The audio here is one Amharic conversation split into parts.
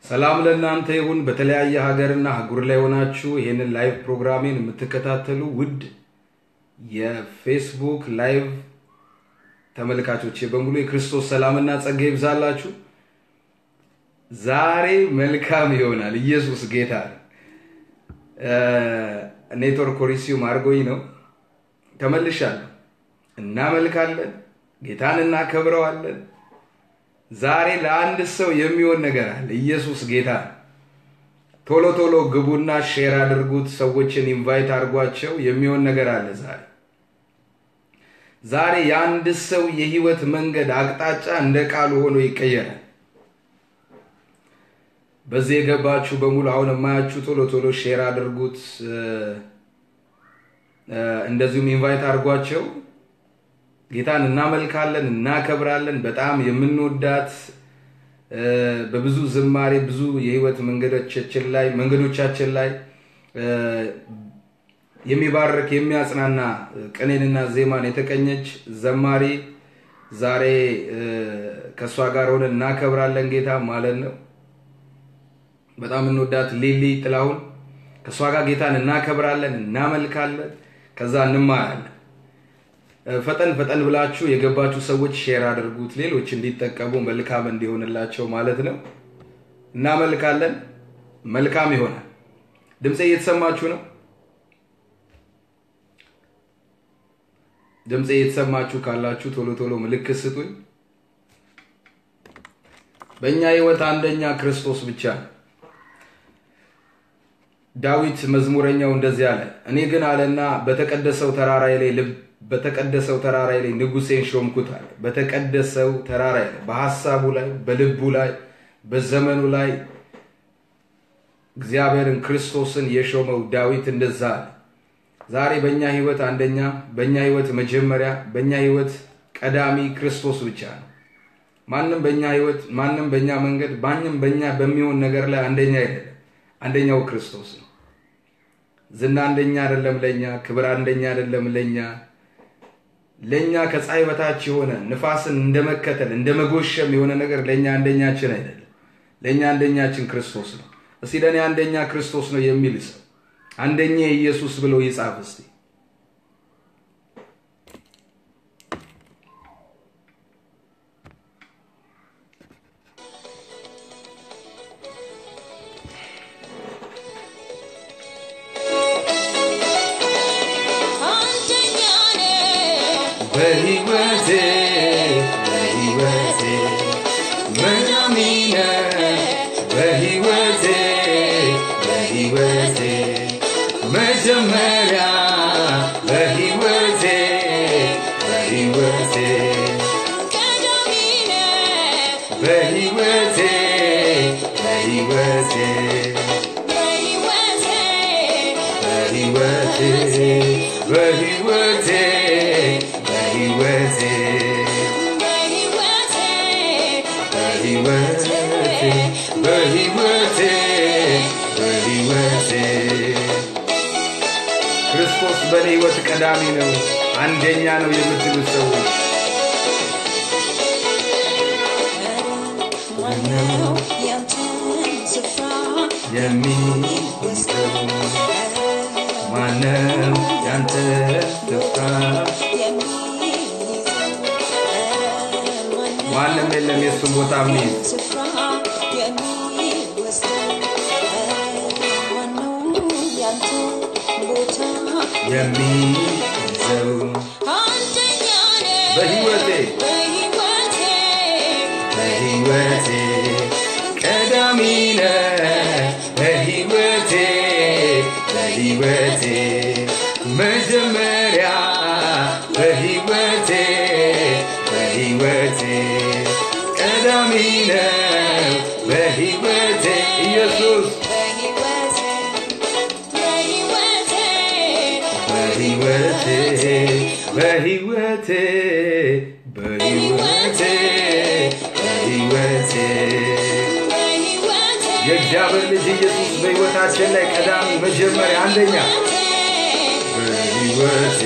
ሰላም ለእናንተ ይሁን። በተለያየ ሀገርና አህጉር ላይ ሆናችሁ ይህንን ላይቭ ፕሮግራሜን የምትከታተሉ ውድ የፌስቡክ ላይቭ ተመልካቾቼ በሙሉ የክርስቶስ ሰላምና ጸጋ ይብዛላችሁ። ዛሬ መልካም ይሆናል። ኢየሱስ ጌታ ነው። ኔትወርክ ኮሪሲዩም አድርጎኝ ነው። ተመልሻለሁ። እናመልካለን፣ ጌታን እናከብረዋለን። ዛሬ ለአንድ ሰው የሚሆን ነገር አለ። ኢየሱስ ጌታ ነው። ቶሎ ቶሎ ግቡና ሼር አድርጉት። ሰዎችን ኢንቫይት አድርጓቸው። የሚሆን ነገር አለ ዛሬ ዛሬ የአንድ ሰው የህይወት መንገድ አቅጣጫ እንደ ቃሉ ሆኖ ይቀየራል። በዚህ የገባችሁ በሙሉ አሁን የማያችሁ ቶሎ ቶሎ ሼር አድርጉት። እንደዚሁም ኢንቫይት አድርጓቸው። ጌታን እናመልካለን፣ እናከብራለን። በጣም የምንወዳት በብዙ ዝማሬ ብዙ የህይወት መንገዶቻችን ላይ መንገዶቻችን ላይ የሚባርክ የሚያጽናና ቅኔንና ዜማን የተቀኘች ዘማሪ ዛሬ ከእሷ ጋር ሆነን እናከብራለን ጌታ ማለት ነው። በጣም እንወዳት ሊሊ ጥላሁን ከእሷ ጋር ጌታን እናከብራለን፣ እናመልካለን፣ ከዛ እንማራለን። ፈጠን ፈጠን ብላችሁ የገባችሁ ሰዎች ሼር አድርጉት፣ ሌሎች እንዲጠቀሙ መልካም እንዲሆንላቸው ማለት ነው። እናመልካለን፣ መልካም ይሆናል። ድምፄ እየተሰማችሁ ነው? ድምፄ እየተሰማችሁ ካላችሁ ቶሎ ቶሎ ምልክት ስጡኝ። በእኛ ህይወት አንደኛ ክርስቶስ ብቻ ነው። ዳዊት መዝሙረኛው እንደዚህ አለ፣ እኔ ግን አለና በተቀደሰው ተራራይ ላይ ልብ በተቀደሰው ተራራይ ላይ ንጉሴን ሾምኩት አለ። በተቀደሰው ተራራይ ላይ በሀሳቡ ላይ በልቡ ላይ በዘመኑ ላይ እግዚአብሔርን ክርስቶስን የሾመው ዳዊት እንደዛ አለ። ዛሬ በእኛ ህይወት አንደኛ፣ በእኛ ህይወት መጀመሪያ፣ በእኛ ህይወት ቀዳሚ ክርስቶስ ብቻ ነው። ማንም በእኛ ህይወት፣ ማንም በእኛ መንገድ፣ ማንም በእኛ በሚሆን ነገር ላይ አንደኛ አይደለም። አንደኛው ክርስቶስ ነው። ዝና አንደኛ አይደለም ለኛ፣ ክብር አንደኛ አይደለም ለኛ። ለኛ ከፀሐይ በታች የሆነ ንፋስን እንደመከተል እንደመጎሸም የሆነ ነገር ለኛ አንደኛችን አይደለም። ለኛ አንደኛችን ክርስቶስ ነው። እስቲ ለእኔ አንደኛ ክርስቶስ ነው የሚል ሰው አንደኛ ኢየሱስ ብሎ ይጻፍ እስቲ። በህይወቴ በህይወቴ መናሚነ በህይወቴ በህይወቴ መጀመሪያ በህይወቴ በህይወቴ በህይወቴ በህይወቴ በህይወቴ በህይወቴ በህይወቴ በህይወቴ በህይወቴ በህይወቴ ክርስቶስ በእኔ ህይወት ቀዳሚ ነው፣ አንደኛ ነው የምትሉ ሰዎች የሚወስደው ማነው ያንተ ስፍራ? ማንም የለም የእሱን ቦታ የሚይዝ የሚይዘው በህይወቴ በህይወቴ ቀዳሚ ነህ በህይወቴ በህይወቴ መጀመሪያ በህይወቴ በህይወቴ ቀዳሚ ነህ በህይወቴ ኢየሱስ በህይወቴ በህይወቴ በህይወቴ በህይወቴ የእግዚአብሔር ልጅ ኢየሱስ በህይወታችን ላይ ቀዳሚ መጀመሪያ አንደኛ በህይወቴ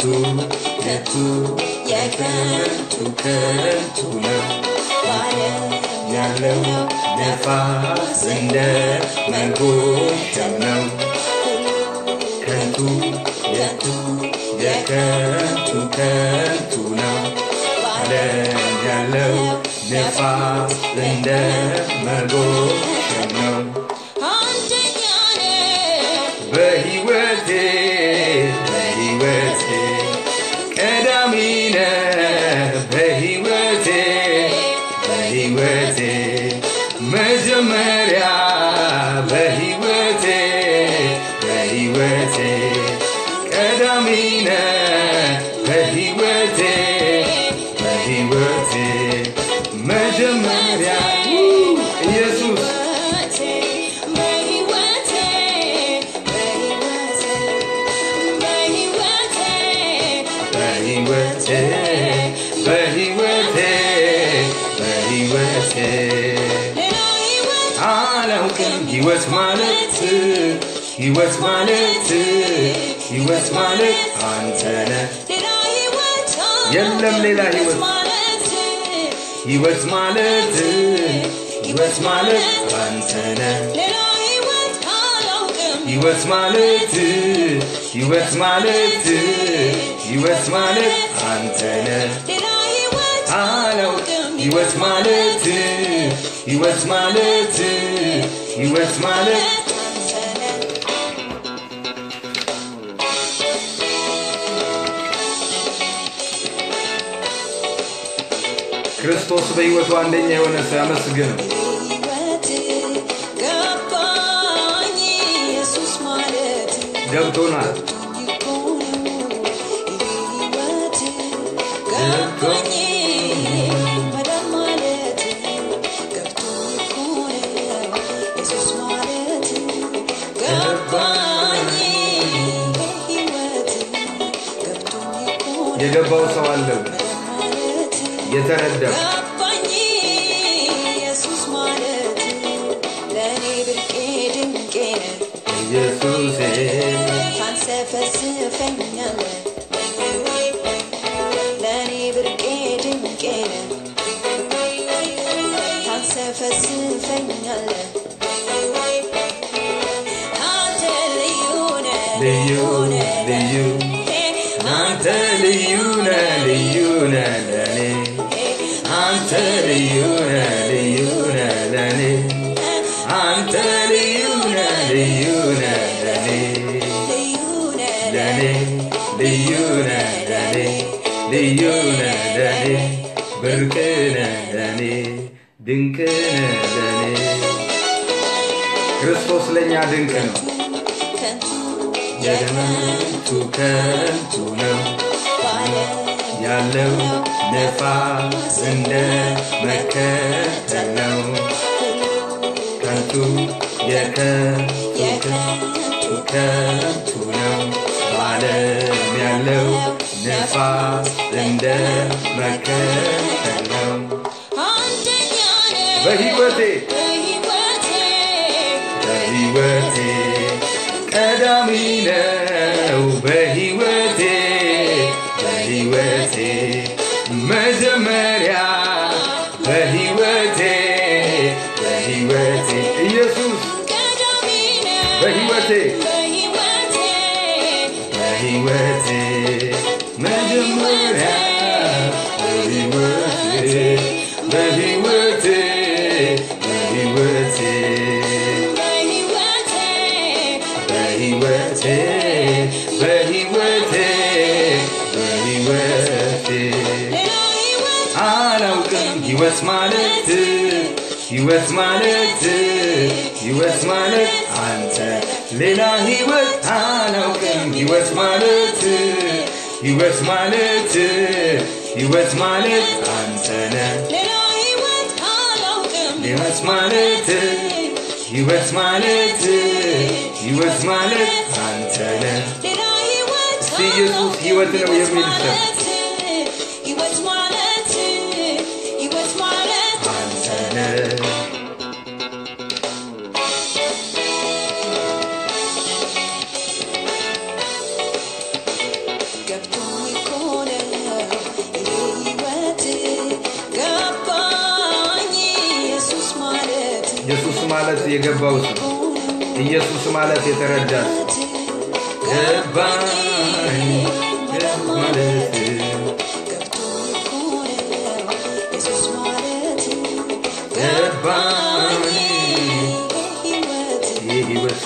ከንቱ የከንቱ ከንቱ ነው ያለው ነፋስ እንደ መጎሸም ነው ከንቱ የቱ የከንቱ ከንቱ ነው ዓለም ያለው ነፋስ እንደ መጎሸም ነው በሕይወቴ በሕይወቴ ቀዳሚ ነህ በሕይወቴ በሕይወቴ መጀመሪያ በሕይወቴ በሕይወቴ ቀዳሚ ነህ በሕይወቴ በሕይወቴ መጀመሪያ ኢየሱስ በሕይወቴ በሕይወቴ በሕይወቴ አላውቅም ሕይወት ማለት ሕይወት ማለት ሕይወት ማለት አንተ ነህ የለም ሌላ ሕይወት ሕይወት ማለት ሕይወት ማለት አንተ ነህ ሕይወት ማለት ሕይወት ማለት ሕይወት ማለት አንተ ነህ አላውቅም ሕይወት ማለት ሕይወት ማለት ሕይወት ማለት ክርስቶስ በሕይወቱ አንደኛ የሆነ ሰው ያመስግነው። ገብቶናል። የገባው ሰው አለ የተረዳው ገባኝ ኢየሱስ ማለት ለእኔ ብርቄ ድንቄ ነህ ኢየሱሴ ታንሰፈስፈኛለህ ለእኔ ብርቄ ድንቄ ነህ ታንሰፈስፈኛለህ አንተ ልዩ ነህ ልዩ ልዩ አንተ ልዩ ነህ ልዩ ነህ ለኔ አንተ ልዩ ነህ ልዩ ነህ ለኔ አንተ ልዩ ነህ ልዩ ነህ ለኔ ልዩ ነህ ለኔ ልዩ ነህ ለኔ ልዩ ነህ ለኔ ብርቅ ነህ ለኔ ድንቅ ነህ ለኔ ክርስቶስ ለእኛ ድንቅ ነው። ከንቱ የከንቱ ከንቱ ነው ያለው ነፋስ እንደ መከተል ነው ከንቱ የከንቱ ከንቱ ከንቱ ነው በዓለም ያለው ነፋስ እንደ መከተል ነው አንደኛ ነህ በሕይወቴ በሕይወቴ በሕይወቴ ቀዳሚ ነው በሕይወቴ በሕይወቴ መጀመሪያ በሕይወቴ በሕይወቴ ኢየሱስ ቀዳሚ ነህ በሕይወቴ በሕይወቴ በሕይወቴ መጀመሪያ በሕይወቴ በሕይወቴ በሕይወቴ በሕይወቴ በሕይወቴ በሕይወቴ በሕይወቴ ሌላ ሕይወት አላውቅም ሕይወት ማለት ሕይወት ማለት ሕይወት ማለት አንተ ሌላ ሕይወት አላውቅም ሕይወት ማለት ሕይወት ማለት ሕይወት ማለት አንተ ነህ ሌላ ሕይወት አላውቅም ሕይወት ማለት ሕይወት ማለት ሕይወት ማለት አንተ ነህ ሌላ ሕይወት እስቲ ኢየሱስ ሕይወት ነው የሚል ሰው ሕይወት ማለት ሕይወት ማለት አንተ ነህ ገብቶኝ ማለት የገባው ሰው ኢየሱስ ማለት የተረዳ ሰው ገባኝ ማለት ገባኝ የህይወት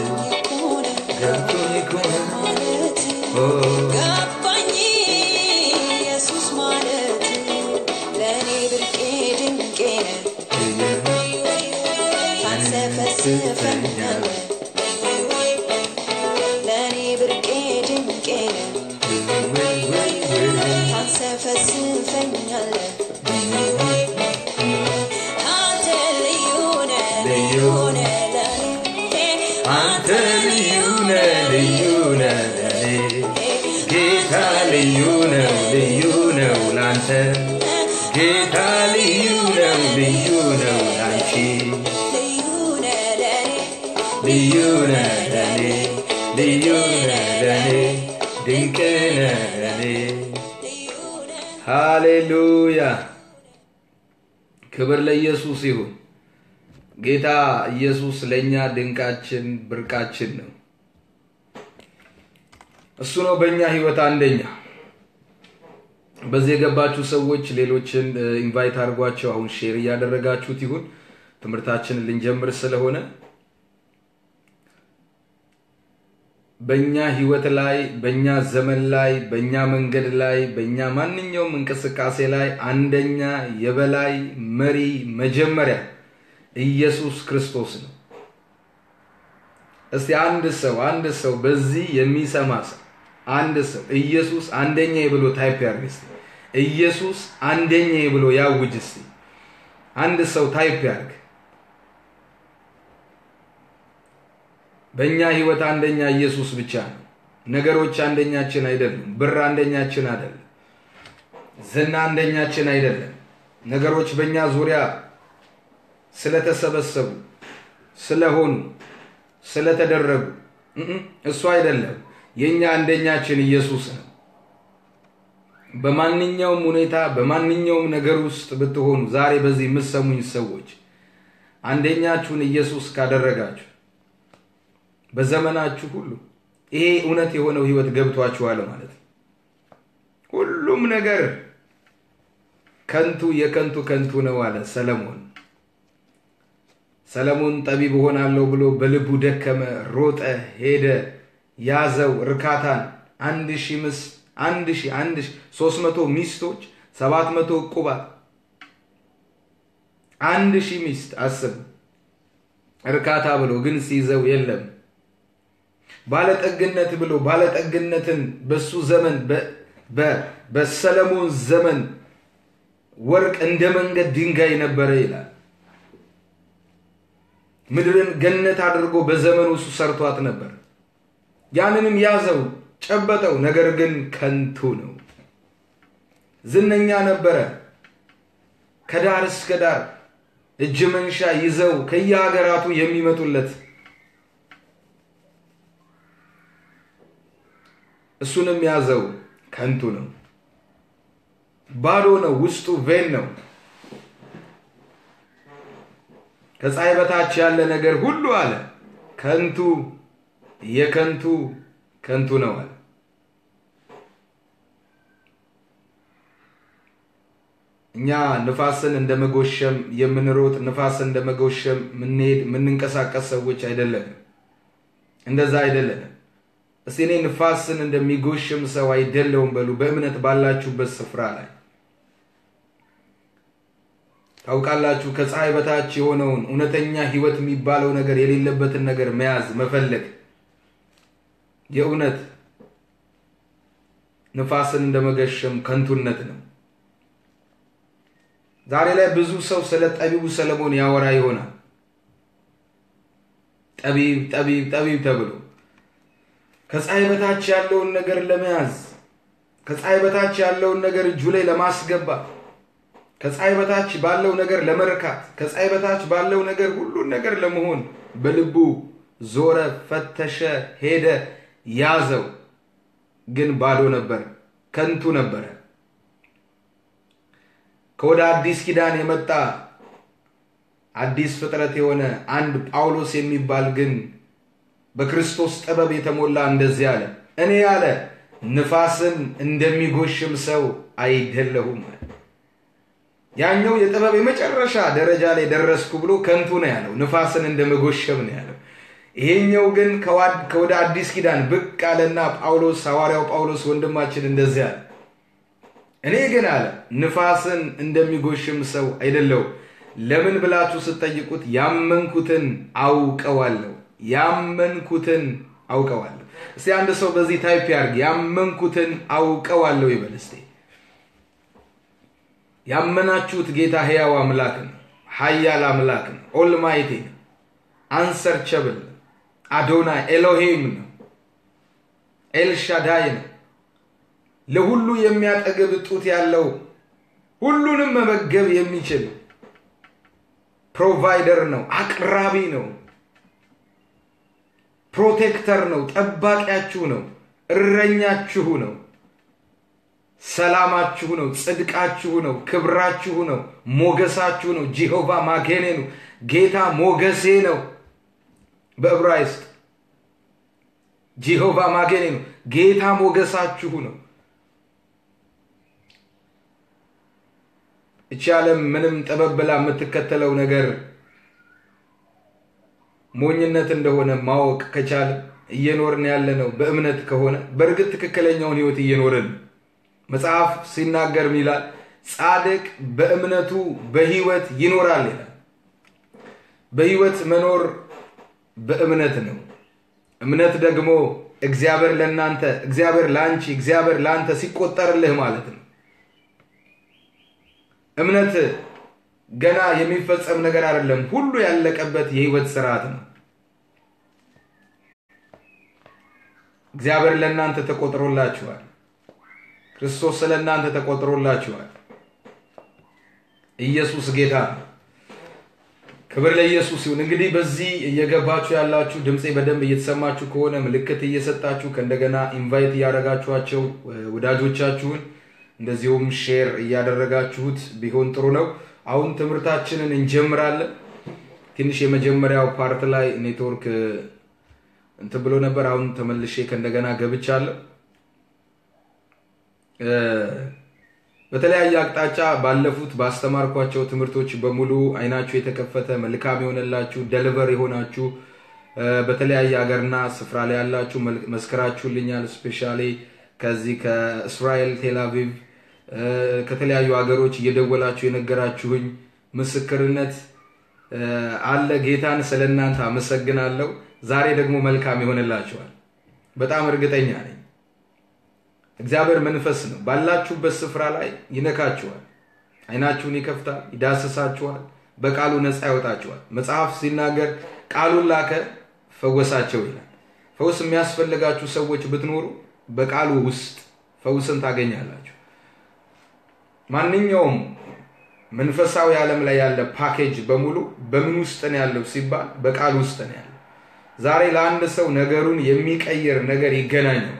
ገብቶኝ ከሆነ ኦ ገባኝ ኢየሱስ ማለት ለእኔ ብርቄ ድንቄ ታንሰፈስፈኛለህ ለእኔ ብርቄ ድንቄ ታንሰፈስፈኛለህ አንተ ልዩ ነህ ልዩ ነህ ለእኔ አንተ ልዩ ነህ ልዩ ነህ ለኔ ጌታ ልዩ ነው ልዩ ነው ላንተ ጌታ ልዩ ነው ልዩ ነው ላንቺ ልዩ ነህ ለእኔ ልዩ ነህ ለኔ ልዩ ነህ ለኔ ድንቅ ነህ ለኔ ልዩ ነህ ሃሌሉያ ክብር ለኢየሱስ ይሁን ጌታ ኢየሱስ ለእኛ ድንቃችን ብርቃችን ነው እሱ ነው በእኛ ህይወት አንደኛ በዚህ የገባችሁ ሰዎች ሌሎችን ኢንቫይት አድርጓቸው አሁን ሼር እያደረጋችሁት ይሁን ትምህርታችንን ልንጀምር ስለሆነ በእኛ ህይወት ላይ በእኛ ዘመን ላይ በእኛ መንገድ ላይ በእኛ ማንኛውም እንቅስቃሴ ላይ አንደኛ የበላይ መሪ መጀመሪያ ኢየሱስ ክርስቶስ ነው እስቲ አንድ ሰው አንድ ሰው በዚህ የሚሰማ ሰው አንድ ሰው ኢየሱስ አንደኛ ብሎ ታይፕ ያርግ እስቲ ኢየሱስ አንደኛ ብሎ ያውጅ እስቲ አንድ ሰው ታይፕ ያርግ በእኛ ህይወት አንደኛ ኢየሱስ ብቻ ነው ነገሮች አንደኛችን አይደሉም ብር አንደኛችን አይደለም ዝና አንደኛችን አይደለም ነገሮች በእኛ ዙሪያ ስለተሰበሰቡ ስለሆኑ ስለተደረጉ እም፣ እሱ አይደለም የእኛ አንደኛችን ኢየሱስ ነው በማንኛውም ሁኔታ በማንኛውም ነገር ውስጥ ብትሆኑ ዛሬ በዚህ የምትሰሙኝ ሰዎች አንደኛችሁን ኢየሱስ ካደረጋችሁ በዘመናችሁ ሁሉ ይሄ እውነት የሆነው ህይወት ገብቷችኋል ማለት ነው ሁሉም ነገር ከንቱ የከንቱ ከንቱ ነው አለ ሰለሞን ሰለሞን ጠቢብ እሆናለሁ ብሎ በልቡ ደከመ ሮጠ ሄደ ያዘው እርካታን አንድ ሺህ ምስ አንድ ሺህ አንድ ሺህ ሶስት መቶ ሚስቶች ሰባት መቶ ዕቁባት አንድ ሺህ ሚስት አስብ እርካታ ብሎ ግን ሲይዘው የለም ባለጠግነት ብሎ ባለጠግነትን በሱ ዘመን በ- በ- በሰለሞን ዘመን ወርቅ እንደ መንገድ ድንጋይ ነበረ ይላል ምድርን ገነት አድርጎ በዘመኑ እሱ ሰርቷት ነበር ያንንም ያዘው ጨበጠው ነገር ግን ከንቱ ነው ዝነኛ ነበረ ከዳር እስከ ዳር እጅ መንሻ ይዘው ከየሀገራቱ የሚመጡለት እሱንም ያዘው ከንቱ ነው ባዶ ነው ውስጡ ቬን ነው ከፀሐይ በታች ያለ ነገር ሁሉ አለ ከንቱ የከንቱ ከንቱ ነው አለ እኛ ንፋስን እንደ መጎሸም የምንሮጥ ንፋስን እንደ መጎሸም ምንሄድ የምንንቀሳቀስ ሰዎች አይደለንም እንደዛ አይደለንም እስቲ እኔ ንፋስን እንደሚጎሽም ሰው አይደለውም በሉ በእምነት ባላችሁበት ስፍራ ላይ ታውቃላችሁ ከፀሐይ በታች የሆነውን እውነተኛ ህይወት የሚባለው ነገር የሌለበትን ነገር መያዝ መፈለግ የእውነት ንፋስን እንደመገሸም ከንቱነት ነው ዛሬ ላይ ብዙ ሰው ስለ ጠቢቡ ሰለሞን ያወራ ይሆናል ጠቢብ ጠቢብ ጠቢብ ተብሎ ከፀሐይ በታች ያለውን ነገር ለመያዝ ከፀሐይ በታች ያለውን ነገር እጁ ላይ ለማስገባት ከፀሐይ በታች ባለው ነገር ለመርካት ከፀሐይ በታች ባለው ነገር ሁሉን ነገር ለመሆን በልቡ ዞረ ፈተሸ ሄደ ያዘው ግን ባዶ ነበር ከንቱ ነበረ ከወደ አዲስ ኪዳን የመጣ አዲስ ፍጥረት የሆነ አንድ ጳውሎስ የሚባል ግን በክርስቶስ ጥበብ የተሞላ እንደዚህ አለ፣ እኔ ያለ ንፋስን እንደሚጎሽም ሰው አይደለሁም አለ። ያኛው የጥበብ የመጨረሻ ደረጃ ላይ ደረስኩ ብሎ ከንቱ ነው ያለው፣ ንፋስን እንደመጎሸም ነው ያለው። ይሄኛው ግን ከወደ አዲስ ኪዳን ብቅ አለና ጳውሎስ ሐዋርያው ጳውሎስ ወንድማችን እንደዚህ አለ፣ እኔ ግን አለ ንፋስን እንደሚጎሽም ሰው አይደለሁም። ለምን ብላችሁ ስትጠይቁት ያመንኩትን አውቀዋለሁ፣ ያመንኩትን አውቀዋለሁ። እስቲ አንድ ሰው በዚህ ታይፕ ያርግ፣ ያመንኩትን አውቀዋለሁ ይበል እስቲ። ያመናችሁት ጌታ ሕያው አምላክ ነው፣ ኃያል አምላክ ነው፣ ኦልማይቲ ነው፣ አንሰርቸብል አዶናይ ኤሎሄም ነው፣ ኤልሻዳይ ነው፣ ለሁሉ የሚያጠግብ ጡት ያለው ሁሉንም መመገብ የሚችል ፕሮቫይደር ነው፣ አቅራቢ ነው፣ ፕሮቴክተር ነው፣ ጠባቂያችሁ ነው፣ እረኛችሁ ነው፣ ሰላማችሁ ነው፣ ጽድቃችሁ ነው፣ ክብራችሁ ነው፣ ሞገሳችሁ ነው። ጂሆቫ ማጌኔ ነው፣ ጌታ ሞገሴ ነው። በዕብራይስጥ ጂሆቫ ማጌኔ ነው፣ ጌታ ሞገሳችሁ ነው። እቺ ዓለም ምንም ጠበብ ብላ የምትከተለው ነገር ሞኝነት እንደሆነ ማወቅ ከቻለ እየኖርን ያለ ነው። በእምነት ከሆነ በእርግጥ ትክክለኛውን ህይወት እየኖርን መጽሐፍ ሲናገር ይላል ጻድቅ በእምነቱ በህይወት ይኖራል ይላል። በህይወት መኖር በእምነት ነው። እምነት ደግሞ እግዚአብሔር ለእናንተ እግዚአብሔር ለአንቺ እግዚአብሔር ለአንተ ሲቆጠርልህ ማለት ነው። እምነት ገና የሚፈጸም ነገር አይደለም። ሁሉ ያለቀበት የህይወት ስርዓት ነው። እግዚአብሔር ለእናንተ ተቆጥሮላችኋል። ክርስቶስ ስለ እናንተ ተቆጥሮላችኋል። ኢየሱስ ጌታ ነው። ክብር ለኢየሱስ ይሁን። እንግዲህ በዚህ እየገባችሁ ያላችሁ ድምፄ በደንብ እየተሰማችሁ ከሆነ ምልክት እየሰጣችሁ ከእንደገና ኢንቫይት እያደረጋችኋቸው ወዳጆቻችሁን እንደዚሁም ሼር እያደረጋችሁት ቢሆን ጥሩ ነው። አሁን ትምህርታችንን እንጀምራለን። ትንሽ የመጀመሪያው ፓርት ላይ ኔትወርክ እንትን ብሎ ነበር። አሁን ተመልሼ ከእንደገና ገብቻለሁ። በተለያየ አቅጣጫ ባለፉት ባስተማርኳቸው ትምህርቶች በሙሉ አይናችሁ የተከፈተ መልካም የሆነላችሁ ደልቨር የሆናችሁ በተለያየ ሀገርና ስፍራ ላይ ያላችሁ መስከራችሁልኛል። ስፔሻሊ ከዚህ ከእስራኤል ቴልአቪቭ ከተለያዩ ሀገሮች እየደወላችሁ የነገራችሁኝ ምስክርነት አለ። ጌታን ስለ እናንተ አመሰግናለሁ። ዛሬ ደግሞ መልካም ይሆንላችኋል። በጣም እርግጠኛ ነኝ። እግዚአብሔር መንፈስ ነው። ባላችሁበት ስፍራ ላይ ይነካችኋል። አይናችሁን ይከፍታል፣ ይዳስሳችኋል፣ በቃሉ ነፃ ያወጣችኋል። መጽሐፍ ሲናገር ቃሉን ላከ ፈወሳቸው ይላል። ፈውስ የሚያስፈልጋችሁ ሰዎች ብትኖሩ በቃሉ ውስጥ ፈውስን ታገኛላችሁ። ማንኛውም መንፈሳዊ ዓለም ላይ ያለ ፓኬጅ በሙሉ በምን ውስጥ ነው ያለው ሲባል በቃል ውስጥ ነው ያለው። ዛሬ ለአንድ ሰው ነገሩን የሚቀይር ነገር ይገናኘው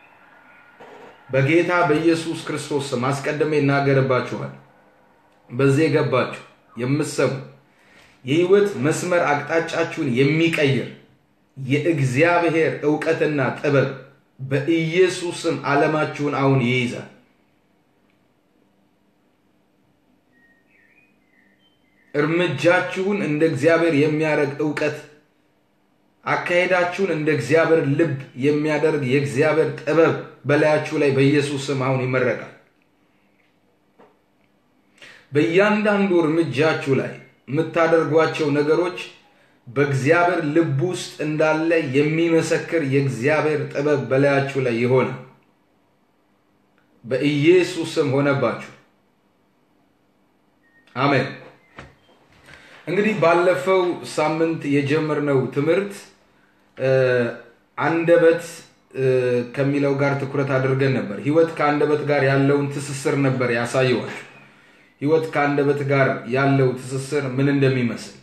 በጌታ በኢየሱስ ክርስቶስ ስም አስቀድሜ ይናገርባችኋል። በዚህ የገባችሁ የምትሰሙ የህይወት መስመር አቅጣጫችሁን የሚቀይር የእግዚአብሔር እውቀትና ጥበብ በኢየሱስ ስም ዓለማችሁን አሁን ይይዛል። እርምጃችሁን እንደ እግዚአብሔር የሚያደርግ እውቀት፣ አካሄዳችሁን እንደ እግዚአብሔር ልብ የሚያደርግ የእግዚአብሔር ጥበብ በላያችሁ ላይ በኢየሱስ ስም አሁን ይመረቃል። በእያንዳንዱ እርምጃችሁ ላይ የምታደርጓቸው ነገሮች በእግዚአብሔር ልብ ውስጥ እንዳለ የሚመሰክር የእግዚአብሔር ጥበብ በላያችሁ ላይ ይሆናል። በኢየሱስ ስም ሆነባችሁ። አሜን። እንግዲህ ባለፈው ሳምንት የጀመርነው ትምህርት አንደበት ከሚለው ጋር ትኩረት አድርገን ነበር። ህይወት ከአንደበት ጋር ያለውን ትስስር ነበር ያሳየዋችሁ። ህይወት ከአንደበት ጋር ያለው ትስስር ምን እንደሚመስል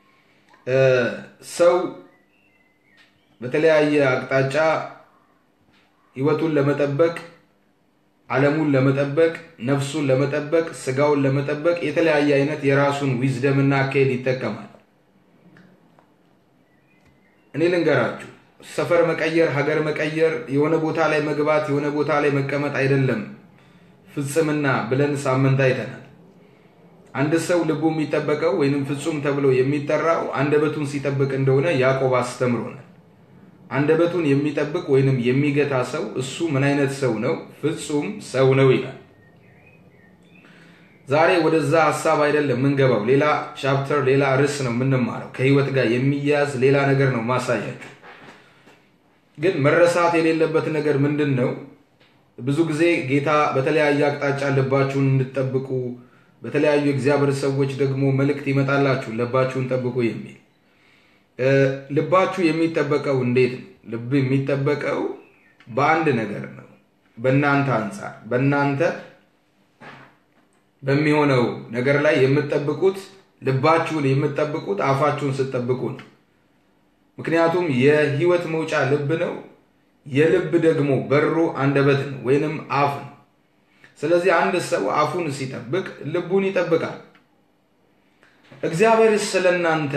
ሰው በተለያየ አቅጣጫ ህይወቱን ለመጠበቅ ዓለሙን ለመጠበቅ ነፍሱን ለመጠበቅ ስጋውን ለመጠበቅ የተለያየ አይነት የራሱን ዊዝደምና አካሄድ ይጠቀማል። እኔ ልንገራችሁ፣ ሰፈር መቀየር፣ ሀገር መቀየር፣ የሆነ ቦታ ላይ መግባት፣ የሆነ ቦታ ላይ መቀመጥ አይደለም ፍጽምና ብለን ሳምንት አይተናል። አንድ ሰው ልቡ የሚጠበቀው ወይንም ፍጹም ተብሎ የሚጠራው አንደበቱን ሲጠብቅ እንደሆነ ያዕቆብ አስተምሮናል። አንደበቱን የሚጠብቅ ወይንም የሚገታ ሰው እሱ ምን አይነት ሰው ነው? ፍጹም ሰው ነው ይላል። ዛሬ ወደዛ ሀሳብ አይደለም የምንገባው። ሌላ ቻፕተር፣ ሌላ ርዕስ ነው የምንማረው። ከህይወት ጋር የሚያያዝ ሌላ ነገር ነው ማሳያችሁ። ግን መረሳት የሌለበት ነገር ምንድን ነው? ብዙ ጊዜ ጌታ በተለያየ አቅጣጫ ልባችሁን እንድጠብቁ በተለያዩ እግዚአብሔር ሰዎች ደግሞ መልእክት ይመጣላችሁ ልባችሁን ጠብቁ የሚል ልባችሁ የሚጠበቀው እንዴት ነው? ልብ የሚጠበቀው በአንድ ነገር ነው። በእናንተ አንጻር በእናንተ በሚሆነው ነገር ላይ የምትጠብቁት ልባችሁን የምትጠብቁት አፋችሁን ስትጠብቁ ነው። ምክንያቱም የህይወት መውጫ ልብ ነው። የልብ ደግሞ በሩ አንደበት ነው ወይንም አፍ ነው። ስለዚህ አንድ ሰው አፉን ሲጠብቅ ልቡን ይጠብቃል። እግዚአብሔር ስለ እናንተ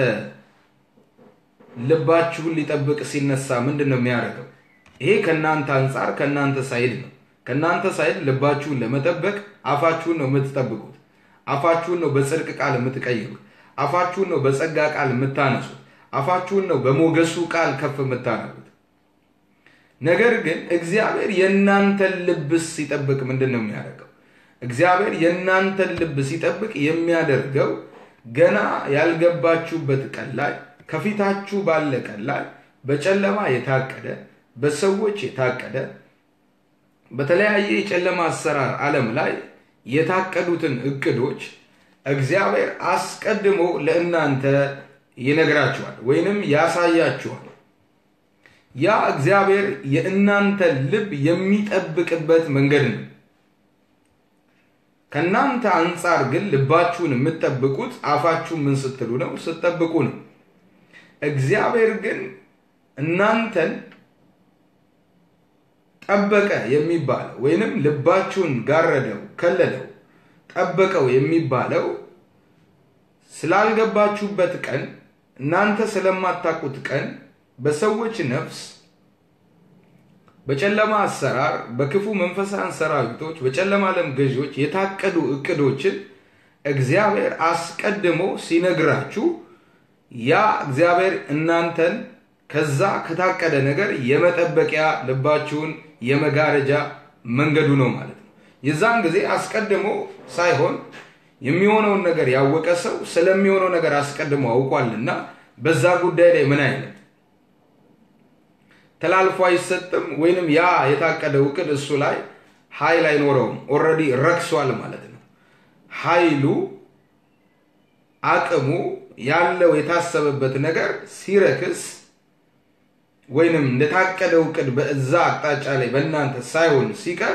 ልባችሁን ሊጠብቅ ሲነሳ ምንድን ነው የሚያደርገው? ይሄ ከእናንተ አንጻር ከእናንተ ሳይድ ነው። ከእናንተ ሳይድ ልባችሁን ለመጠበቅ አፋችሁን ነው የምትጠብቁት። አፋችሁን ነው በጽድቅ ቃል የምትቀይሩት። አፋችሁን ነው በጸጋ ቃል የምታነሱት። አፋችሁን ነው በሞገሱ ቃል ከፍ የምታደርጉት። ነገር ግን እግዚአብሔር የእናንተን ልብስ ሲጠብቅ ምንድን ነው የሚያደርገው? እግዚአብሔር የእናንተን ልብ ሲጠብቅ የሚያደርገው ገና ያልገባችሁበት ቀን ላይ ከፊታችሁ ባለ ቀን ላይ በጨለማ የታቀደ በሰዎች የታቀደ በተለያየ የጨለማ አሰራር ዓለም ላይ የታቀዱትን እቅዶች እግዚአብሔር አስቀድሞ ለእናንተ ይነግራችኋል ወይንም ያሳያችኋል። ያ እግዚአብሔር የእናንተ ልብ የሚጠብቅበት መንገድ ነው። ከእናንተ አንጻር ግን ልባችሁን የምትጠብቁት አፋችሁ ምን ስትሉ ነው? ስትጠብቁ ነው። እግዚአብሔር ግን እናንተን ጠበቀ የሚባለው ወይንም ልባችሁን ጋረደው፣ ከለለው፣ ጠበቀው የሚባለው ስላልገባችሁበት ቀን እናንተ ስለማታውቁት ቀን በሰዎች ነፍስ በጨለማ አሰራር በክፉ መንፈሳን ሰራዊቶች በጨለማ ዓለም ገዢዎች የታቀዱ እቅዶችን እግዚአብሔር አስቀድሞ ሲነግራችሁ ያ እግዚአብሔር እናንተን ከዛ ከታቀደ ነገር የመጠበቂያ ልባችሁን የመጋረጃ መንገዱ ነው ማለት ነው። የዛን ጊዜ አስቀድሞ ሳይሆን የሚሆነውን ነገር ያወቀ ሰው ስለሚሆነው ነገር አስቀድሞ አውቋልና በዛ ጉዳይ ላይ ምን አይነት ተላልፎ አይሰጥም፣ ወይንም ያ የታቀደው እቅድ እሱ ላይ ኃይል አይኖረውም። ኦልሬዲ ረክሷል ማለት ነው። ኃይሉ አቅሙ ያለው የታሰበበት ነገር ሲረክስ ወይንም እንደታቀደው እቅድ በዛ አቅጣጫ ላይ በእናንተ ሳይሆን ሲቀር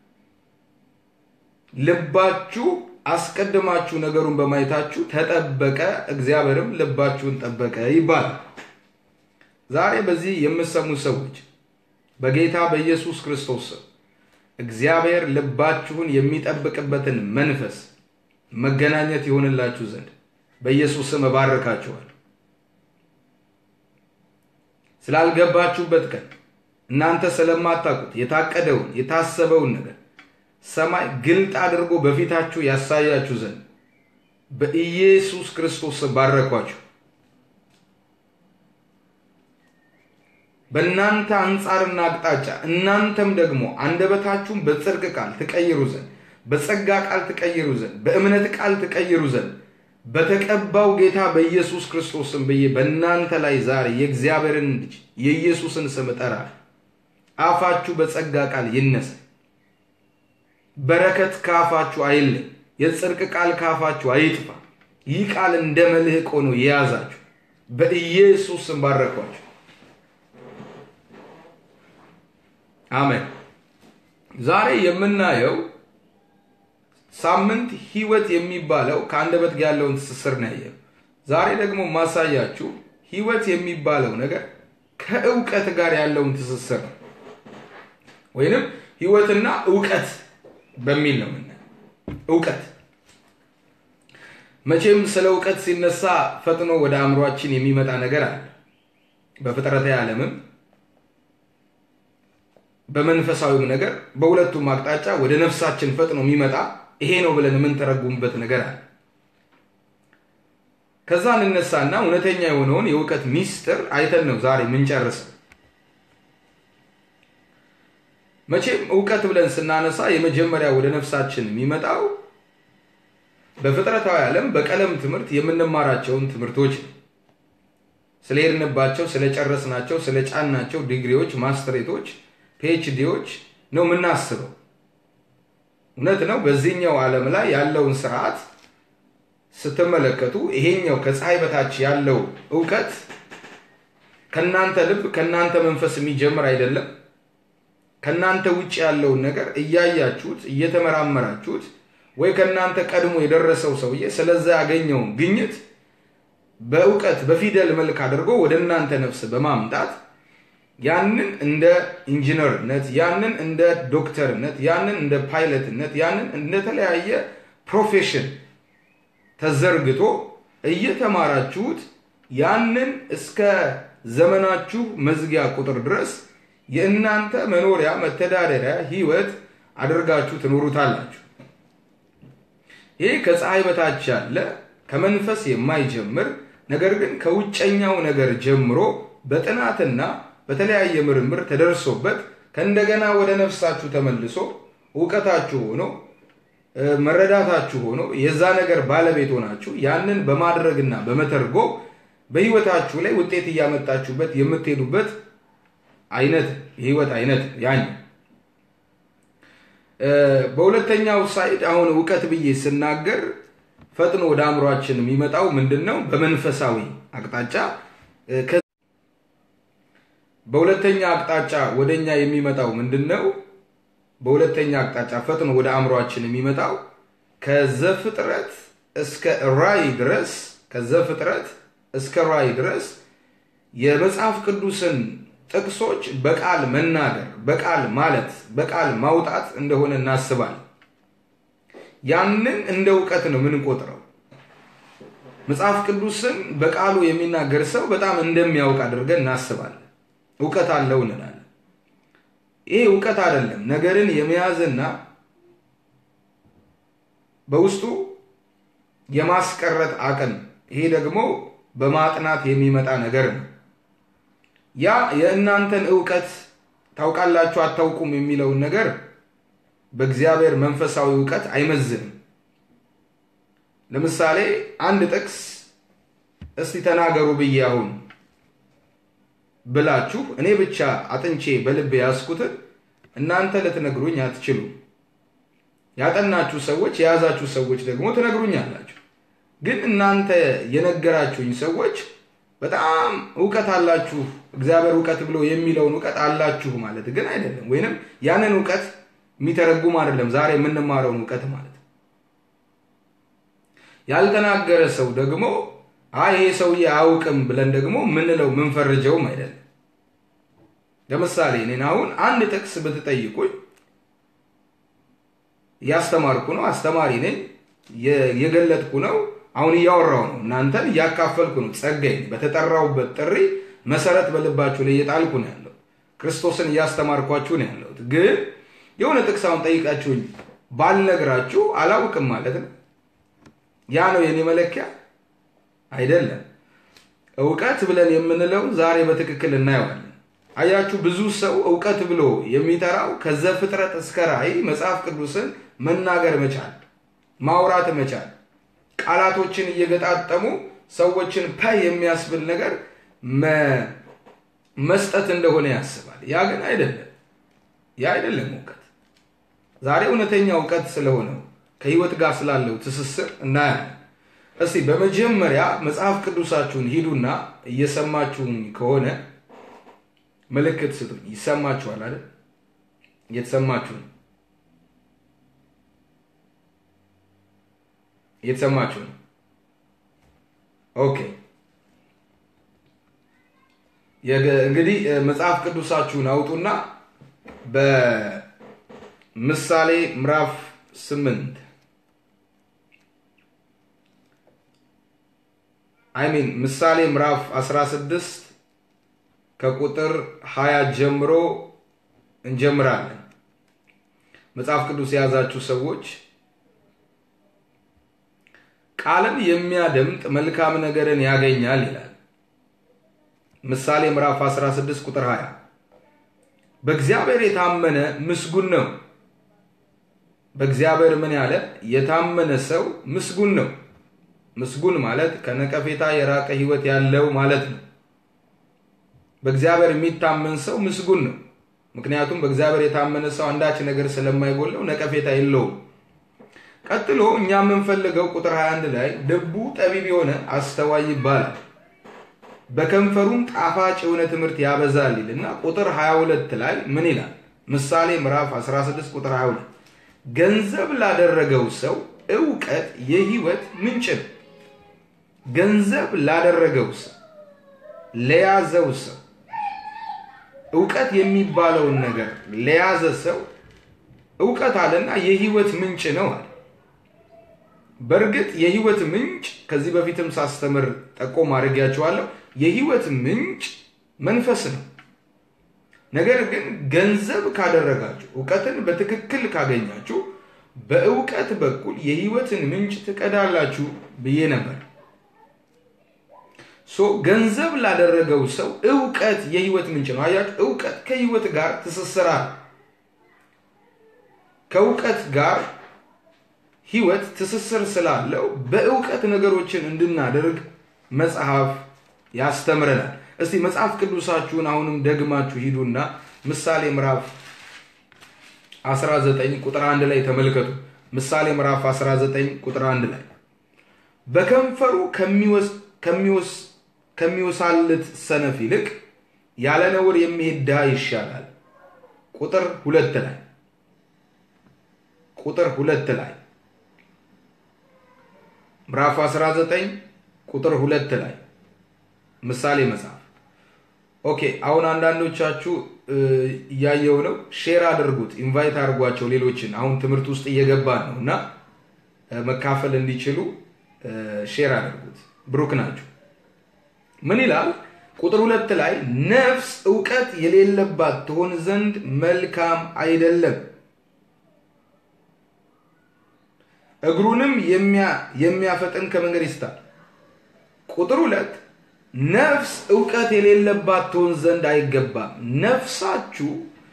ልባችሁ አስቀድማችሁ ነገሩን በማየታችሁ ተጠበቀ፣ እግዚአብሔርም ልባችሁን ጠበቀ ይባላል። ዛሬ በዚህ የምሰሙ ሰዎች በጌታ በኢየሱስ ክርስቶስ ስም እግዚአብሔር ልባችሁን የሚጠብቅበትን መንፈስ መገናኘት ይሆንላችሁ ዘንድ በኢየሱስ ስም እባርካችኋል። ስላልገባችሁበት ቀን እናንተ ስለማታውቁት የታቀደውን የታሰበውን ነገር ሰማይ ግልጥ አድርጎ በፊታችሁ ያሳያችሁ ዘንድ በኢየሱስ ክርስቶስ ባረኳችሁ። በእናንተ አንጻርና አቅጣጫ እናንተም ደግሞ አንደበታችሁን በጽድቅ ቃል ትቀይሩ ዘንድ በጸጋ ቃል ትቀይሩ ዘንድ በእምነት ቃል ትቀይሩ ዘንድ በተቀባው ጌታ በኢየሱስ ክርስቶስም ብዬ በእናንተ ላይ ዛሬ የእግዚአብሔርን ልጅ የኢየሱስን ስም እጠራለሁ። አፋችሁ በጸጋ ቃል ይነሳ። በረከት ካፋችሁ አይለይ። የጽድቅ ቃል ካፋችሁ አይጥፋ። ይህ ቃል እንደ መልህቅ ሆኖ የያዛችሁ በኢየሱስ ስም ባረኳችሁ። አሜን። ዛሬ የምናየው ሳምንት ህይወት የሚባለው ከአንደበት ጋር ያለውን ትስስር ነው ያየው። ዛሬ ደግሞ ማሳያችሁ ህይወት የሚባለው ነገር ከእውቀት ጋር ያለውን ትስስር ነው፣ ወይንም ህይወትና እውቀት በሚል ነው የምናየው። እውቀት መቼም ስለ እውቀት ሲነሳ ፈጥኖ ወደ አእምሯችን የሚመጣ ነገር አለ። በፍጥረታዊ ዓለምም በመንፈሳዊም ነገር በሁለቱም አቅጣጫ ወደ ነፍሳችን ፈጥኖ የሚመጣ ይሄ ነው ብለን የምንተረጉምበት ነገር አለ። ከዛ እንነሳና እውነተኛ የሆነውን የእውቀት ሚስጥር አይተን ነው ዛሬ የምንጨርሰው። መቼም እውቀት ብለን ስናነሳ የመጀመሪያ ወደ ነፍሳችን የሚመጣው በፍጥረታዊ ዓለም በቀለም ትምህርት የምንማራቸውን ትምህርቶች ነው። ስለሄድንባቸው፣ ስለጨረስናቸው፣ ስለጫናቸው ዲግሪዎች፣ ማስትሬቶች፣ ፒኤችዲዎች ነው የምናስበው። እውነት ነው። በዚህኛው ዓለም ላይ ያለውን ስርዓት ስትመለከቱ ይሄኛው ከፀሐይ በታች ያለው እውቀት ከናንተ ልብ ከናንተ መንፈስ የሚጀምር አይደለም። ከናንተ ውጭ ያለውን ነገር እያያችሁት እየተመራመራችሁት ወይ ከናንተ ቀድሞ የደረሰው ሰውዬ ስለዛ ያገኘውን ግኝት በእውቀት በፊደል መልክ አድርጎ ወደ እናንተ ነፍስ በማምጣት ያንን እንደ ኢንጂነርነት፣ ያንን እንደ ዶክተርነት፣ ያንን እንደ ፓይለትነት፣ ያንን እንደተለያየ ፕሮፌሽን ተዘርግቶ እየተማራችሁት ያንን እስከ ዘመናችሁ መዝጊያ ቁጥር ድረስ የእናንተ መኖሪያ መተዳደሪያ ህይወት አድርጋችሁ ትኖሩታላችሁ። ይህ ከፀሐይ በታች ያለ ከመንፈስ የማይጀምር ነገር ግን ከውጨኛው ነገር ጀምሮ በጥናትና በተለያየ ምርምር ተደርሶበት ከእንደገና ወደ ነፍሳችሁ ተመልሶ እውቀታችሁ ሆኖ መረዳታችሁ ሆኖ የዛ ነገር ባለቤት ሆናችሁ ያንን በማድረግና በመተርጎም በህይወታችሁ ላይ ውጤት እያመጣችሁበት የምትሄዱበት አይነት የህይወት አይነት ያኝ በሁለተኛው ሳይድ አሁን እውቀት ብዬ ስናገር ፈጥኖ ወደ አእምሯችን የሚመጣው ምንድን ነው? በመንፈሳዊ አቅጣጫ በሁለተኛ አቅጣጫ ወደኛ የሚመጣው ምንድን ነው? በሁለተኛ አቅጣጫ ፈጥኖ ወደ አእምሯችን የሚመጣው ከዘፍጥረት እስከ ራእይ ድረስ ከዘፍጥረት እስከ ራእይ ድረስ የመጽሐፍ ቅዱስን ጥቅሶች በቃል መናገር፣ በቃል ማለት፣ በቃል ማውጣት እንደሆነ እናስባለን። ያንን እንደ እውቀት ነው የምንቆጥረው። መጽሐፍ ቅዱስን በቃሉ የሚናገር ሰው በጣም እንደሚያውቅ አድርገን እናስባለን። እውቀት አለው እንላለን። ይሄ እውቀት አይደለም። ነገርን የመያዝና በውስጡ የማስቀረት አቅም፣ ይሄ ደግሞ በማጥናት የሚመጣ ነገር ነው። ያ የእናንተን እውቀት ታውቃላችሁ አታውቁም የሚለውን ነገር በእግዚአብሔር መንፈሳዊ እውቀት አይመዝንም። ለምሳሌ አንድ ጥቅስ እስቲ ተናገሩ ብዬ አሁን ብላችሁ እኔ ብቻ አጥንቼ በልብ ያዝኩትን እናንተ ልትነግሩኝ አትችሉም። ያጠናችሁ ሰዎች የያዛችሁ ሰዎች ደግሞ ትነግሩኛላችሁ። ግን እናንተ የነገራችሁኝ ሰዎች በጣም እውቀት አላችሁ፣ እግዚአብሔር እውቀት ብሎ የሚለውን እውቀት አላችሁ ማለት ግን አይደለም። ወይንም ያንን እውቀት የሚተረጉም አይደለም። ዛሬ የምንማረውን እውቀት ማለት ያልተናገረ ሰው ደግሞ አይ ይሄ ሰውዬ አያውቅም ብለን ደግሞ ምንለው ምንፈርጀውም አይደለም። ለምሳሌ እኔን አሁን አንድ ጥቅስ ብትጠይቁኝ እያስተማርኩ ነው፣ አስተማሪ ነኝ፣ የገለጥኩ ነው፣ አሁን እያወራው ነው፣ እናንተን እያካፈልኩ ነው። ጸጋዬ በተጠራውበት ጥሪ መሰረት በልባችሁ ላይ እየጣልኩ ነው ያለው። ክርስቶስን እያስተማርኳችሁ ነው ያለሁት። ግን የሆነ ጥቅስ አሁን ጠይቃችሁኝ ባልነግራችሁ አላውቅም ማለት ነው። ያ ነው የኔ መለኪያ አይደለም። እውቀት ብለን የምንለው ዛሬ በትክክል እናየዋለን። አያችሁ፣ ብዙ ሰው እውቀት ብሎ የሚጠራው ከዘፍጥረት እስከ ራእይ መጽሐፍ ቅዱስን መናገር መቻል፣ ማውራት መቻል፣ ቃላቶችን እየገጣጠሙ ሰዎችን ፐ የሚያስብል ነገር መስጠት እንደሆነ ያስባል። ያ ግን አይደለም። ያ አይደለም እውቀት። ዛሬ እውነተኛ እውቀት ስለሆነው ከህይወት ጋር ስላለው ትስስር እናያለን። እስቲ በመጀመሪያ መጽሐፍ ቅዱሳችሁን ሂዱና እየሰማችሁኝ ከሆነ ምልክት ስጡኝ። ይሰማችኋል አይደል? እየተሰማችሁ ነው። እየተሰማችሁ ነው። ኦኬ። እንግዲህ መጽሐፍ ቅዱሳችሁን አውጡና በምሳሌ ምዕራፍ ስምንት አይሚን ምሳሌ ምዕራፍ 16 ከቁጥር 20 ጀምሮ እንጀምራለን። መጽሐፍ ቅዱስ የያዛችሁ ሰዎች ቃልን የሚያደምጥ መልካም ነገርን ያገኛል ይላል። ምሳሌ ምዕራፍ 16 ቁጥር 20 በእግዚአብሔር የታመነ ምስጉን ነው። በእግዚአብሔር ምን ያለ የታመነ ሰው ምስጉን ነው። ምስጉን ማለት ከነቀፌታ የራቀ ሕይወት ያለው ማለት ነው። በእግዚአብሔር የሚታመን ሰው ምስጉን ነው። ምክንያቱም በእግዚአብሔር የታመነ ሰው አንዳች ነገር ስለማይጎለው ነቀፌታ የለውም። ቀጥሎ እኛ የምንፈልገው ቁጥር 21 ላይ ልቡ ጠቢብ የሆነ አስተዋይ ይባላል በከንፈሩም ጣፋጭ የሆነ ትምህርት ያበዛል ይልና ቁጥር 22 ላይ ምን ይላል? ምሳሌ ምዕራፍ 16 ቁጥር 22 ገንዘብ ላደረገው ሰው እውቀት የህይወት ምንጭ ነው። ገንዘብ ላደረገው ሰው ለያዘው ሰው እውቀት የሚባለውን ነገር ለያዘ ሰው እውቀት አለና የህይወት ምንጭ ነው አለ። በእርግጥ የህይወት ምንጭ ከዚህ በፊትም ሳስተምር ጠቆም አድርጌያቸዋለሁ። የህይወት ምንጭ መንፈስ ነው። ነገር ግን ገንዘብ ካደረጋችሁ እውቀትን በትክክል ካገኛችሁ በእውቀት በኩል የህይወትን ምንጭ ትቀዳላችሁ ብዬ ነበር። ሶ ገንዘብ ላደረገው ሰው እውቀት የህይወት ምንጭ ነው። አያችሁ፣ እውቀት ከህይወት ጋር ትስስራል። ከእውቀት ጋር ህይወት ትስስር ስላለው በእውቀት ነገሮችን እንድናደርግ መጽሐፍ ያስተምረናል። እስቲ መጽሐፍ ቅዱሳችሁን አሁንም ደግማችሁ ሂዱና ምሳሌ ምዕራፍ 19 ቁጥር 1 ላይ ተመልከቱ። ምሳሌ ምዕራፍ 19 ቁጥር 1 ላይ በከንፈሩ ከሚወሳልት ሰነፍ ይልቅ ያለ ነውር የሚሄድ ድሃ ይሻላል። ቁጥር ሁለት ላይ ቁጥር ሁለት ላይ ምዕራፍ 19 ቁጥር ሁለት ላይ ምሳሌ መጽሐፍ። ኦኬ አሁን አንዳንዶቻችሁ እያየው ነው። ሼር አድርጉት፣ ኢንቫይት አድርጓቸው ሌሎችን። አሁን ትምህርት ውስጥ እየገባን ነው እና መካፈል እንዲችሉ ሼር አድርጉት። ብሩክ ናችሁ። ምን ይላል? ቁጥር ሁለት ላይ ነፍስ እውቀት የሌለባት ትሆን ዘንድ መልካም አይደለም፣ እግሩንም የሚያፈጥን ከመንገድ ይስታል። ቁጥር ሁለት ነፍስ እውቀት የሌለባት ትሆን ዘንድ አይገባም። ነፍሳችሁ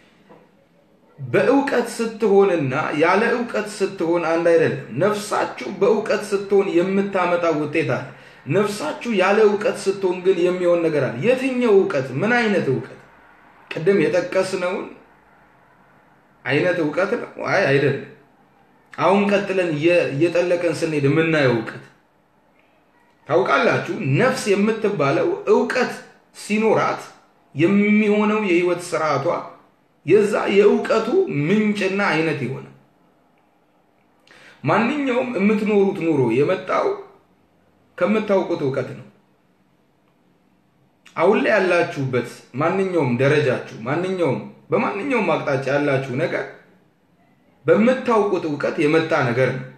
በእውቀት ስትሆንና ያለ እውቀት ስትሆን አንድ አይደለም። ነፍሳችሁ በእውቀት ስትሆን የምታመጣው ውጤት አለ። ነፍሳችሁ ያለ እውቀት ስትሆን ግን የሚሆን ነገር አለ። የትኛው እውቀት? ምን አይነት እውቀት? ቅድም የጠቀስነውን አይነት እውቀት ነው? አይ አይደለም። አሁን ቀጥለን እየጠለቀን ስንሄድ የምናየው እውቀት ታውቃላችሁ። ነፍስ የምትባለው እውቀት ሲኖራት የሚሆነው የህይወት ስርዓቷ የዛ የእውቀቱ ምንጭና አይነት የሆነ ማንኛውም የምትኖሩት ኑሮ የመጣው ከምታውቁት እውቀት ነው። አሁን ላይ ያላችሁበት ማንኛውም ደረጃችሁ ማንኛውም በማንኛውም አቅጣጫ ያላችሁ ነገር በምታውቁት እውቀት የመጣ ነገር ነው።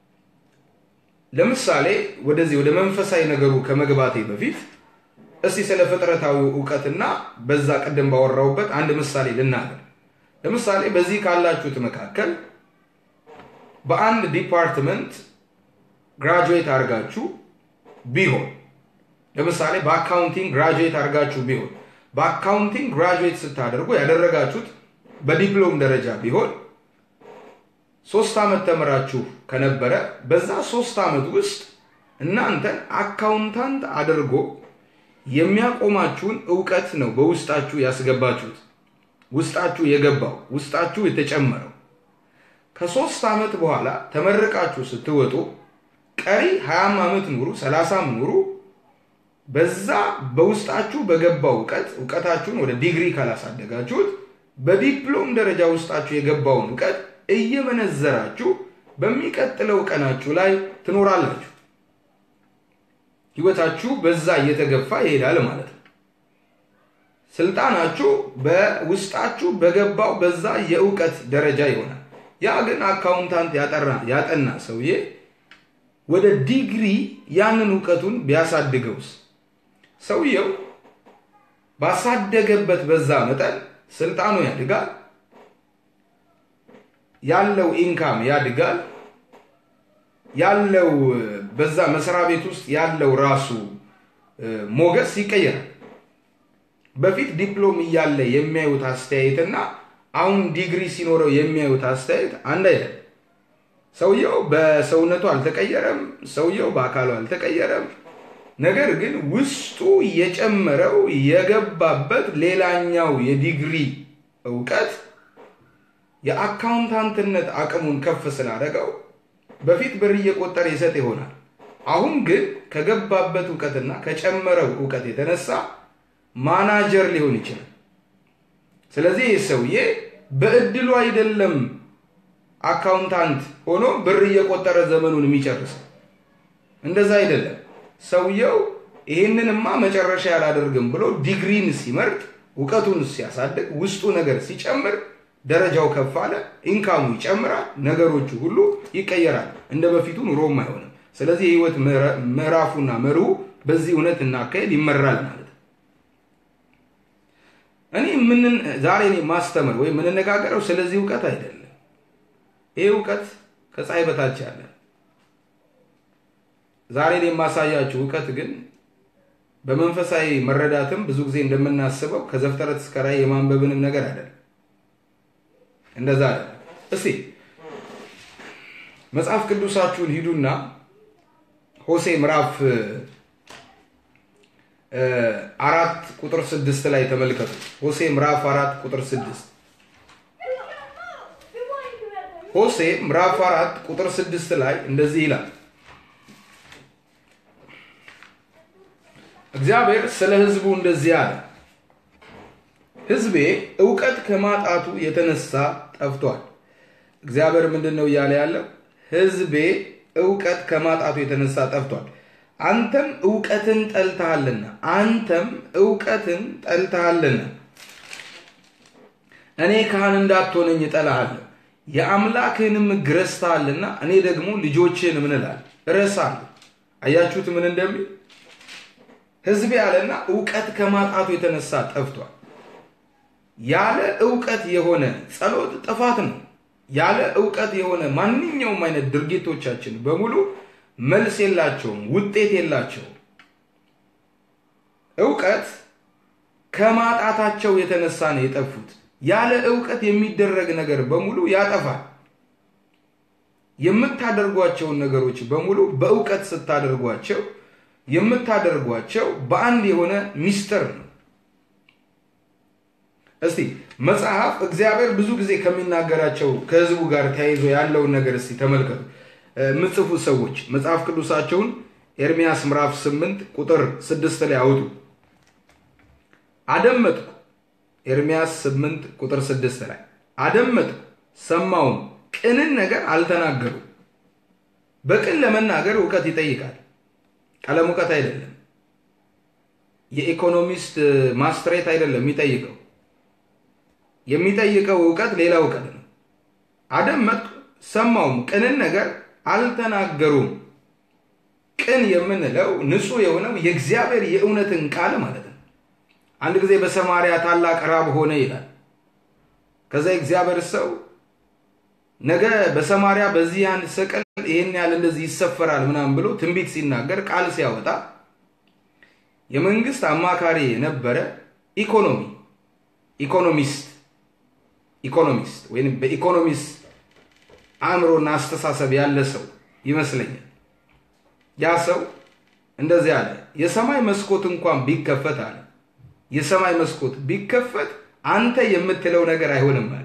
ለምሳሌ ወደዚህ ወደ መንፈሳዊ ነገሩ ከመግባቴ በፊት እስቲ ስለ ፍጥረታዊ እውቀትና በዛ ቅድም ባወራውበት አንድ ምሳሌ ልናገር። ለምሳሌ በዚህ ካላችሁት መካከል በአንድ ዲፓርትመንት ግራጁዌት አድርጋችሁ ቢሆን ለምሳሌ በአካውንቲንግ ግራጁዌት አድርጋችሁ ቢሆን በአካውንቲንግ ግራጁዌት ስታደርጉ ያደረጋችሁት በዲፕሎም ደረጃ ቢሆን ሶስት ዓመት ተምራችሁ ከነበረ በዛ ሶስት ዓመት ውስጥ እናንተን አካውንታንት አድርጎ የሚያቆማችሁን እውቀት ነው በውስጣችሁ ያስገባችሁት። ውስጣችሁ የገባው ውስጣችሁ የተጨመረው ከሶስት ዓመት በኋላ ተመርቃችሁ ስትወጡ ቀሪ ሀያም ዓመት ኑሩ ሰላሳም ኑሩ በዛ በውስጣችሁ በገባው እውቀት እውቀታችሁን ወደ ዲግሪ ካላሳደጋችሁት በዲፕሎም ደረጃ ውስጣችሁ የገባውን እውቀት እየመነዘራችሁ በሚቀጥለው ቀናችሁ ላይ ትኖራላችሁ። ህይወታችሁ በዛ እየተገፋ ይሄዳል ማለት ነው። ስልጣናችሁ በውስጣችሁ በገባው በዛ የእውቀት ደረጃ ይሆናል። ያ ግን አካውንታንት ያጠራ ያጠና ሰውዬ ወደ ዲግሪ ያንን እውቀቱን ቢያሳድገውስ ሰውየው ባሳደገበት በዛ መጠን ስልጣኑ ያድጋል፣ ያለው ኢንካም ያድጋል፣ ያለው በዛ መስሪያ ቤት ውስጥ ያለው ራሱ ሞገስ ይቀየራል። በፊት ዲፕሎም እያለ የሚያዩት አስተያየትና አሁን ዲግሪ ሲኖረው የሚያዩት አስተያየት አንድ አይደለም። ሰውየው በሰውነቱ አልተቀየረም፣ ሰውየው በአካሉ አልተቀየረም። ነገር ግን ውስጡ የጨመረው የገባበት ሌላኛው የዲግሪ እውቀት የአካውንታንትነት አቅሙን ከፍ ስላደረገው በፊት ብር እየቆጠረ ይሰጥ ይሆናል። አሁን ግን ከገባበት እውቀትና ከጨመረው እውቀት የተነሳ ማናጀር ሊሆን ይችላል። ስለዚህ ይህ ሰውዬ በእድሉ አይደለም አካውንታንት ሆኖ ብር እየቆጠረ ዘመኑን የሚጨርሰው። እንደዛ አይደለም። ሰውየው ይህንንማ መጨረሻ ያላደርግም ብሎ ዲግሪን ሲመርጥ፣ እውቀቱን ሲያሳድግ፣ ውስጡ ነገር ሲጨምር ደረጃው ከፍ አለ፣ ኢንካሙ ይጨምራል፣ ነገሮቹ ሁሉ ይቀየራል። እንደ በፊቱ ኑሮም አይሆንም። ስለዚህ የህይወት ምዕራፉና መርሁ በዚህ እውነት እና አካሄድ ይመራል ማለት ነው። እኔ ምን ዛሬ እኔ ማስተምር ወይም የምንነጋገረው ስለዚህ እውቀት አይደለም። ይህ እውቀት ከፀሐይ በታች ያለ ዛሬ እኔ የማሳያችሁ እውቀት ግን በመንፈሳዊ መረዳትም ብዙ ጊዜ እንደምናስበው ከዘፍጥረት እስከ ራዕይ የማንበብንም ነገር አይደለም። እንደዛ አይደለም። እስቲ መጽሐፍ ቅዱሳችሁን ሂዱና ሆሴ ምዕራፍ አራት ቁጥር ስድስት ላይ ተመልከቱ። ሆሴ ምዕራፍ አራት ቁጥር ስድስት ሆሴ ምዕራፍ አራት ቁጥር ስድስት ላይ እንደዚህ ይላል። እግዚአብሔር ስለ ሕዝቡ እንደዚህ አለ፣ ሕዝቤ እውቀት ከማጣቱ የተነሳ ጠፍቷል። እግዚአብሔር ምንድን ነው እያለ ያለው? ሕዝቤ እውቀት ከማጣቱ የተነሳ ጠፍቷል። አንተም እውቀትን ጠልተሃልና አንተም እውቀትን ጠልተሃልና እኔ ካህን እንዳትሆነኝ እጠላሃለሁ የአምላክህንም ሕግ ረስተሃልና እኔ ደግሞ ልጆችህን ምን እላለሁ እረሳለሁ። አያችሁት ምን እንደሚል ሕዝቤ ያለና እውቀት ከማጣቱ የተነሳ ጠፍቷል። ያለ እውቀት የሆነ ጸሎት ጥፋት ነው። ያለ እውቀት የሆነ ማንኛውም አይነት ድርጊቶቻችን በሙሉ መልስ የላቸውም፣ ውጤት የላቸውም። እውቀት ከማጣታቸው የተነሳ ነው የጠፉት። ያለ እውቀት የሚደረግ ነገር በሙሉ ያጠፋል። የምታደርጓቸውን ነገሮች በሙሉ በእውቀት ስታደርጓቸው የምታደርጓቸው በአንድ የሆነ ሚስጥር ነው። እስቲ መጽሐፍ እግዚአብሔር ብዙ ጊዜ ከሚናገራቸው ከህዝቡ ጋር ተያይዞ ያለውን ነገር እስቲ ተመልከቱ። ምጽፉ ሰዎች መጽሐፍ ቅዱሳቸውን ኤርሚያስ ምዕራፍ 8 ቁጥር 6 ላይ አውጡ። አደመጥኩ ኤርሚያስ 8 ቁጥር 6 ላይ አደመጥኩ ሰማውም፣ ቅንን ነገር አልተናገሩ። በቅን ለመናገር እውቀት ይጠይቃል። ቀለም እውቀት አይደለም። የኢኮኖሚስት ማስትሬት አይደለም የሚጠይቀው። የሚጠይቀው እውቀት ሌላ እውቀት ነው። አደመጥኩ ሰማውም፣ ቅንን ነገር አልተናገሩም። ቅን የምንለው ንጹሕ የሆነው የእግዚአብሔር የእውነትን ቃል ማለት ነው። አንድ ጊዜ በሰማርያ ታላቅ ራብ ሆነ ይላል። ከዛ የእግዚአብሔር ሰው ነገ በሰማርያ በዚህ አንድ ሰቀል ይህን ያህል እንደዚህ ይሰፈራል ምናምን ብሎ ትንቢት ሲናገር ቃል ሲያወጣ የመንግስት አማካሪ የነበረ ኢኮኖሚ ኢኮኖሚስት ኢኮኖሚስት ወይም በኢኮኖሚስት አእምሮና አስተሳሰብ ያለ ሰው ይመስለኛል። ያ ሰው እንደዚህ አለ፣ የሰማይ መስኮት እንኳን ቢከፈት አለ የሰማይ መስኮት ቢከፈት አንተ የምትለው ነገር አይሆንም አለ።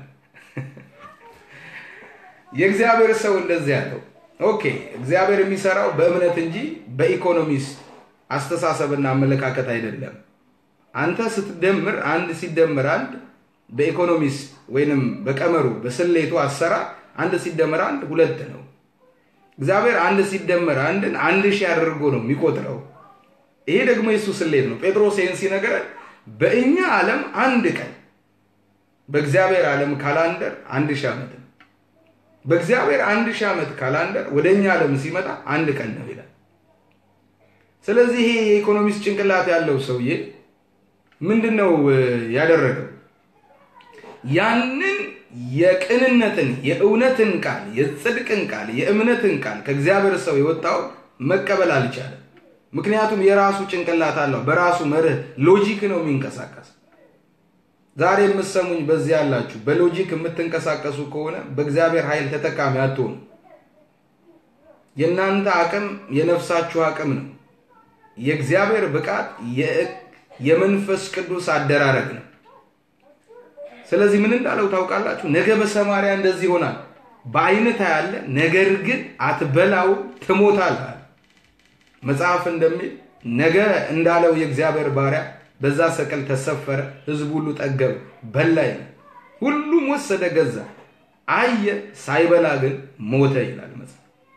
የእግዚአብሔር ሰው እንደዚህ ያለው ኦኬ፣ እግዚአብሔር የሚሰራው በእምነት እንጂ በኢኮኖሚስት አስተሳሰብና አመለካከት አይደለም። አንተ ስትደምር አንድ ሲደመር አንድ በኢኮኖሚስት ወይንም በቀመሩ በስሌቱ አሰራር አንድ ሲደመር አንድ ሁለት ነው። እግዚአብሔር አንድ ሲደመር አንድን አንድ ሺህ አድርጎ ነው የሚቆጥረው። ይሄ ደግሞ የሱ ስሌት ነው። ጴጥሮስ ይህን ሲነገረን በእኛ ዓለም አንድ ቀን በእግዚአብሔር ዓለም ካላንደር አንድ ሺህ ዓመት ነው። በእግዚአብሔር አንድ ሺህ ዓመት ካላንደር ወደ እኛ ዓለም ሲመጣ አንድ ቀን ነው ይላል። ስለዚህ ይሄ የኢኮኖሚስት ጭንቅላት ያለው ሰውዬ ምንድን ነው እ፣ ያደረገው? ያንን የቅንነትን የእውነትን ቃል የጽድቅን ቃል የእምነትን ቃል ከእግዚአብሔር ሰው የወጣውን መቀበል አልቻለም። ምክንያቱም የራሱ ጭንቅላት አለው። በራሱ መርህ ሎጂክ ነው የሚንቀሳቀስ። ዛሬ የምትሰሙኝ በዚህ ያላችሁ በሎጂክ የምትንቀሳቀሱ ከሆነ በእግዚአብሔር ኃይል ተጠቃሚ አትሆኑ። የእናንተ አቅም የነፍሳችሁ አቅም ነው። የእግዚአብሔር ብቃት የ- የመንፈስ ቅዱስ አደራረግ ነው። ስለዚህ ምን እንዳለው ታውቃላችሁ? ነገ በሰማርያ እንደዚህ ይሆናል። በዓይንህ ታያለህ፣ ነገር ግን አትበላውም፣ ትሞታለህ አለ። መጽሐፍ እንደሚል ነገ እንዳለው የእግዚአብሔር ባሪያ በዛ ሰቀል ተሰፈረ፣ ህዝብ ሁሉ ጠገበ፣ በላ ይላል። ሁሉም ወሰደ ገዛ፣ አየ፣ ሳይበላ ግን ሞተ ይላል መጽሐፍ።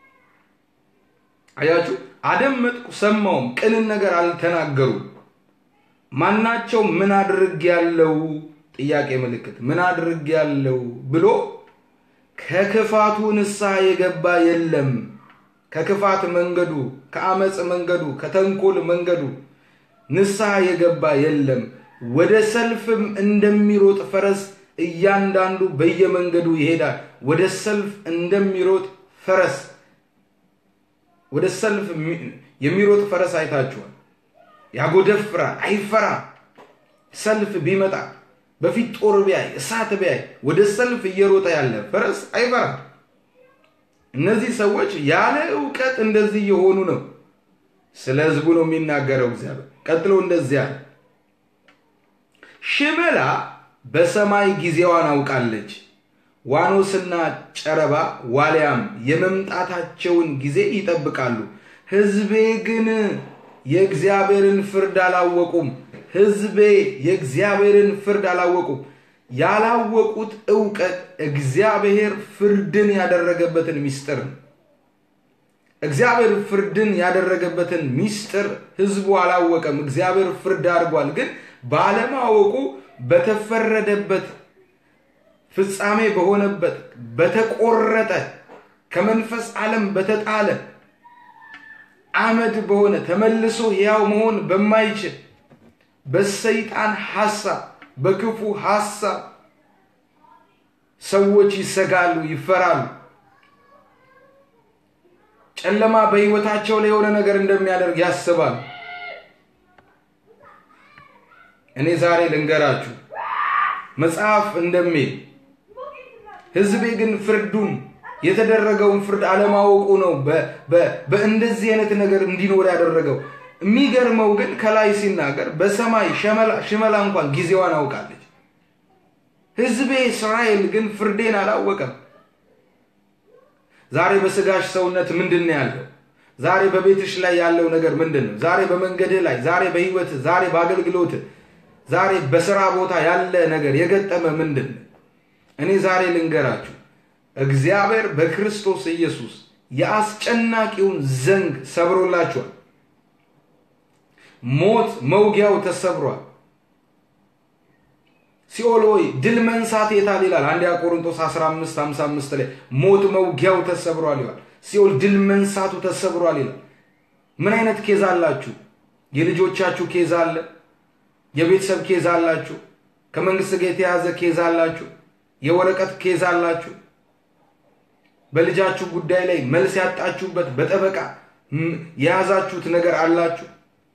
አያችሁ፣ አደመጥኩ ሰማውም፣ ቅንን ነገር አልተናገሩም። ማናቸው ምን አድርግ ያለው ጥያቄ ምልክት ምን አድርግ ያለው ብሎ ከክፋቱ ንስሐ የገባ የለም። ከክፋት መንገዱ፣ ከአመፅ መንገዱ፣ ከተንኮል መንገዱ ንስሐ የገባ የለም። ወደ ሰልፍም እንደሚሮጥ ፈረስ እያንዳንዱ በየመንገዱ ይሄዳል። ወደ ሰልፍ እንደሚሮጥ ፈረስ ወደ ሰልፍ የሚ- የሚሮጥ ፈረስ አይታችኋል። ያጎደፍራል፣ አይፈራም። ሰልፍ ቢመጣ በፊት ጦር ቢያይ እሳት ቢያይ ወደ ሰልፍ እየሮጠ ያለ ፈረስ አይፈራም። እነዚህ ሰዎች ያለ እውቀት እንደዚህ የሆኑ ነው። ስለ ህዝቡ ነው የሚናገረው እግዚአብሔር። ቀጥሎ እንደዚህ አለ፣ ሽመላ በሰማይ ጊዜዋን አውቃለች፣ ዋኖስና ጨረባ ዋልያም የመምጣታቸውን ጊዜ ይጠብቃሉ። ህዝቤ ግን የእግዚአብሔርን ፍርድ አላወቁም። ህዝቤ የእግዚአብሔርን ፍርድ አላወቁም። ያላወቁት እውቀት እግዚአብሔር ፍርድን ያደረገበትን ሚስጥር ነው። እግዚአብሔር ፍርድን ያደረገበትን ሚስጥር ህዝቡ አላወቀም። እግዚአብሔር ፍርድ አድርጓል። ግን ባለማወቁ በተፈረደበት ፍጻሜ በሆነበት በተቆረጠ ከመንፈስ ዓለም በተጣለ አመድ በሆነ ተመልሶ ሕያው መሆን በማይችል በሰይጣን ሐሳብ በክፉ ሐሳብ ሰዎች ይሰጋሉ፣ ይፈራሉ። ጨለማ በህይወታቸው ላይ የሆነ ነገር እንደሚያደርግ ያስባሉ። እኔ ዛሬ ልንገራችሁ መጽሐፍ እንደሚል ህዝቤ ግን ፍርዱን የተደረገውን ፍርድ አለማወቁ ነው በ- በ- በእንደዚህ አይነት ነገር እንዲኖር ያደረገው። የሚገርመው ግን ከላይ ሲናገር በሰማይ ሸመላ- ሽመላ እንኳን ጊዜዋን አውቃለች። ህዝቤ እስራኤል ግን ፍርዴን አላወቀም። ዛሬ በስጋሽ ሰውነት ምንድን ነው ያለው? ዛሬ በቤትሽ ላይ ያለው ነገር ምንድን ነው? ዛሬ በመንገድህ ላይ፣ ዛሬ በህይወት፣ ዛሬ በአገልግሎት፣ ዛሬ በስራ ቦታ ያለ ነገር የገጠመ ምንድን ነው? እኔ ዛሬ ልንገራችሁ፣ እግዚአብሔር በክርስቶስ ኢየሱስ የአስጨናቂውን ዘንግ ሰብሮላችኋል። ሞት መውጊያው ተሰብሯል። ሲኦል ሆይ ድል መንሳት የታል ይላል አንደኛ ቆሮንቶስ 15 55 ላይ ሞት መውጊያው ተሰብሯል ይላል። ሲኦል ድል መንሳቱ ተሰብሯል ይላል። ምን አይነት ኬዝ አላችሁ? የልጆቻችሁ ኬዝ አለ። የቤተሰብ ኬዝ አላችሁ። ከመንግስት ጋር የተያዘ ኬዝ አላችሁ። የወረቀት ኬዝ አላችሁ። በልጃችሁ ጉዳይ ላይ መልስ ያጣችሁበት በጠበቃ ም- የያዛችሁት ነገር አላችሁ።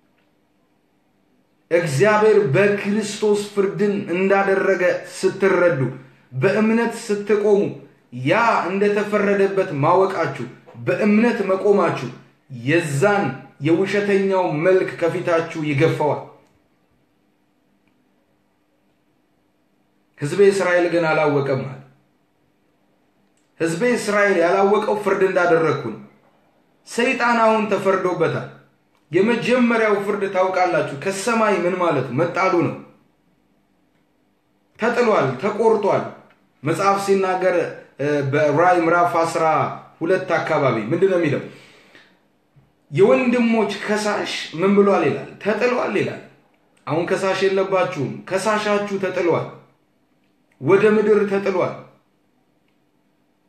እግዚአብሔር በክርስቶስ ፍርድን እንዳደረገ ስትረዱ በእምነት ስትቆሙ ያ እንደተፈረደበት ማወቃችሁ በእምነት መቆማችሁ የዛን የውሸተኛው መልክ ከፊታችሁ ይገፈዋል። ሕዝቤ እስራኤል ግን አላወቀም አለ። ሕዝቤ እስራኤል ያላወቀው ፍርድ እንዳደረግኩ ነው። ሰይጣን አሁን ተፈርዶበታል። የመጀመሪያው ፍርድ ታውቃላችሁ፣ ከሰማይ ምን ማለት መጣሉ ነው። ተጥሏል፣ ተቆርጧል። መጽሐፍ ሲናገር እ፣ በራእይ ምዕራፍ አስራ ሁለት አካባቢ ምንድን ነው የሚለው? የወንድሞች ከሳሽ ምን ብሏል ይላል? ተጥሏል ይላል። አሁን ከሳሽ የለባችሁም፣ ከሳሻችሁ ተጥሏል፣ ወደ ምድር ተጥሏል፣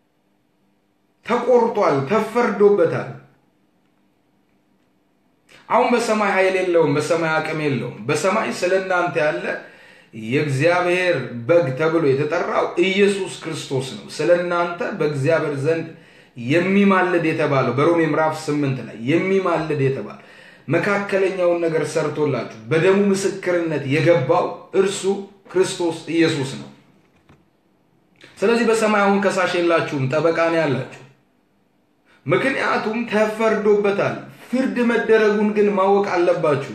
ተቆርጧል፣ ተፈርዶበታል። አሁን በሰማይ ኃይል የለውም፣ በሰማይ አቅም የለውም። በሰማይ ስለ እናንተ ያለ የእግዚአብሔር በግ ተብሎ የተጠራው ኢየሱስ ክርስቶስ ነው። ስለ እናንተ በእግዚአብሔር ዘንድ የሚማልድ የተባለው በሮሜ ምዕራፍ ስምንት ላይ የሚማልድ የተባለ መካከለኛውን ነገር ሰርቶላችሁ በደሙ ምስክርነት የገባው እርሱ ክርስቶስ ኢየሱስ ነው። ስለዚህ በሰማይ አሁን ከሳሽ የላችሁም፣ ጠበቃ ነው ያላችሁ። ምክንያቱም ተፈርዶበታል። ፍርድ መደረጉን ግን ማወቅ አለባችሁ።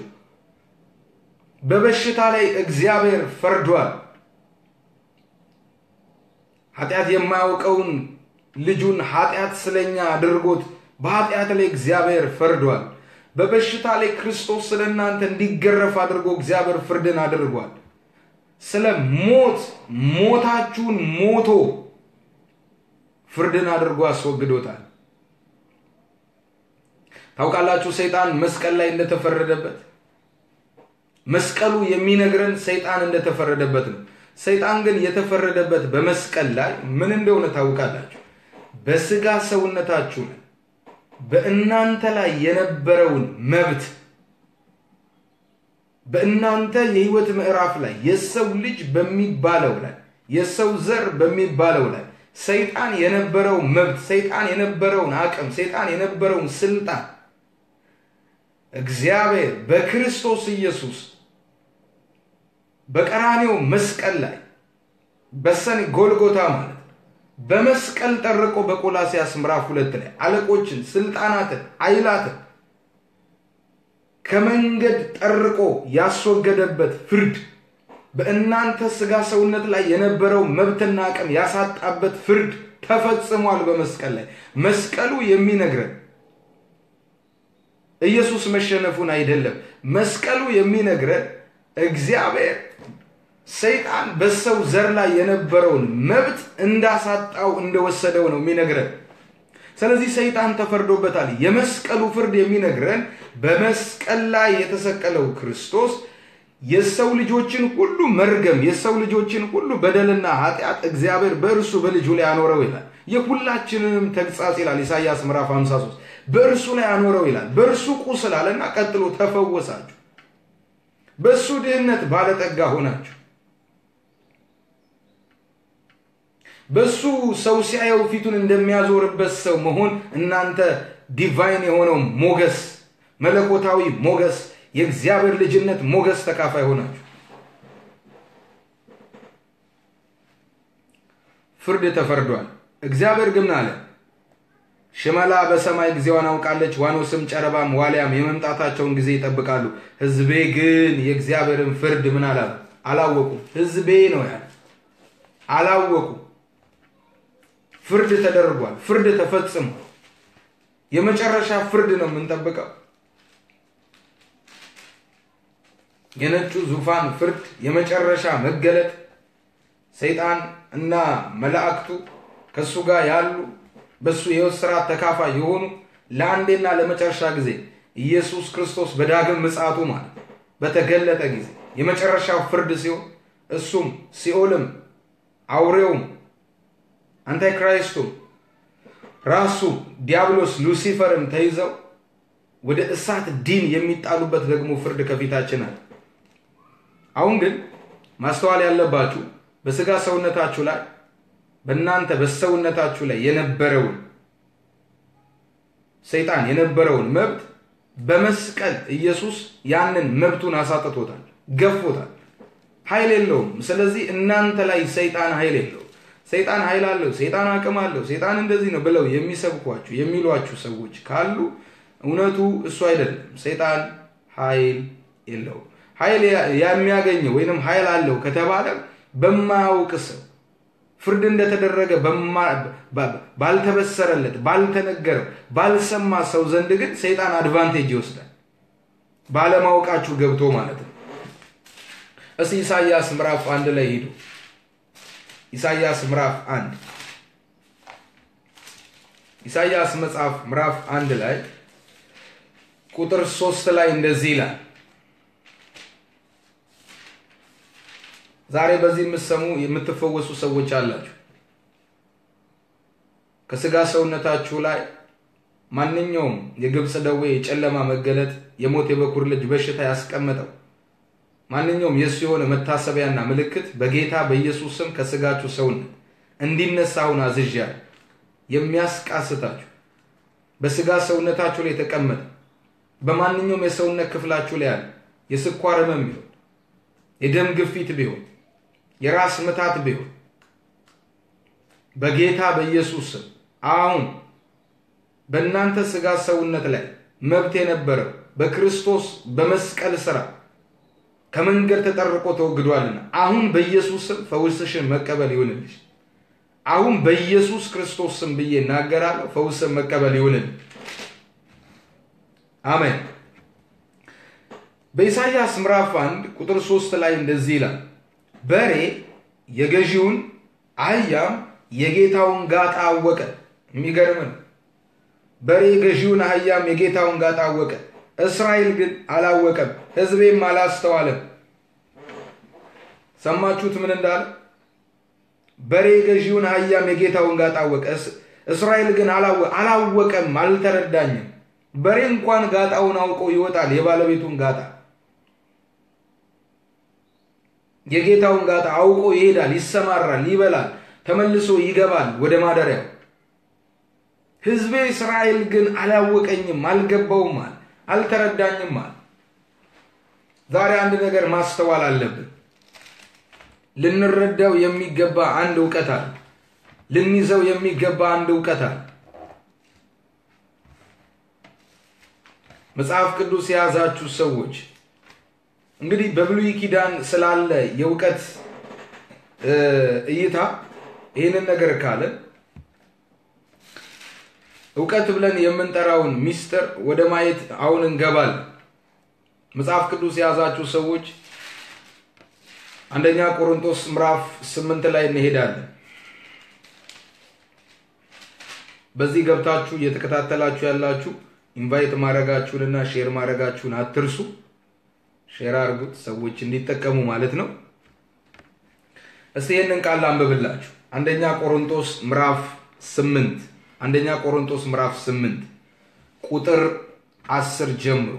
በበሽታ ላይ እግዚአብሔር ፈርዷል። ኃጢአት የማያውቀውን ልጁን ኃጢአት ስለኛ አድርጎት በኃጢአት ላይ እግዚአብሔር ፈርዷል። በበሽታ ላይ ክርስቶስ ስለ እናንተ እንዲገረፍ አድርጎ እግዚአብሔር ፍርድን አድርጓል። ስለ ሞት ሞታችሁን ሞቶ ፍርድን አድርጎ አስወግዶታል። ታውቃላችሁ ሰይጣን መስቀል ላይ እንደተፈረደበት መስቀሉ የሚነግረን ሰይጣን እንደተፈረደበት ነው። ሰይጣን ግን የተፈረደበት በመስቀል ላይ ምን እንደሆነ ታውቃላችሁ? በስጋ ሰውነታችሁ ላይ በእናንተ ላይ የነበረውን መብት በእናንተ የህይወት ምዕራፍ ላይ የሰው ልጅ በሚባለው ላይ የሰው ዘር በሚባለው ላይ ሰይጣን የነበረው መብት፣ ሰይጣን የነበረውን አቅም፣ ሰይጣን የነበረውን ስልጣን እግዚአብሔር በክርስቶስ ኢየሱስ በቀራኔው መስቀል ላይ በሰኔ ጎልጎታ ማለት በመስቀል ጠርቆ በቆላሲያስ ምዕራፍ ሁለት ላይ አለቆችን፣ ስልጣናትን፣ ኃይላትን ከመንገድ ጠርቆ ያስወገደበት ፍርድ በእናንተ ስጋ ሰውነት ላይ የነበረው መብትና አቅም ያሳጣበት ፍርድ ተፈጽሟል በመስቀል ላይ። መስቀሉ የሚነግረን ኢየሱስ መሸነፉን አይደለም። መስቀሉ የሚነግረን እግዚአብሔር ሰይጣን በሰው ዘር ላይ የነበረውን መብት እንዳሳጣው እንደወሰደው ነው የሚነግረን። ስለዚህ ሰይጣን ተፈርዶበታል። የመስቀሉ ፍርድ የሚነግረን በመስቀል ላይ የተሰቀለው ክርስቶስ የሰው ልጆችን ሁሉ መርገም፣ የሰው ልጆችን ሁሉ በደልና ኃጢአት እግዚአብሔር በእርሱ በልጁ ላይ አኖረው ይላል። የሁላችንንም ተግጻጽ ይላል ኢሳይያስ ምዕራፍ 53 በእርሱ ላይ አኖረው ይላል። በእርሱ ቁስል አለና ቀጥሎ ተፈወሳችሁ፣ በእሱ ድህነት ባለጠጋ ሆናችሁ፣ በእሱ ሰው ሲያየው ፊቱን እንደሚያዞርበት ሰው መሆን እናንተ ዲቫይን የሆነው ሞገስ፣ መለኮታዊ ሞገስ፣ የእግዚአብሔር ልጅነት ሞገስ ተካፋይ ሆናችሁ ፍርድ ተፈርዷል። እግዚአብሔር ግን አለ ሽመላ በሰማይ ጊዜዋን አውቃለች፣ ዋኖስም ጨረባም ዋልያም የመምጣታቸውን ጊዜ ይጠብቃሉ። ሕዝቤ ግን የእግዚአብሔርን ፍርድ ምን አላሉ አላወቁም። ሕዝቤ ነው ያለ አላወቁም። ፍርድ ተደርጓል። ፍርድ ተፈጽሟል። የመጨረሻ ፍርድ ነው የምንጠብቀው። የነጩ ዙፋን ፍርድ፣ የመጨረሻ መገለጥ፣ ሰይጣን እና መላእክቱ ከእሱ ጋር ያሉ በእሱ የሕይወት ስርዓት ተካፋይ የሆኑ ለአንዴና ለመጨረሻ ጊዜ ኢየሱስ ክርስቶስ በዳግም ምጽአቱ ማለት በተገለጠ ጊዜ የመጨረሻው ፍርድ ሲሆን እሱም ሲኦልም አውሬውም አንታይክራይስቱም ራሱ ዲያብሎስ ሉሲፈርም ተይዘው ወደ እሳት ዲን የሚጣሉበት ደግሞ ፍርድ ከፊታችን አለ። አሁን ግን ማስተዋል ያለባችሁ በስጋ ሰውነታችሁ ላይ በእናንተ በሰውነታችሁ ላይ የነበረውን ሰይጣን የነበረውን መብት በመስቀል ኢየሱስ ያንን መብቱን አሳጥቶታል፣ ገፎታል። ኃይል የለውም። ስለዚህ እናንተ ላይ ሰይጣን ኃይል የለውም። ሰይጣን ኃይል አለው፣ ሰይጣን አቅም አለው፣ ሰይጣን እንደዚህ ነው ብለው የሚሰብኳችሁ የሚሏችሁ ሰዎች ካሉ እውነቱ እሱ አይደለም። ሰይጣን ኃይል የለውም። ኃይል የሚያገኘው ወይንም ኃይል አለው ከተባለ በማያውቅ ሰው ፍርድ እንደተደረገ ባልተበሰረለት፣ ባልተነገረው፣ ባልሰማ ሰው ዘንድ ግን ሰይጣን አድቫንቴጅ ይወስዳል። ባለማወቃችሁ ገብቶ ማለት ነው። እስቲ ኢሳይያስ ምዕራፍ አንድ ላይ ሂዱ። ኢሳይያስ ምዕራፍ አንድ ኢሳይያስ መጽሐፍ ምዕራፍ አንድ ላይ ቁጥር ሶስት ላይ እንደዚህ ይላል። ዛሬ በዚህ የምትሰሙ የምትፈወሱ ሰዎች አላችሁ። ከስጋ ሰውነታችሁ ላይ ማንኛውም የግብፅ ደዌ፣ የጨለማ መገለጥ፣ የሞት የበኩር ልጅ በሽታ ያስቀመጠው ማንኛውም የእሱ የሆነ መታሰቢያና ምልክት በጌታ በኢየሱስ ስም ከስጋችሁ ሰውነት እንዲነሳ አሁን አዝዣለሁ። የሚያስቃስታችሁ በስጋ ሰውነታችሁ ላይ የተቀመጠ በማንኛውም የሰውነት ክፍላችሁ ላይ ያለ የስኳር ህመም ቢሆን የደም ግፊት ቢሆን የራስ ምታት ቢሆን በጌታ በኢየሱስ ስም አሁን በእናንተ ስጋ ሰውነት ላይ መብት የነበረው በክርስቶስ በመስቀል ስራ ከመንገድ ተጠርቆ ተወግዷልና አሁን በኢየሱስ ስም ፈውስሽን መቀበል ይሁንልሽ። አሁን በኢየሱስ ክርስቶስ ስም ብዬ እናገራለሁ። ፈውስን መቀበል ይሁንልሽ። አሜን። በኢሳይያስ ምዕራፍ አንድ ቁጥር ሶስት ላይ እንደዚህ ይላል፣ በሬ የገዢውን አህያም የጌታውን ጋጣ አወቀ። የሚገርም ነው። በሬ ገዢውን አህያም የጌታውን ጋጣ አወቀ። እስራኤል ግን አላወቀም፣ ሕዝቤም አላስተዋለም። ሰማችሁት ምን እንዳለ? በሬ ገዢውን አህያም የጌታውን ጋጣ አወቀ። እስራኤል ግን አላወቀም፣ አልተረዳኝም። በሬ እንኳን ጋጣውን አውቆ ይወጣል፣ የባለቤቱን ጋጣ የጌታውን ጋጣ አውቆ ይሄዳል፣ ይሰማራል፣ ይበላል፣ ተመልሶ ይገባል ወደ ማደሪያው። ሕዝቤ እስራኤል ግን አላወቀኝም፣ አልገባውም አለ፣ አልተረዳኝም አለ። ዛሬ አንድ ነገር ማስተዋል አለብን። ልንረዳው የሚገባ አንድ እውቀት አለ። ልንይዘው የሚገባ አንድ እውቀት አለ። መጽሐፍ ቅዱስ የያዛችሁ ሰዎች እንግዲህ በብሉይ ኪዳን ስላለ የእውቀት እይታ ይህንን ነገር ካለን እውቀት ብለን የምንጠራውን ሚስጥር ወደ ማየት አሁን እንገባለን። መጽሐፍ ቅዱስ የያዛችሁ ሰዎች አንደኛ ቆሮንቶስ ምዕራፍ ስምንት ላይ እንሄዳለን። በዚህ ገብታችሁ እየተከታተላችሁ ያላችሁ ኢንቫይት ማድረጋችሁንና ሼር ማድረጋችሁን አትርሱ። ሼር አድርጉት፣ ሰዎች እንዲጠቀሙ ማለት ነው። እስቲ ይህንን ቃል አንብብላችሁ አንደኛ ቆሮንቶስ ምዕራፍ ስምንት አንደኛ ቆሮንቶስ ምዕራፍ ስምንት ቁጥር አስር ጀምሮ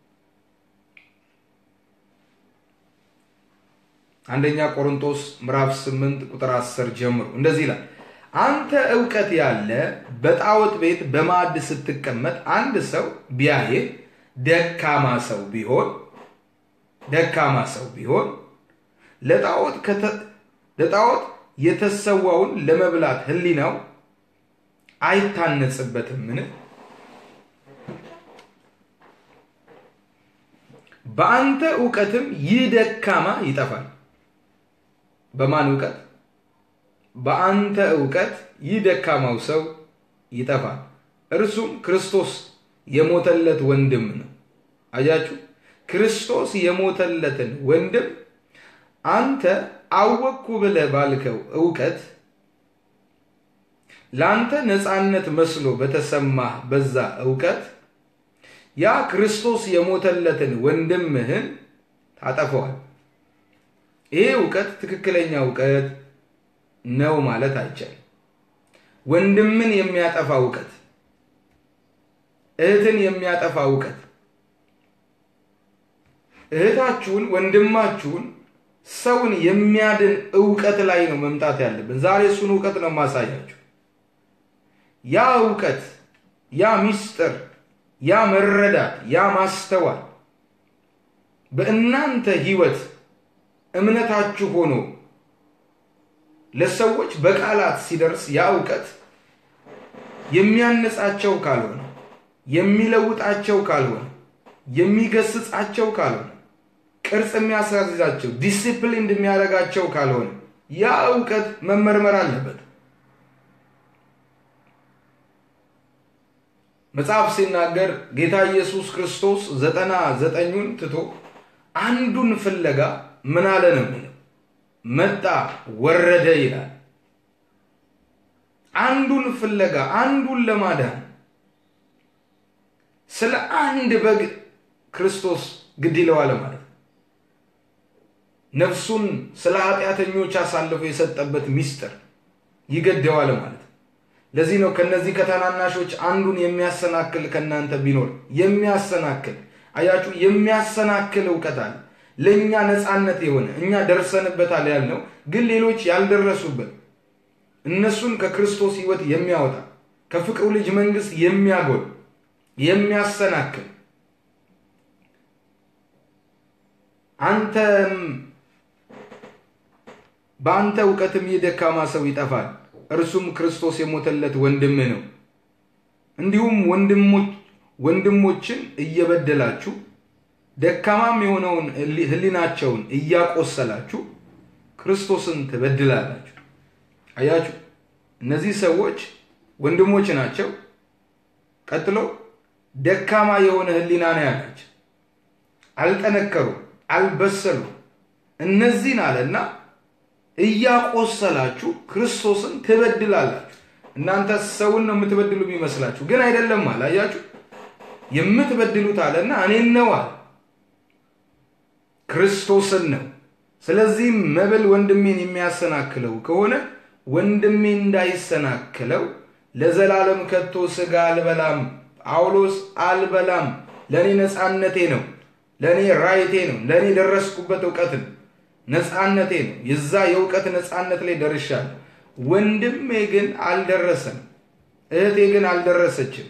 አንደኛ ቆሮንቶስ ምዕራፍ ስምንት ቁጥር አስር ጀምሮ እንደዚህ ይላል። አንተ እውቀት ያለ በጣዖት ቤት በማዕድ ስትቀመጥ አንድ ሰው ቢያይህ ደካማ ሰው ቢሆን ደካማ ሰው ቢሆን ለጣዖት ለጣዖት የተሰዋውን ለመብላት ሕሊናው አይታነጽበትምን? በአንተ እውቀትም ይህ ደካማ ይጠፋል። በማን እውቀት? በአንተ እውቀት ይህ ደካማው ሰው ይጠፋል። እርሱም ክርስቶስ የሞተለት ወንድም ነው። አያችሁ፣ ክርስቶስ የሞተለትን ወንድም አንተ አወቅኩ ብለህ ባልከው እውቀት ለአንተ ነፃነት መስሎ በተሰማህ በዛ እውቀት ያ ክርስቶስ የሞተለትን ወንድምህን ታጠፈዋል። ይሄ እውቀት ትክክለኛ እውቀት ነው ማለት አይቻልም። ወንድምን የሚያጠፋ እውቀት፣ እህትን የሚያጠፋ እውቀት፣ እህታችሁን፣ ወንድማችሁን፣ ሰውን የሚያድን እውቀት ላይ ነው መምጣት ያለብን። ዛሬ እሱን እውቀት ነው ማሳያችሁ። ያ እውቀት፣ ያ ሚስጥር፣ ያ መረዳት፣ ያ ማስተዋል በእናንተ ህይወት እምነታችሁ ሆኖ ለሰዎች በቃላት ሲደርስ ያ እውቀት የሚያነጻቸው ካልሆነ የሚለውጣቸው ካልሆነ የሚገስጻቸው ካልሆነ ቅርጽ የሚያስያዛቸው ዲሲፕሊን የሚያደርጋቸው ካልሆነ ያ እውቀት መመርመር አለበት። መጽሐፍ ሲናገር ጌታ ኢየሱስ ክርስቶስ ዘጠና ዘጠኙን ትቶ አንዱን ፍለጋ ምን አለ ነው የሚለው መጣ ወረደ ይላል። አንዱን ፍለጋ አንዱን ለማዳን ስለ አንድ በግ ክርስቶስ ግድ ይለዋል ማለት ነው። ነፍሱን ስለ ኃጢአተኞች አሳልፎ የሰጠበት ሚስጥር ይገደዋል ማለት ነው። ለዚህ ነው ከነዚህ ከታናናሾች አንዱን የሚያሰናክል ከእናንተ ቢኖር የሚያሰናክል አያችሁ፣ የሚያሰናክል እውቀት አለ። ለእኛ ነፃነት የሆነ እኛ ደርሰንበታል ያልነው ግን ሌሎች ያልደረሱበት እነሱን ከክርስቶስ ሕይወት የሚያወጣ ከፍቅሩ ልጅ መንግስት የሚያጎል የሚያሰናክል አንተም በአንተ እውቀትም ይህ ደካማ ሰው ይጠፋል፣ እርሱም ክርስቶስ የሞተለት ወንድምህ ነው። እንዲሁም ወንድሞችን እየበደላችሁ ደካማም የሆነውን ሕሊናቸውን እያቆሰላችሁ ክርስቶስን ትበድላላችሁ። አያችሁ፣ እነዚህ ሰዎች ወንድሞች ናቸው። ቀጥሎ ደካማ የሆነ ሕሊና ነው ያላቸው። አልጠነከሩም፣ አልበሰሉም። እነዚህን አለና እያቆሰላችሁ ክርስቶስን ትበድላላችሁ። እናንተ ሰውን ነው የምትበድሉ የሚመስላችሁ፣ ግን አይደለም አለ። አያችሁ የምትበድሉት አለና እኔን ነው አለ፣ ክርስቶስን ነው። ስለዚህም መብል ወንድሜን የሚያሰናክለው ከሆነ ወንድሜ እንዳይሰናክለው ለዘላለም ከቶ ስጋ አልበላም። ጳውሎስ አልበላም፣ ለእኔ ነፃነቴ ነው፣ ለእኔ ራይቴ ነው፣ ለእኔ የደረስኩበት እውቀት ነው፣ ነፃነቴ ነው። የዛ የእውቀት ነፃነት ላይ ደርሻለሁ። ወንድሜ ግን አልደረሰም፣ እህቴ ግን አልደረሰችም።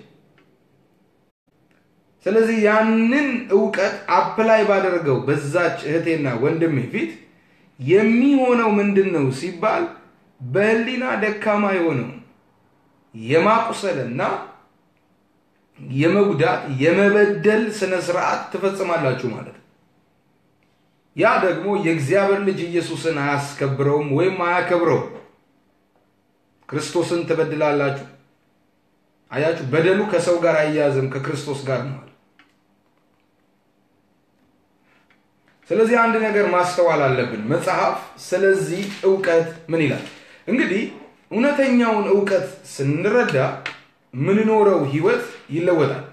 ስለዚህ ያንን እውቀት አፕላይ ባደርገው በዛች እህቴና ወንድሜ ፊት የሚሆነው ምንድን ነው ሲባል በህሊና ደካማ የሆነው የማቁሰልና የመጉዳት የመበደል ስነ ስርዓት ትፈጽማላችሁ ማለት ነው። ያ ደግሞ የእግዚአብሔር ልጅ ኢየሱስን አያስከብረውም ወይም አያከብረውም። ክርስቶስን ትበድላላችሁ። አያችሁ፣ በደሉ ከሰው ጋር አያያዝም ከክርስቶስ ጋር ነው። ስለዚህ አንድ ነገር ማስተዋል አለብን። መጽሐፍ ስለዚህ እውቀት ምን ይላል? እንግዲህ እውነተኛውን እውቀት ስንረዳ ምንኖረው ህይወት ይለወጣል።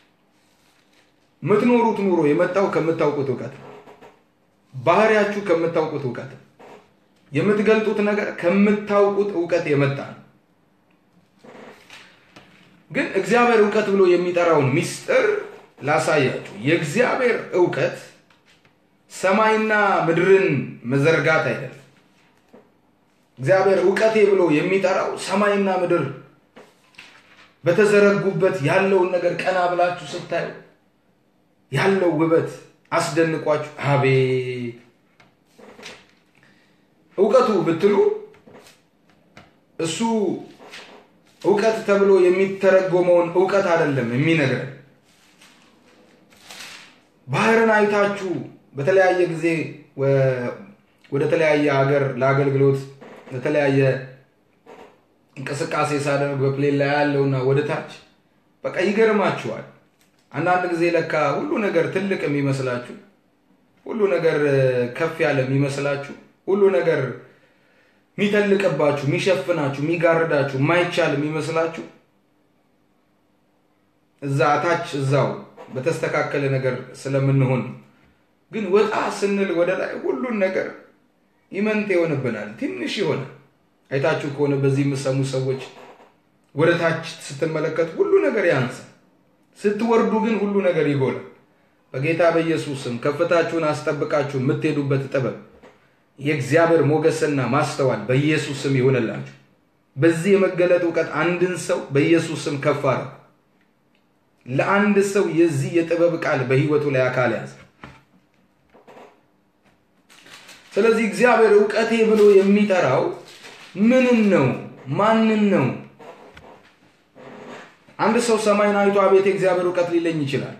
የምትኖሩት ኑሮ የመጣው ከምታውቁት እውቀት ነው። ባህሪያችሁ ከምታውቁት እውቀት ነው። የምትገልጡት ነገር ከምታውቁት እውቀት የመጣ ነው። ግን እግዚአብሔር እውቀት ብሎ የሚጠራውን ሚስጥር ላሳያችሁ። የእግዚአብሔር እውቀት ሰማይና ምድርን መዘርጋት አይደለም። እግዚአብሔር እውቀቴ ብሎ የሚጠራው ሰማይና ምድር በተዘረጉበት ያለውን ነገር ቀና ብላችሁ ስታዩ ያለው ውበት አስደንቋችሁ አቤት እውቀቱ ብትሉ እሱ እውቀት ተብሎ የሚተረጎመውን እውቀት አይደለም የሚነግረን። ባህርን አይታችሁ በተለያየ ጊዜ ወደ ተለያየ ሀገር ለአገልግሎት ለተለያየ እንቅስቃሴ ሳደርግ በፕሌን ላይ ያለውና ወደ ታች በቃ ይገርማችኋል። አንዳንድ ጊዜ ለካ ሁሉ ነገር ትልቅ የሚመስላችሁ፣ ሁሉ ነገር ከፍ ያለ የሚመስላችሁ፣ ሁሉ ነገር የሚተልቅባችሁ፣ የሚሸፍናችሁ፣ የሚጋርዳችሁ፣ የማይቻል የሚመስላችሁ እዛ ታች እዛው በተስተካከለ ነገር ስለምንሆን ግን ወጣ ስንል ወደ ላይ ሁሉን ነገር ይመንት ይሆንብናል፣ ትንሽ ይሆናል። አይታችሁ ከሆነ በዚህ የምሰሙ ሰዎች ወደ ታች ስትመለከቱ ሁሉ ነገር ያንሳል፣ ስትወርዱ ግን ሁሉ ነገር ይጎላል። በጌታ በኢየሱስ ስም ከፍታችሁን አስጠብቃችሁ የምትሄዱበት ጥበብ የእግዚአብሔር ሞገስና ማስተዋል በኢየሱስ ስም ይሆንላችሁ። በዚህ የመገለጥ እውቀት አንድን ሰው በኢየሱስ ስም ከፍ አረግ። ለአንድ ሰው የዚህ የጥበብ ቃል በህይወቱ ላይ አካል ያዘ። ስለዚህ እግዚአብሔር እውቀቴ ብሎ የሚጠራው ምንን ነው? ማንን ነው? አንድ ሰው ሰማይን አይቶ አቤት የእግዚአብሔር እውቀት ሊለኝ ይችላል።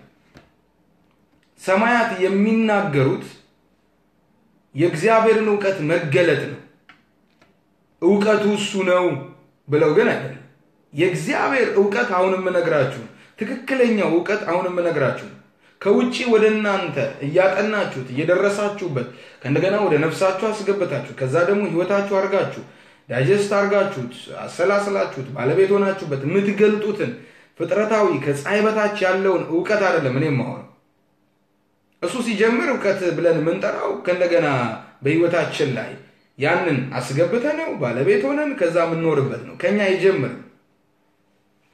ሰማያት የሚናገሩት የእግዚአብሔርን እውቀት መገለጥ ነው። እውቀቱ እሱ ነው ብለው ግን አይደለም። የእግዚአብሔር እውቀት አሁን የምነግራችሁ ትክክለኛው እውቀት አሁን የምነግራችሁ ከውጭ ወደ እናንተ እያጠናችሁት እየደረሳችሁበት ከእንደገና ወደ ነፍሳችሁ አስገብታችሁ ከዛ ደግሞ ህይወታችሁ አድርጋችሁ ዳይጀስት አድርጋችሁት አሰላስላችሁት ባለቤት ሆናችሁበት የምትገልጡትን ፍጥረታዊ ከፀሐይ በታች ያለውን እውቀት አይደለም እኔ የማወራው። እሱ ሲጀምር እውቀት ብለን የምንጠራው ከእንደገና በህይወታችን ላይ ያንን አስገብተ ነው ባለቤት ሆነን ከዛ የምንኖርበት ነው። ከኛ ይጀምር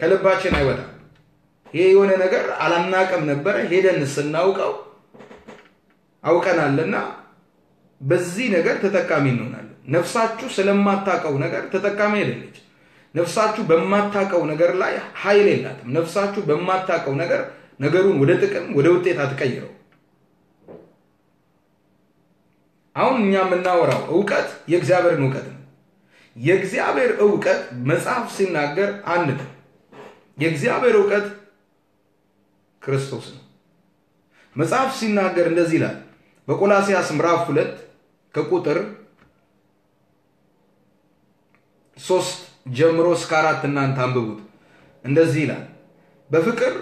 ከልባችን አይወጣም። ይሄ የሆነ ነገር አላናቅም ነበረ ሄደን ስናውቀው አውቀናልና በዚህ ነገር ተጠቃሚ እንሆናለን። ነፍሳችሁ ስለማታውቀው ነገር ተጠቃሚ አይደለች። ነፍሳችሁ በማታውቀው ነገር ላይ ኃይል የላትም። ነፍሳችሁ በማታውቀው ነገር ነገሩን ወደ ጥቅም ወደ ውጤት አትቀይረው። አሁን እኛ የምናወራው እውቀት የእግዚአብሔርን እውቀት ነው። የእግዚአብሔር እውቀት መጽሐፍ ሲናገር አንድ ነው። የእግዚአብሔር እውቀት ክርስቶስ ነው። መጽሐፍ ሲናገር እንደዚህ ይላል በቆላሲያስ ምዕራፍ ሁለት ከቁጥር ሶስት ጀምሮ እስከ አራት እናንተ አንብቡት። እንደዚህ ይላል በፍቅር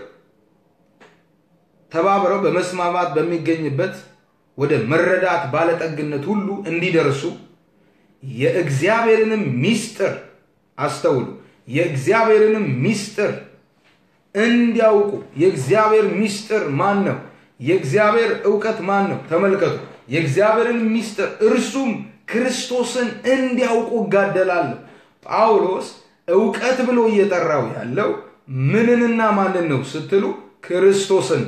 ተባብረው በመስማማት በሚገኝበት ወደ መረዳት ባለጠግነት ሁሉ እንዲደርሱ የእግዚአብሔርንም ሚስጥር አስተውሉ። የእግዚአብሔርንም ሚስጥር እንዲያውቁ የእግዚአብሔር ሚስጥር ማን ነው? የእግዚአብሔር እውቀት ማን ነው? ተመልከቱ። የእግዚአብሔርን ሚስጥር እርሱም ክርስቶስን እንዲያውቁ እጋደላለሁ። ጳውሎስ እውቀት ብሎ እየጠራው ያለው ምንንና ማንን ነው ስትሉ ክርስቶስን።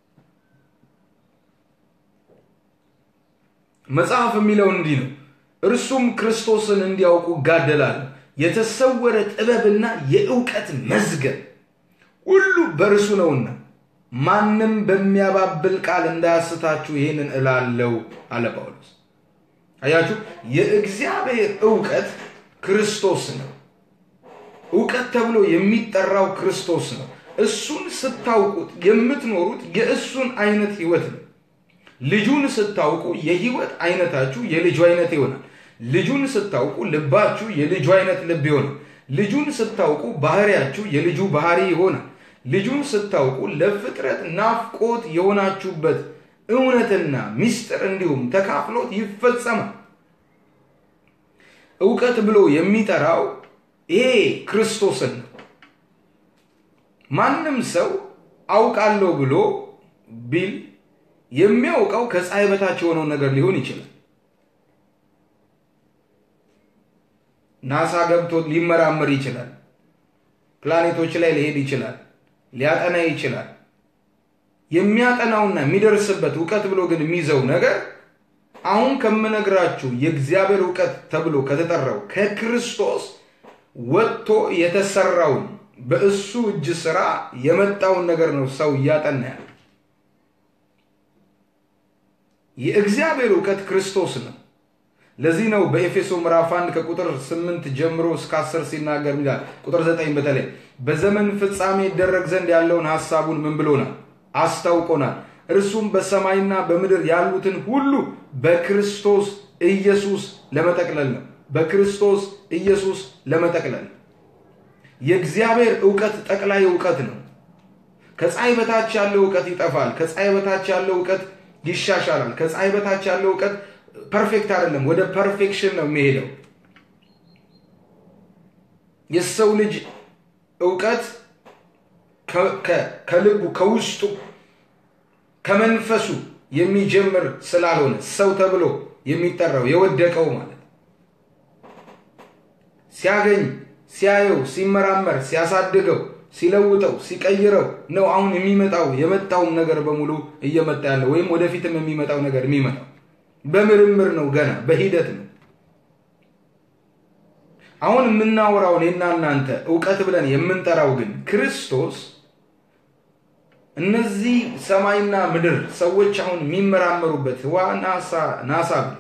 መጽሐፍ የሚለው እንዲህ ነው፣ እርሱም ክርስቶስን እንዲያውቁ እጋደላለሁ። የተሰወረ ጥበብና የእውቀት መዝገብ ሁሉ በእርሱ ነውና ማንም በሚያባብል ቃል እንዳያስታችሁ ይህንን እላለው አለ ጳውሎስ። አያችሁ፣ የእግዚአብሔር እውቀት ክርስቶስ ነው። እውቀት ተብሎ የሚጠራው ክርስቶስ ነው። እሱን ስታውቁት የምትኖሩት የእሱን አይነት ህይወት ነው። ልጁን ስታውቁ የህይወት አይነታችሁ የልጁ አይነት ይሆናል። ልጁን ስታውቁ ልባችሁ የልጁ አይነት ልብ ይሆናል። ልጁን ስታውቁ ባህሪያችሁ የልጁ ባህሪ ይሆናል። ልጁን ስታውቁ ለፍጥረት ናፍቆት የሆናችሁበት እውነትና ምስጢር እንዲሁም ተካፍሎት ይፈጸማል። እውቀት ብሎ የሚጠራው ይሄ ክርስቶስን ነው። ማንም ሰው አውቃለሁ ብሎ ቢል የሚያውቀው ከፀሐይ በታች የሆነውን ነገር ሊሆን ይችላል። ናሳ ገብቶ ሊመራመር ይችላል። ፕላኔቶች ላይ ሊሄድ ይችላል። ሊያጠና ይችላል። የሚያጠናውና የሚደርስበት እውቀት ብሎ ግን የሚይዘው ነገር አሁን ከምነግራችሁ የእግዚአብሔር እውቀት ተብሎ ከተጠራው ከክርስቶስ ወጥቶ የተሰራውን በእሱ እጅ ስራ የመጣውን ነገር ነው ሰው እያጠና ያለ። የእግዚአብሔር እውቀት ክርስቶስ ነው። ለዚህ ነው በኤፌሶ ምዕራፍ 1 ከቁጥር 8 ጀምሮ እስከ 10 ሲናገር ይላል። ቁጥር 9 በተለይ በዘመን ፍጻሜ ይደረግ ዘንድ ያለውን ሐሳቡን ምን ብሎናል? አስታውቆናል። እርሱም በሰማይና በምድር ያሉትን ሁሉ በክርስቶስ ኢየሱስ ለመጠቅለል ነው። በክርስቶስ ኢየሱስ ለመጠቅለል የእግዚአብሔር እውቀት ጠቅላይ እውቀት ነው። ከፀሐይ በታች ያለው እውቀት ይጠፋል። ከፀሐይ በታች ያለው እውቀት ይሻሻላል። ከፀሐይ በታች ያለው እውቀት ፐርፌክት አይደለም፣ ወደ ፐርፌክሽን ነው የሚሄደው። የሰው ልጅ እውቀት ከልቡ ከውስጡ ከመንፈሱ የሚጀምር ስላልሆነ ሰው ተብሎ የሚጠራው የወደቀው ማለት ሲያገኝ ሲያየው ሲመራመር ሲያሳድገው ሲለውጠው ሲቀይረው ነው አሁን የሚመጣው የመጣውን ነገር በሙሉ እየመጣ ያለው ወይም ወደፊትም የሚመጣው ነገር የሚመጣው በምርምር ነው፣ ገና በሂደት ነው። አሁን የምናወራው እኔና እናንተ እውቀት ብለን የምንጠራው ግን ክርስቶስ እነዚህ ሰማይና ምድር ሰዎች አሁን የሚመራመሩበት ህዋ ናሳ ብለው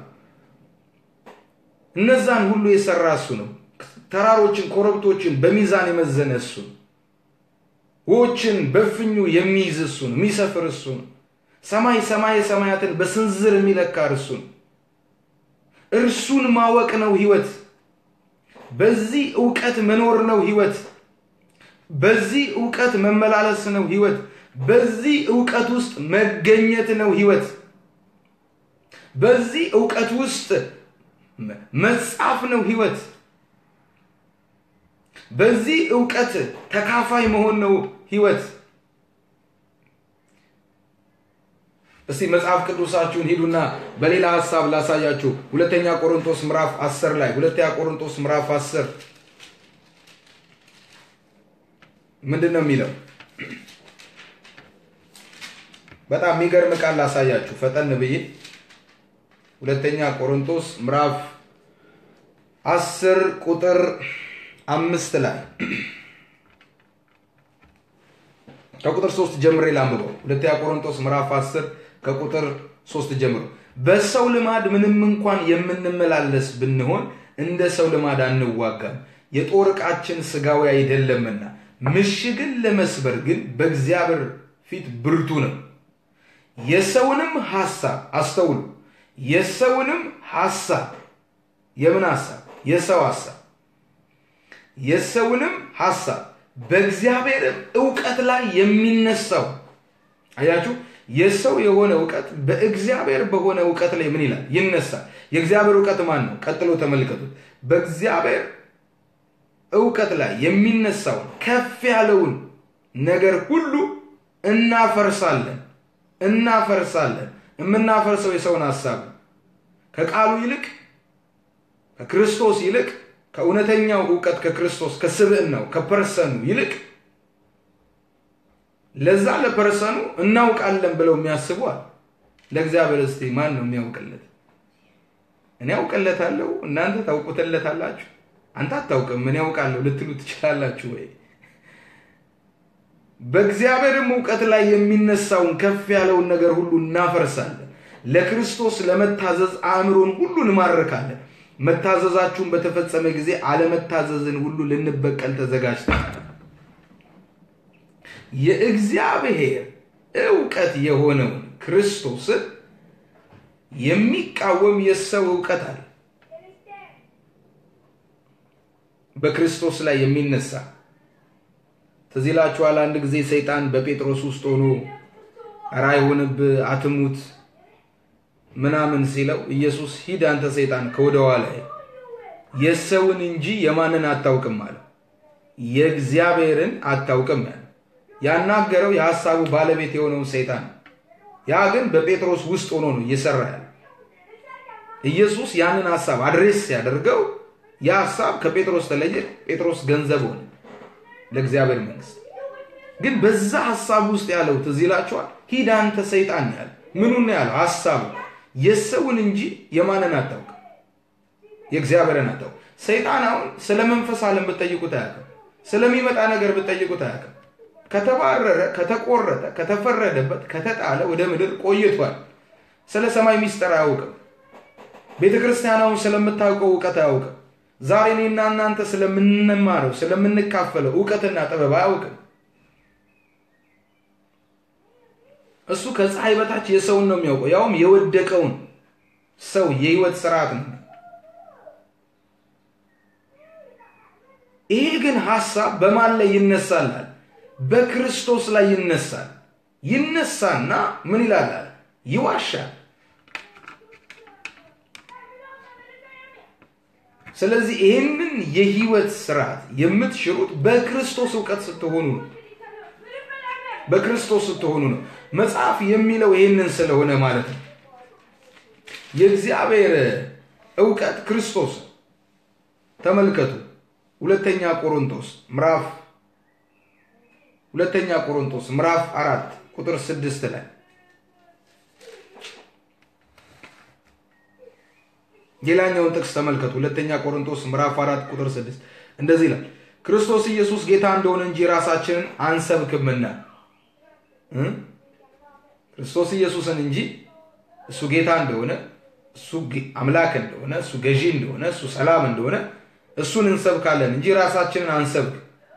እነዛን ሁሉ የሰራ እሱ ነው። ተራሮችን ኮረብቶችን በሚዛን የመዘነ እሱ ነው። ውኆችን በፍኙ የሚይዝ እሱ ነው። የሚሰፍር እሱ ነው። ሰማይ ሰማይ ሰማያትን በስንዝር የሚለካ እርሱ ነው። እርሱን ማወቅ ነው ህይወት። በዚህ እውቀት መኖር ነው ህይወት። በዚህ እውቀት መመላለስ ነው ህይወት። በዚህ እውቀት ውስጥ መገኘት ነው ህይወት። በዚህ እውቀት ውስጥ መጻፍ ነው ህይወት። በዚህ እውቀት ተካፋይ መሆን ነው ህይወት። እስቲ መጽሐፍ ቅዱሳችሁን ሂዱና በሌላ ሀሳብ ላሳያችሁ። ሁለተኛ ቆሮንቶስ ምዕራፍ 10 ላይ ሁለተኛ ቆሮንቶስ ምዕራፍ 10 ምንድን ነው የሚለው? በጣም የሚገርም ቃል ላሳያችሁ ፈጠን ብዬ ሁለተኛ ቆሮንቶስ ምዕራፍ አስር ቁጥር አምስት ላይ ከቁጥር ሶስት ጀምሬ ላንብበው። ሁለተኛ ቆሮንቶስ ምዕራፍ አስር ከቁጥር ሶስት ጀምሮ በሰው ልማድ ምንም እንኳን የምንመላለስ ብንሆን እንደ ሰው ልማድ አንዋጋም፣ የጦር ዕቃችን ስጋዊ አይደለምና ምሽግን ለመስበር ግን በእግዚአብሔር ፊት ብርቱ ነው። የሰውንም ሐሳብ አስተውሉ። የሰውንም ሐሳብ የምን ሐሳብ? የሰው ሐሳብ የሰውንም ሐሳብ በእግዚአብሔርም እውቀት ላይ የሚነሳው አያችሁ፣ የሰው የሆነ እውቀት በእግዚአብሔር በሆነ እውቀት ላይ ምን ይላል? ይነሳል። የእግዚአብሔር እውቀት ማን ነው? ቀጥሎ ተመልከቱት። በእግዚአብሔር እውቀት ላይ የሚነሳውን ከፍ ያለውን ነገር ሁሉ እናፈርሳለን እናፈርሳለን። የምናፈርሰው የሰውን ሐሳብ ከቃሉ ይልቅ ከክርስቶስ ይልቅ ከእውነተኛው እውቀት ከክርስቶስ ከስብዕናው ከፐርሰኑ ይልቅ ለዛ ለፐርሰኑ እናውቃለን ብለው የሚያስቧል። ለእግዚአብሔር እስቲ ማን ነው የሚያውቅለት? እኔ ያውቅለታለሁ፣ እናንተ ታውቁትለታላችሁ። አንተ አታውቅም፣ እኔ ያውቃለሁ ልትሉ ትችላላችሁ ወይ? በእግዚአብሔርም እውቀት ላይ የሚነሳውን ከፍ ያለውን ነገር ሁሉ እናፈርሳለን። ለክርስቶስ ለመታዘዝ አእምሮን ሁሉ እንማርካለን። መታዘዛችሁን በተፈጸመ ጊዜ አለመታዘዝን ሁሉ ልንበቀል ተዘጋጅተናል። የእግዚአብሔር እውቀት የሆነውን ክርስቶስን የሚቃወም የሰው እውቀት አለ። በክርስቶስ ላይ የሚነሳ ትዝ ይላችኋል። አንድ ጊዜ ሰይጣን በጴጥሮስ ውስጥ ሆኖ ኧረ አይሆንብህ አትሙት ምናምን ሲለው ኢየሱስ ሂድ አንተ ሰይጣን ከወደ ኋላ የሰውን እንጂ የማንን አታውቅም አለው። የእግዚአብሔርን አታውቅም ያለ ያናገረው የሐሳቡ ባለቤት የሆነውን ሰይጣን ነው። ያ ግን በጴጥሮስ ውስጥ ሆኖ ነው እየሰራ ያለ። ኢየሱስ ያንን ሐሳብ አድሬስ ሲያደርገው ያ ሐሳብ ከጴጥሮስ ተለየ። ጴጥሮስ ገንዘብ ሆነ ለእግዚአብሔር መንግስት። ግን በዛ ሐሳብ ውስጥ ያለው ትዝ ይላችኋል። ሂድ አንተ ሰይጣን ያለ ምኑን ነው ያለው? ሐሳቡ የሰውን እንጂ የማንን አታውቅም፣ የእግዚአብሔርን አታውቅም። ሰይጣን አሁን ስለ መንፈስ ዓለም ብትጠይቁት አያውቅም። ስለሚመጣ ነገር ብትጠይቁት አያውቅም። ከተባረረ፣ ከተቆረጠ፣ ከተፈረደበት፣ ከተጣለ ወደ ምድር ቆይቷል። ስለ ሰማይ ሚስጥር አያውቅም። ቤተ ክርስቲያናውን ስለምታውቀው እውቀት አያውቅም። ዛሬ እኔና እናንተ ስለምንማረው ስለምንካፈለው እውቀትና ጥበብ አያውቅም። እሱ ከፀሐይ በታች የሰውን ነው የሚያውቀው፣ ያውም የወደቀውን ሰው የህይወት ስርዓት ነው። ይሄ ግን ሐሳብ በማን ላይ ይነሳላል? በክርስቶስ ላይ ይነሳል። ይነሳና ምን ይላል? ይዋሻል። ስለዚህ ይህንን የህይወት ስርዓት የምትሽሩት በክርስቶስ እውቀት ስትሆኑ ነው። በክርስቶስ ስትሆኑ ነው። መጽሐፍ የሚለው ይህንን ስለሆነ ማለት ነው። የእግዚአብሔር እውቀት ክርስቶስ ተመልከቱ። ሁለተኛ ቆሮንቶስ ምዕራፍ ሁለተኛ ቆሮንቶስ ምዕራፍ አራት ቁጥር ስድስት ላይ ሌላኛውን ጥቅስ ተመልከቱ። ሁለተኛ ቆሮንቶስ ምዕራፍ አራት ቁጥር ስድስት እንደዚህ ይላል፣ ክርስቶስ ኢየሱስ ጌታ እንደሆነ እንጂ ራሳችንን አንሰብክምና ክርስቶስ ኢየሱስን እንጂ እሱ ጌታ እንደሆነ እሱ አምላክ እንደሆነ እሱ ገዢ እንደሆነ እሱ ሰላም እንደሆነ እሱን እንሰብካለን እንጂ ራሳችንን አንሰብክ።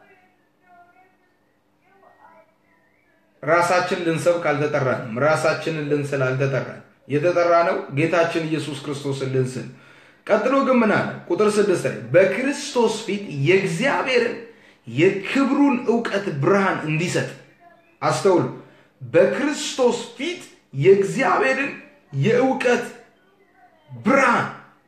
ራሳችን ልንሰብክ አልተጠራንም። ራሳችንን ልንስል አልተጠራን። የተጠራ ነው ጌታችን ኢየሱስ ክርስቶስን ልንስል። ቀጥሎ ግን ምን አለ? ቁጥር ስድስት ላይ በክርስቶስ ፊት የእግዚአብሔርን የክብሩን እውቀት ብርሃን እንዲሰጥ አስተውሉ። በክርስቶስ ፊት የእግዚአብሔርን የእውቀት ብርሃን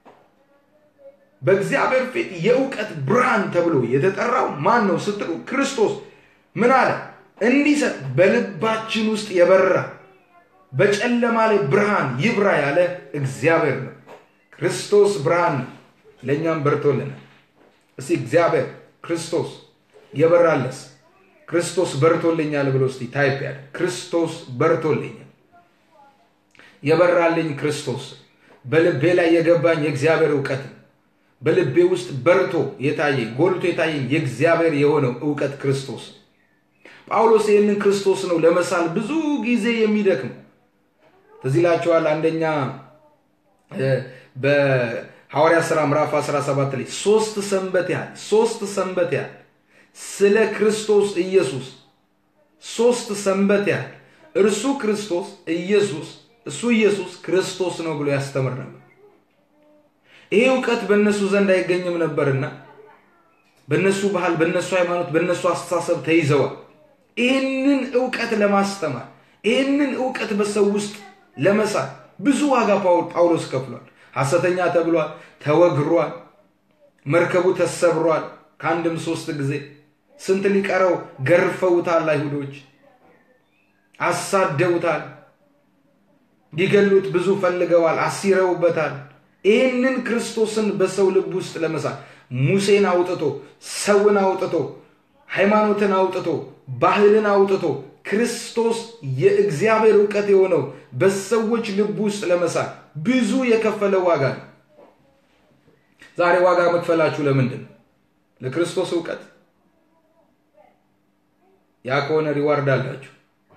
በእግዚአብሔር ፊት የእውቀት ብርሃን ተብሎ የተጠራው ማን ነው ስትሉ ክርስቶስ ምን አለ? እንዲሰጥ በልባችን ውስጥ የበራ በጨለማ ላይ ብርሃን ይብራ ያለ እግዚአብሔር ነው። ክርስቶስ ብርሃን ነው፣ ለእኛም በርቶልናል። እስቲ እግዚአብሔር ክርስቶስ የበራለስ ክርስቶስ በርቶልኛል ብሎ እስቲ ታይፕ ያለ ክርስቶስ በርቶልኛል። የበራልኝ ክርስቶስ በልቤ ላይ የገባኝ የእግዚአብሔር እውቀት ነው። በልቤ ውስጥ በርቶ የታየኝ ጎልቶ የታየኝ የእግዚአብሔር የሆነው እውቀት ክርስቶስ ነው። ጳውሎስ ይህንን ክርስቶስ ነው ለመሳል ብዙ ጊዜ የሚደክመው። ትዝ ይላችኋል አንደኛ በሐዋርያ ሥራ ምዕራፍ 17 ላይ ሶስት ሰንበት ያህል ሶስት ሰንበት ያህል ስለ ክርስቶስ ኢየሱስ ሶስት ሰንበት ያህል እርሱ ክርስቶስ ኢየሱስ እሱ ኢየሱስ ክርስቶስ ነው ብሎ ያስተምር ነበር። ይሄ እውቀት በእነሱ ዘንድ አይገኝም ነበርና በእነሱ ባህል፣ በእነሱ ሃይማኖት፣ በእነሱ አስተሳሰብ ተይዘዋል። ይህንን እውቀት ለማስተማር ይህንን እውቀት በሰው ውስጥ ለመሳል ብዙ ዋጋ ጳውሎስ ከፍሏል። ሐሰተኛ ተብሏል፣ ተወግሯል፣ መርከቡ ተሰብሯል። ከአንድም ሶስት ጊዜ ስንት ሊቀረው ገርፈውታል። አይሁዶች አሳደውታል። ሊገሉት ብዙ ፈልገዋል፣ አሲረውበታል። ይህንን ክርስቶስን በሰው ልብ ውስጥ ለመሳል ሙሴን አውጥቶ ሰውን አውጥቶ ሃይማኖትን አውጥቶ ባህልን አውጥቶ ክርስቶስ የእግዚአብሔር እውቀት የሆነው በሰዎች ልብ ውስጥ ለመሳል ብዙ የከፈለ ዋጋ ነው። ዛሬ ዋጋ መክፈላችሁ ለምንድን ነው? ለክርስቶስ እውቀት። ያ ከሆነ ሪዋርድ አላችሁ።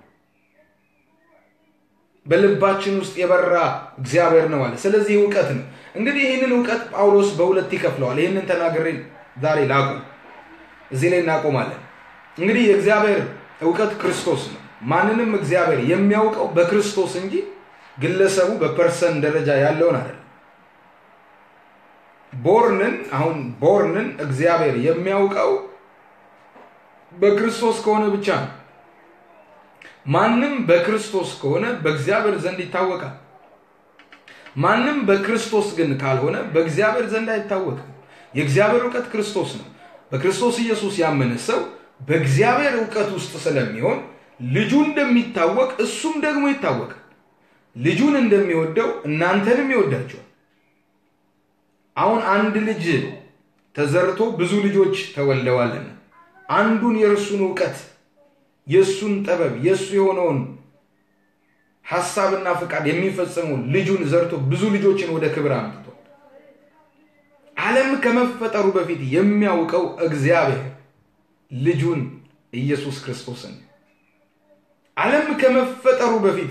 በልባችን ውስጥ የበራ እግዚአብሔር ነው አለ። ስለዚህ እውቀት ነው። እንግዲህ ይህንን እውቀት ጳውሎስ በሁለት ይከፍለዋል። ይህንን ተናግሬ ዛሬ ላቁም፣ እዚህ ላይ እናቆማለን። እንግዲህ የእግዚአብሔር እውቀት ክርስቶስ ነው። ማንንም እግዚአብሔር የሚያውቀው በክርስቶስ እንጂ ግለሰቡ በፐርሰን ደረጃ ያለውን አይደለም። ቦርንን አሁን ቦርንን እግዚአብሔር የሚያውቀው በክርስቶስ ከሆነ ብቻ ነው። ማንም በክርስቶስ ከሆነ በእግዚአብሔር ዘንድ ይታወቃል። ማንም በክርስቶስ ግን ካልሆነ በእግዚአብሔር ዘንድ አይታወቅም። የእግዚአብሔር እውቀት ክርስቶስ ነው። በክርስቶስ ኢየሱስ ያመነ ሰው በእግዚአብሔር እውቀት ውስጥ ስለሚሆን ልጁ እንደሚታወቅ እሱም ደግሞ ይታወቃል። ልጁን እንደሚወደው እናንተንም ይወዳቸዋል። አሁን አንድ ልጅ ተዘርቶ ብዙ ልጆች ተወልደዋልና አንዱን የእርሱን እውቀት የእሱን ጥበብ የእሱ የሆነውን ሐሳብና ፍቃድ የሚፈጽመው ልጁን ዘርቶ ብዙ ልጆችን ወደ ክብር አምጥቷል። ዓለም ከመፈጠሩ በፊት የሚያውቀው እግዚአብሔር ልጁን ኢየሱስ ክርስቶስን ዓለም ከመፈጠሩ በፊት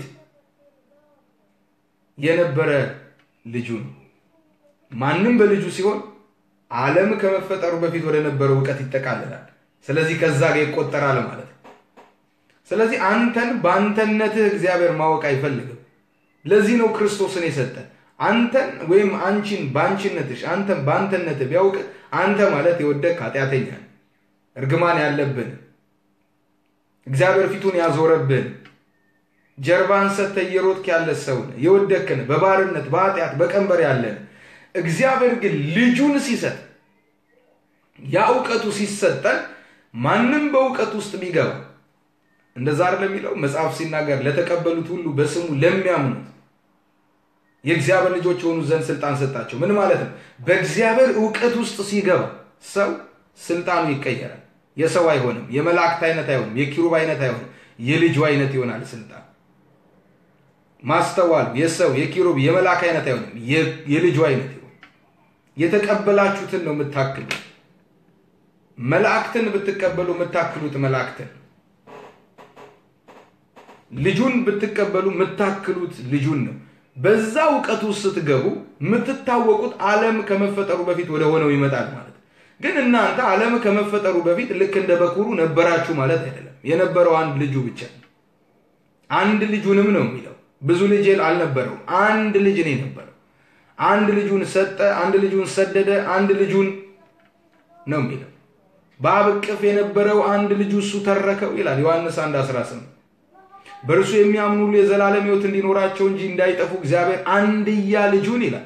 የነበረ ልጁ ነው። ማንም በልጁ ሲሆን ዓለም ከመፈጠሩ በፊት ወደ ነበረው እውቀት ይጠቃልላል። ስለዚህ ከዛ ጋር ይቆጠራል ማለት ነው። ስለዚህ አንተን በአንተነትህ እግዚአብሔር ማወቅ አይፈልግም። ለዚህ ነው ክርስቶስን የሰጠ። አንተን ወይም አንቺን በአንቺነትሽ አንተን በአንተነትህ ቢያውቅ አንተ ማለት የወደቅ ኃጢአተኛ እርግማን ያለብን እግዚአብሔር ፊቱን ያዞረብን ጀርባን ሰጥተህ እየሮጥክ ያለ ሰውን የወደክን በባርነት በኃጢአት በቀንበር ያለን እግዚአብሔር ግን ልጁን ሲሰጥ ያ እውቀቱ ሲሰጠን ማንም በእውቀት ውስጥ ቢገባ እንደዛ አይደለም የሚለው መጽሐፍ ሲናገር ለተቀበሉት ሁሉ በስሙ ለሚያምኑት የእግዚአብሔር ልጆች የሆኑ ዘንድ ስልጣን ሰጣቸው። ምን ማለት ነው? በእግዚአብሔር እውቀት ውስጥ ሲገባ ሰው ስልጣኑ ይቀየራል። የሰው አይሆንም፣ የመላእክት አይነት አይሆንም፣ የኪሩብ አይነት አይሆንም፣ የልጁ አይነት ይሆናል። ስልጣን ማስተዋል የሰው የኪሩብ የመላክ አይነት አይሆንም፣ የልጁ አይነት ይሆን። የተቀበላችሁትን ነው የምታክሉት። መላእክትን ብትቀበሉ የምታክሉት መላእክትን ልጁን ብትቀበሉ የምታክሉት ልጁን ነው። በዛ እውቀት ውስጥ ስትገቡ የምትታወቁት ዓለም ከመፈጠሩ በፊት ወደ ሆነው ይመጣል ማለት ግን እናንተ ዓለም ከመፈጠሩ በፊት ልክ እንደ በኩሩ ነበራችሁ ማለት አይደለም። የነበረው አንድ ልጁ ብቻ አንድ ልጁንም ነው የሚለው። ብዙ ልጅ አልነበረውም። አንድ ልጅ ነው የነበረው። አንድ ልጁን ሰጠ፣ አንድ ልጁን ሰደደ፣ አንድ ልጁን ነው የሚለው። በአብ እቅፍ የነበረው አንድ ልጁ እሱ ተረከው ይላል ዮሐንስ 1 18 በእርሱ የሚያምኑ ሁሉ የዘላለም ሕይወት እንዲኖራቸው እንጂ እንዳይጠፉ እግዚአብሔር አንድያ ልጁን ይላል።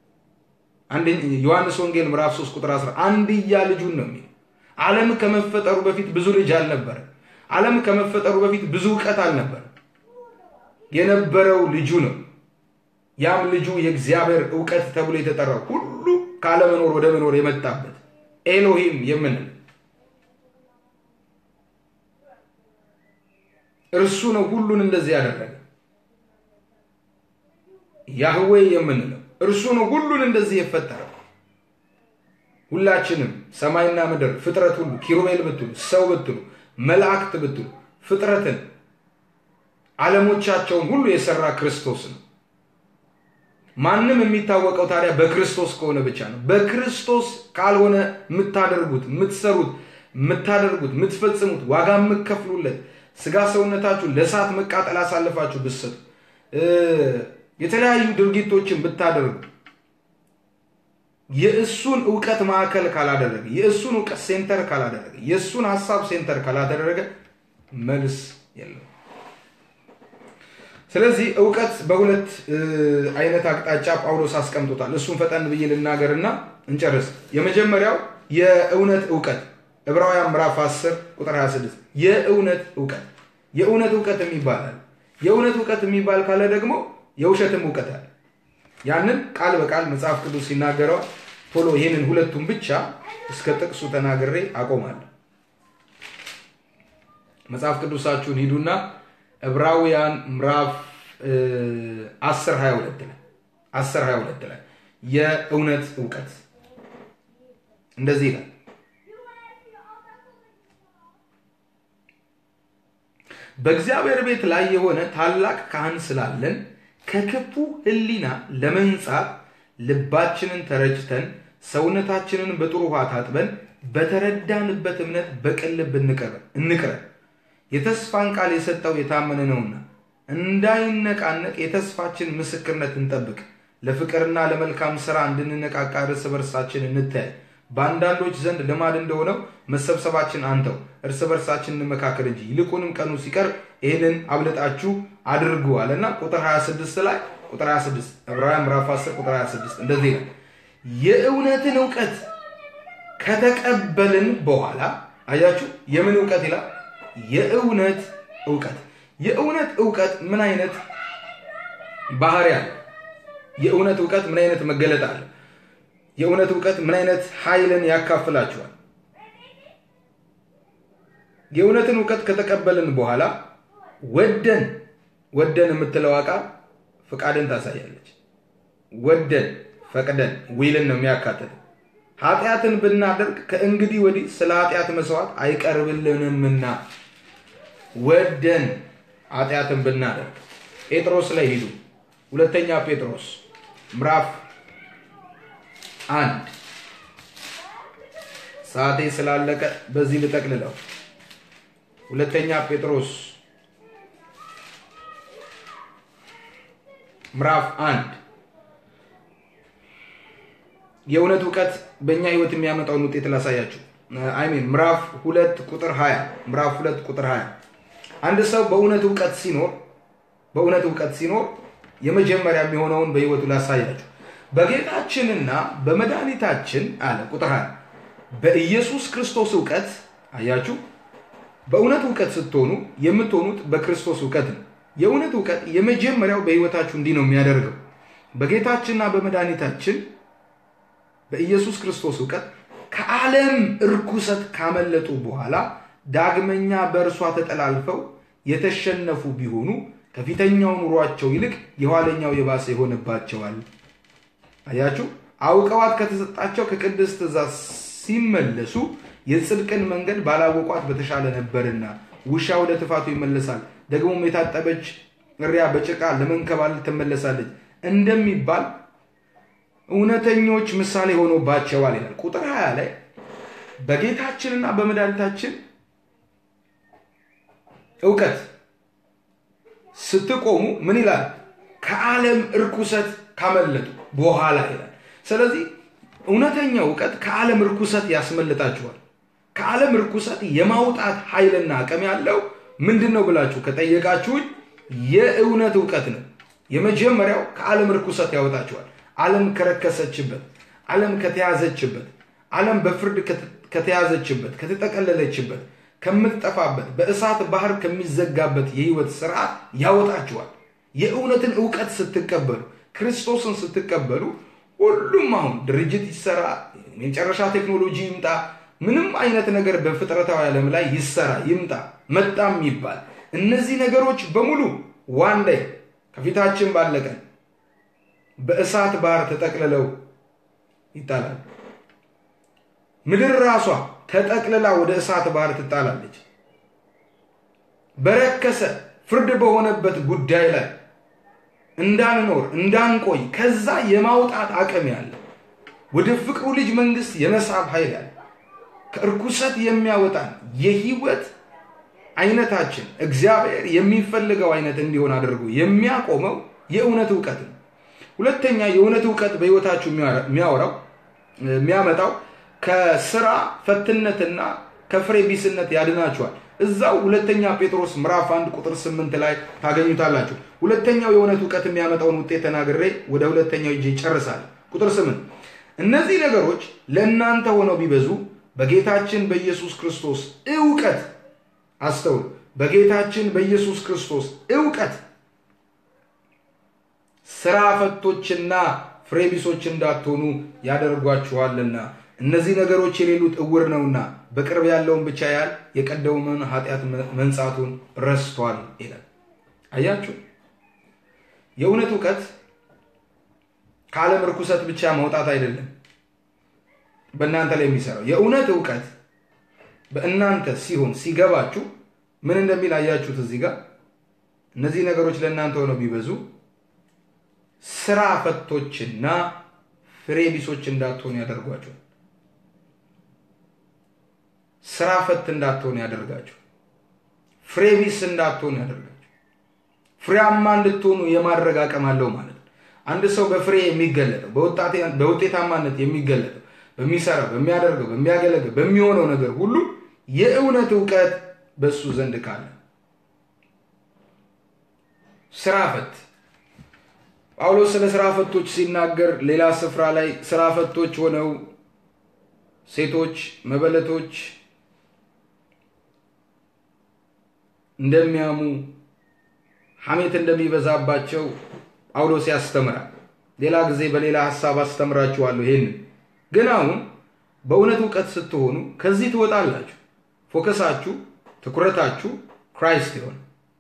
ዮሐንስ ወንጌል ምዕራፍ 3 ቁጥር 10 አንድያ ልጁን ነው የሚለው። ዓለም ከመፈጠሩ በፊት ብዙ ልጅ አልነበረ። ዓለም ከመፈጠሩ በፊት ብዙ እውቀት አልነበረ። የነበረው ልጁ ነው። ያም ልጁ የእግዚአብሔር እውቀት ተብሎ የተጠራው ሁሉ ካለመኖር ወደ መኖር የመጣበት ኤሎሂም የምንል እርሱ ነው ሁሉን እንደዚህ ያደረገ። ያህዌ የምንለው እርሱ ነው ሁሉን እንደዚህ የፈጠረው። ሁላችንም ሰማይና ምድር ፍጥረት ሁሉ ኪሩቤል ብትሉ፣ ሰው ብትሉ፣ መላእክት ብትሉ ፍጥረትን ዓለሞቻቸውን ሁሉ የሰራ ክርስቶስ ነው። ማንም የሚታወቀው ታዲያ በክርስቶስ ከሆነ ብቻ ነው። በክርስቶስ ካልሆነ የምታደርጉት፣ የምትሰሩት፣ የምታደርጉት፣ የምትፈጽሙት፣ ዋጋ የምትከፍሉለት ስጋ ሰውነታችሁን ለእሳት መቃጠል አሳልፋችሁ ብትሰጡ፣ የተለያዩ ድርጊቶችን ብታደርጉ የእሱን እውቀት ማዕከል ካላደረገ፣ የእሱን እውቀት ሴንተር ካላደረገ፣ የእሱን ሀሳብ ሴንተር ካላደረገ መልስ የለም። ስለዚህ እውቀት በሁለት አይነት አቅጣጫ ጳውሎስ አስቀምጦታል። እሱን ፈጠን ብዬ ልናገርና እንጨርስ። የመጀመሪያው የእውነት እውቀት ዕብራውያን ምዕራፍ 10 ቁጥር 26 የእውነት እውቀት የእውነት እውቀት የሚባላል። የእውነት እውቀት የሚባል ካለ ደግሞ የውሸትም እውቀት አለ። ያንን ቃል በቃል መጽሐፍ ቅዱስ ይናገረዋል። ቶሎ ይህንን ሁለቱም ብቻ እስከ ጥቅሱ ተናግሬ አቆማለሁ። መጽሐፍ ቅዱሳችሁን ሂዱና ዕብራውያን ምዕራፍ 10 22 ላይ 10 22 ላይ የእውነት እውቀት እንደዚህ ይላል። በእግዚአብሔር ቤት ላይ የሆነ ታላቅ ካህን ስላለን ከክፉ ሕሊና ለመንጻት ልባችንን ተረጭተን ሰውነታችንን በጥሩ ውሃ ታጥበን በተረዳንበት እምነት በቅን ልብ እንቅረብ። የተስፋን ቃል የሰጠው የታመነ ነውና እንዳይነቃነቅ የተስፋችን ምስክርነት እንጠብቅ። ለፍቅርና ለመልካም ሥራ እንድንነቃቃ እርስ በርሳችን እንተያይ። በአንዳንዶች ዘንድ ልማድ እንደሆነው መሰብሰባችን አንተው፣ እርስ በርሳችን እንመካከል እንጂ ይልቁንም ቀኑ ሲቀርብ ይህንን አብልጣችሁ አድርጉ አለና ቁጥር 26 ላይ ቁጥር 26 ዕብራውያን ምዕራፍ 10 ቁጥር 26 እንደዚህ ይላል የእውነትን እውቀት ከተቀበልን በኋላ አያችሁ፣ የምን እውቀት ይላል? የእውነት እውቀት። የእውነት እውቀት ምን አይነት ባህሪ አለ? የእውነት እውቀት ምን አይነት መገለጥ አለ? የእውነት እውቀት ምን አይነት ኃይልን ያካፍላችኋል? የእውነትን እውቀት ከተቀበልን በኋላ ወደን ወደን የምትለው ቃል ፍቃድን ታሳያለች። ወደን ፈቅደን ዊልን ነው የሚያካትተው። ኃጢአትን ብናደርግ ከእንግዲህ ወዲህ ስለ ኃጢአት መስዋዕት አይቀርብልንምና ወደን ኃጢአትን ብናደርግ ጴጥሮስ ላይ ሂዱ። ሁለተኛ ጴጥሮስ ምዕራፍ አንድ ሰዓቴ ስላለቀ በዚህ ልጠቅልለው። ሁለተኛ ጴጥሮስ ምዕራፍ አንድ የእውነት እውቀት በእኛ ህይወት የሚያመጣውን ውጤት ላሳያችሁ። አይሚን ምዕራፍ ሁለት ቁጥር 20 ምዕራፍ ሁለት ቁጥር 20 አንድ ሰው በእውነት እውቀት ሲኖር በእውነት እውቀት ሲኖር የመጀመሪያ የሚሆነውን በህይወቱ ላሳያችሁ። በጌታችንና በመድኃኒታችን አለ ቁጥር 20 በኢየሱስ ክርስቶስ እውቀት አያችሁ። በእውነት እውቀት ስትሆኑ የምትሆኑት በክርስቶስ እውቀት ነው። የእውነት እውቀት የመጀመሪያው በህይወታችሁ እንዲህ ነው የሚያደርገው በጌታችንና በመድኃኒታችን በኢየሱስ ክርስቶስ እውቀት ከዓለም እርኩሰት ካመለጡ በኋላ ዳግመኛ በእርሷ ተጠላልፈው የተሸነፉ ቢሆኑ ከፊተኛው ኑሯቸው ይልቅ የኋለኛው የባሰ ይሆንባቸዋል። አያችሁ፣ አውቀዋት ከተሰጣቸው ከቅድስት ትእዛዝ ሲመለሱ የጽድቅን መንገድ ባላወቋት በተሻለ ነበርና። ውሻ ወደ ትፋቱ ይመለሳል፣ ደግሞም የታጠበች እሪያ በጭቃ ለመንከባለል ትመለሳለች እንደሚባል እውነተኞች ምሳሌ ሆኖባቸዋል ይላል። ቁጥር 20 ላይ በጌታችንና በመድኃኒታችን እውቀት ስትቆሙ ምን ይላል? ከዓለም እርኩሰት ካመለጡ በኋላ ይላል። ስለዚህ እውነተኛው እውቀት ከዓለም እርኩሰት ያስመልጣችኋል። ከዓለም እርኩሰት የማውጣት ኃይልና አቅም ያለው ምንድን ነው ብላችሁ ከጠየቃችሁኝ የእውነት እውቀት ነው። የመጀመሪያው ከዓለም እርኩሰት ያወጣችኋል። ዓለም ከረከሰችበት፣ ዓለም ከተያዘችበት፣ ዓለም በፍርድ ከተያዘችበት፣ ከተጠቀለለችበት፣ ከምትጠፋበት፣ በእሳት ባህር ከሚዘጋበት የህይወት ስርዓት ያወጣችኋል። የእውነትን እውቀት ስትቀበሉ፣ ክርስቶስን ስትቀበሉ ሁሉም አሁን ድርጅት ይሰራ፣ የመጨረሻ ቴክኖሎጂ ይምጣ፣ ምንም አይነት ነገር በፍጥረታዊ ዓለም ላይ ይሰራ ይምጣ፣ መጣም ይባል እነዚህ ነገሮች በሙሉ ዋን ላይ ከፊታችን ባለቀን በእሳት ባህር ተጠቅልለው ይጣላሉ። ምድር ራሷ ተጠቅልላ ወደ እሳት ባህር ትጣላለች። በረከሰ ፍርድ በሆነበት ጉዳይ ላይ እንዳንኖር እንዳንቆይ ከዛ የማውጣት አቅም ያለ ወደ ፍቅሩ ልጅ መንግስት የመሳብ ኃይል ያለ ከእርኩሰት የሚያወጣን የህይወት አይነታችን እግዚአብሔር የሚፈልገው አይነት እንዲሆን አድርጎ የሚያቆመው የእውነት እውቀት ነው። ሁለተኛ የእውነት እውቀት በህይወታችሁ የሚያወራው የሚያመጣው ከስራ ፈትነትና ከፍሬ ቢስነት ያድናችኋል። እዛው ሁለተኛ ጴጥሮስ ምዕራፍ አንድ ቁጥር ስምንት ላይ ታገኙታላችሁ። ሁለተኛው የእውነት እውቀት የሚያመጣውን ውጤት ተናግሬ ወደ ሁለተኛው እጅ ይጨርሳል። ቁጥር ስምንት እነዚህ ነገሮች ለእናንተ ሆነው ቢበዙ በጌታችን በኢየሱስ ክርስቶስ እውቀት አስተውሉ፣ በጌታችን በኢየሱስ ክርስቶስ እውቀት ስራ ፈቶችና ፍሬቢሶች እንዳትሆኑ ያደርጓችኋልና እነዚህ ነገሮች የሌሉት እውር ነውና በቅርብ ያለውን ብቻ ያህል የቀደመውን ኃጢአት መንጻቱን ረስቷል ይላል። አያችሁ፣ የእውነት እውቀት ከዓለም ርኩሰት ብቻ መውጣት አይደለም በእናንተ ላይ የሚሰራው የእውነት እውቀት በእናንተ ሲሆን ሲገባችሁ ምን እንደሚል አያችሁት እዚህ ጋር እነዚህ ነገሮች ለእናንተ ሆነው ቢበዙ ስራ ፈቶችና ፍሬ ቢሶች እንዳትሆኑ ያደርጓቸው ስራ ፈት እንዳትሆኑ ያደርጋችሁ ፍሬ ቢስ እንዳትሆኑ ያደርጋችሁ ፍሬያማ እንድትሆኑ የማድረግ አቅም አለው ማለት ነው አንድ ሰው በፍሬ የሚገለጠው በውጤታማነት የሚገለጠው በሚሰራው በሚያደርገው በሚያገለግል በሚሆነው ነገር ሁሉ የእውነት እውቀት በሱ ዘንድ ካለ ስራ ፈት ጳውሎስ ስለ ስራ ፈቶች ሲናገር ሌላ ስፍራ ላይ ስራ ፈቶች ሆነው ሴቶች መበለቶች እንደሚያሙ ሐሜት እንደሚበዛባቸው ጳውሎስ ያስተምራል። ሌላ ጊዜ በሌላ ሀሳብ አስተምራችኋለሁ። ይህን ግን አሁን በእውነት እውቀት ስትሆኑ ከዚህ ትወጣላችሁ። ፎከሳችሁ፣ ትኩረታችሁ ክራይስት ይሆን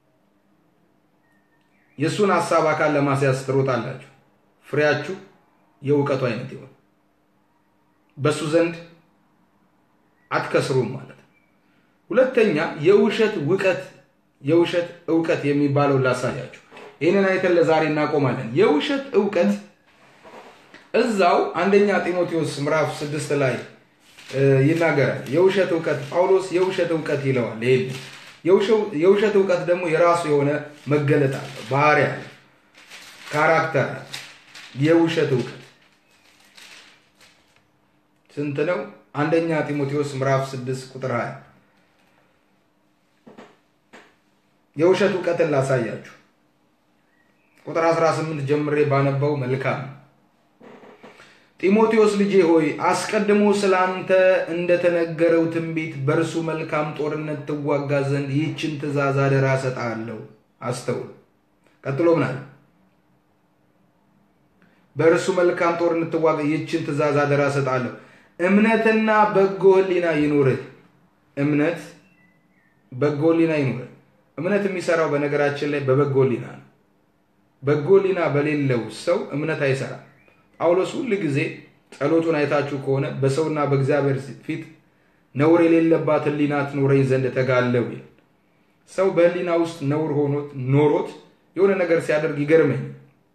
የእሱን ሀሳብ አካል ለማስያዝ ትሮጣላችሁ። ፍሬያችሁ የእውቀቱ አይነት ይሆን በእሱ ዘንድ አትከስሩም ማለት ነው። ሁለተኛ የውሸት ውቀት የውሸት እውቀት የሚባለው ላሳያችሁ። ይህንን አይተን ለዛሬ እናቆማለን። የውሸት እውቀት እዛው አንደኛ ጢሞቴዎስ ምዕራፍ ስድስት ላይ ይናገራል። የውሸት እውቀት ጳውሎስ የውሸት እውቀት ይለዋል። ይሄን የውሸት እውቀት ደግሞ የራሱ የሆነ መገለጥ አለ፣ ባህሪ አለ፣ ካራክተር አለ። የውሸት እውቀት ስንት ነው? አንደኛ ጢሞቴዎስ ምዕራፍ 6 ቁጥር 20 የውሸት እውቀትን ላሳያችሁ። ቁጥር 18 ጀምሬ ባነበው መልካም ነው። ጢሞቴዎስ ልጄ ሆይ አስቀድሞ ስለ አንተ እንደተነገረው ትንቢት በእርሱ መልካም ጦርነት ትዋጋ ዘንድ ይህችን ትእዛዝ አደራ እሰጥሃለሁ። አስተውል። ቀጥሎ ምናል በእርሱ መልካም ጦርነት ትዋጋ ይህችን ትእዛዝ አደራ እሰጥሃለሁ። እምነትና በጎ ሕሊና ይኑርህ። እምነት በጎ ሕሊና ይኑርህ። እምነት የሚሰራው በነገራችን ላይ በበጎ ሕሊና ነው። በጎ ሕሊና በሌለው ሰው እምነት አይሰራም። ጳውሎስ ሁል ጊዜ ጸሎቱን አይታችሁ ከሆነ በሰውና በእግዚአብሔር ፊት ነውር የሌለባት ሕሊና ትኖረኝ ዘንድ ተጋለው ይላል። ሰው በሕሊና ውስጥ ነውር ሆኖት ኖሮት የሆነ ነገር ሲያደርግ ይገርመኝ።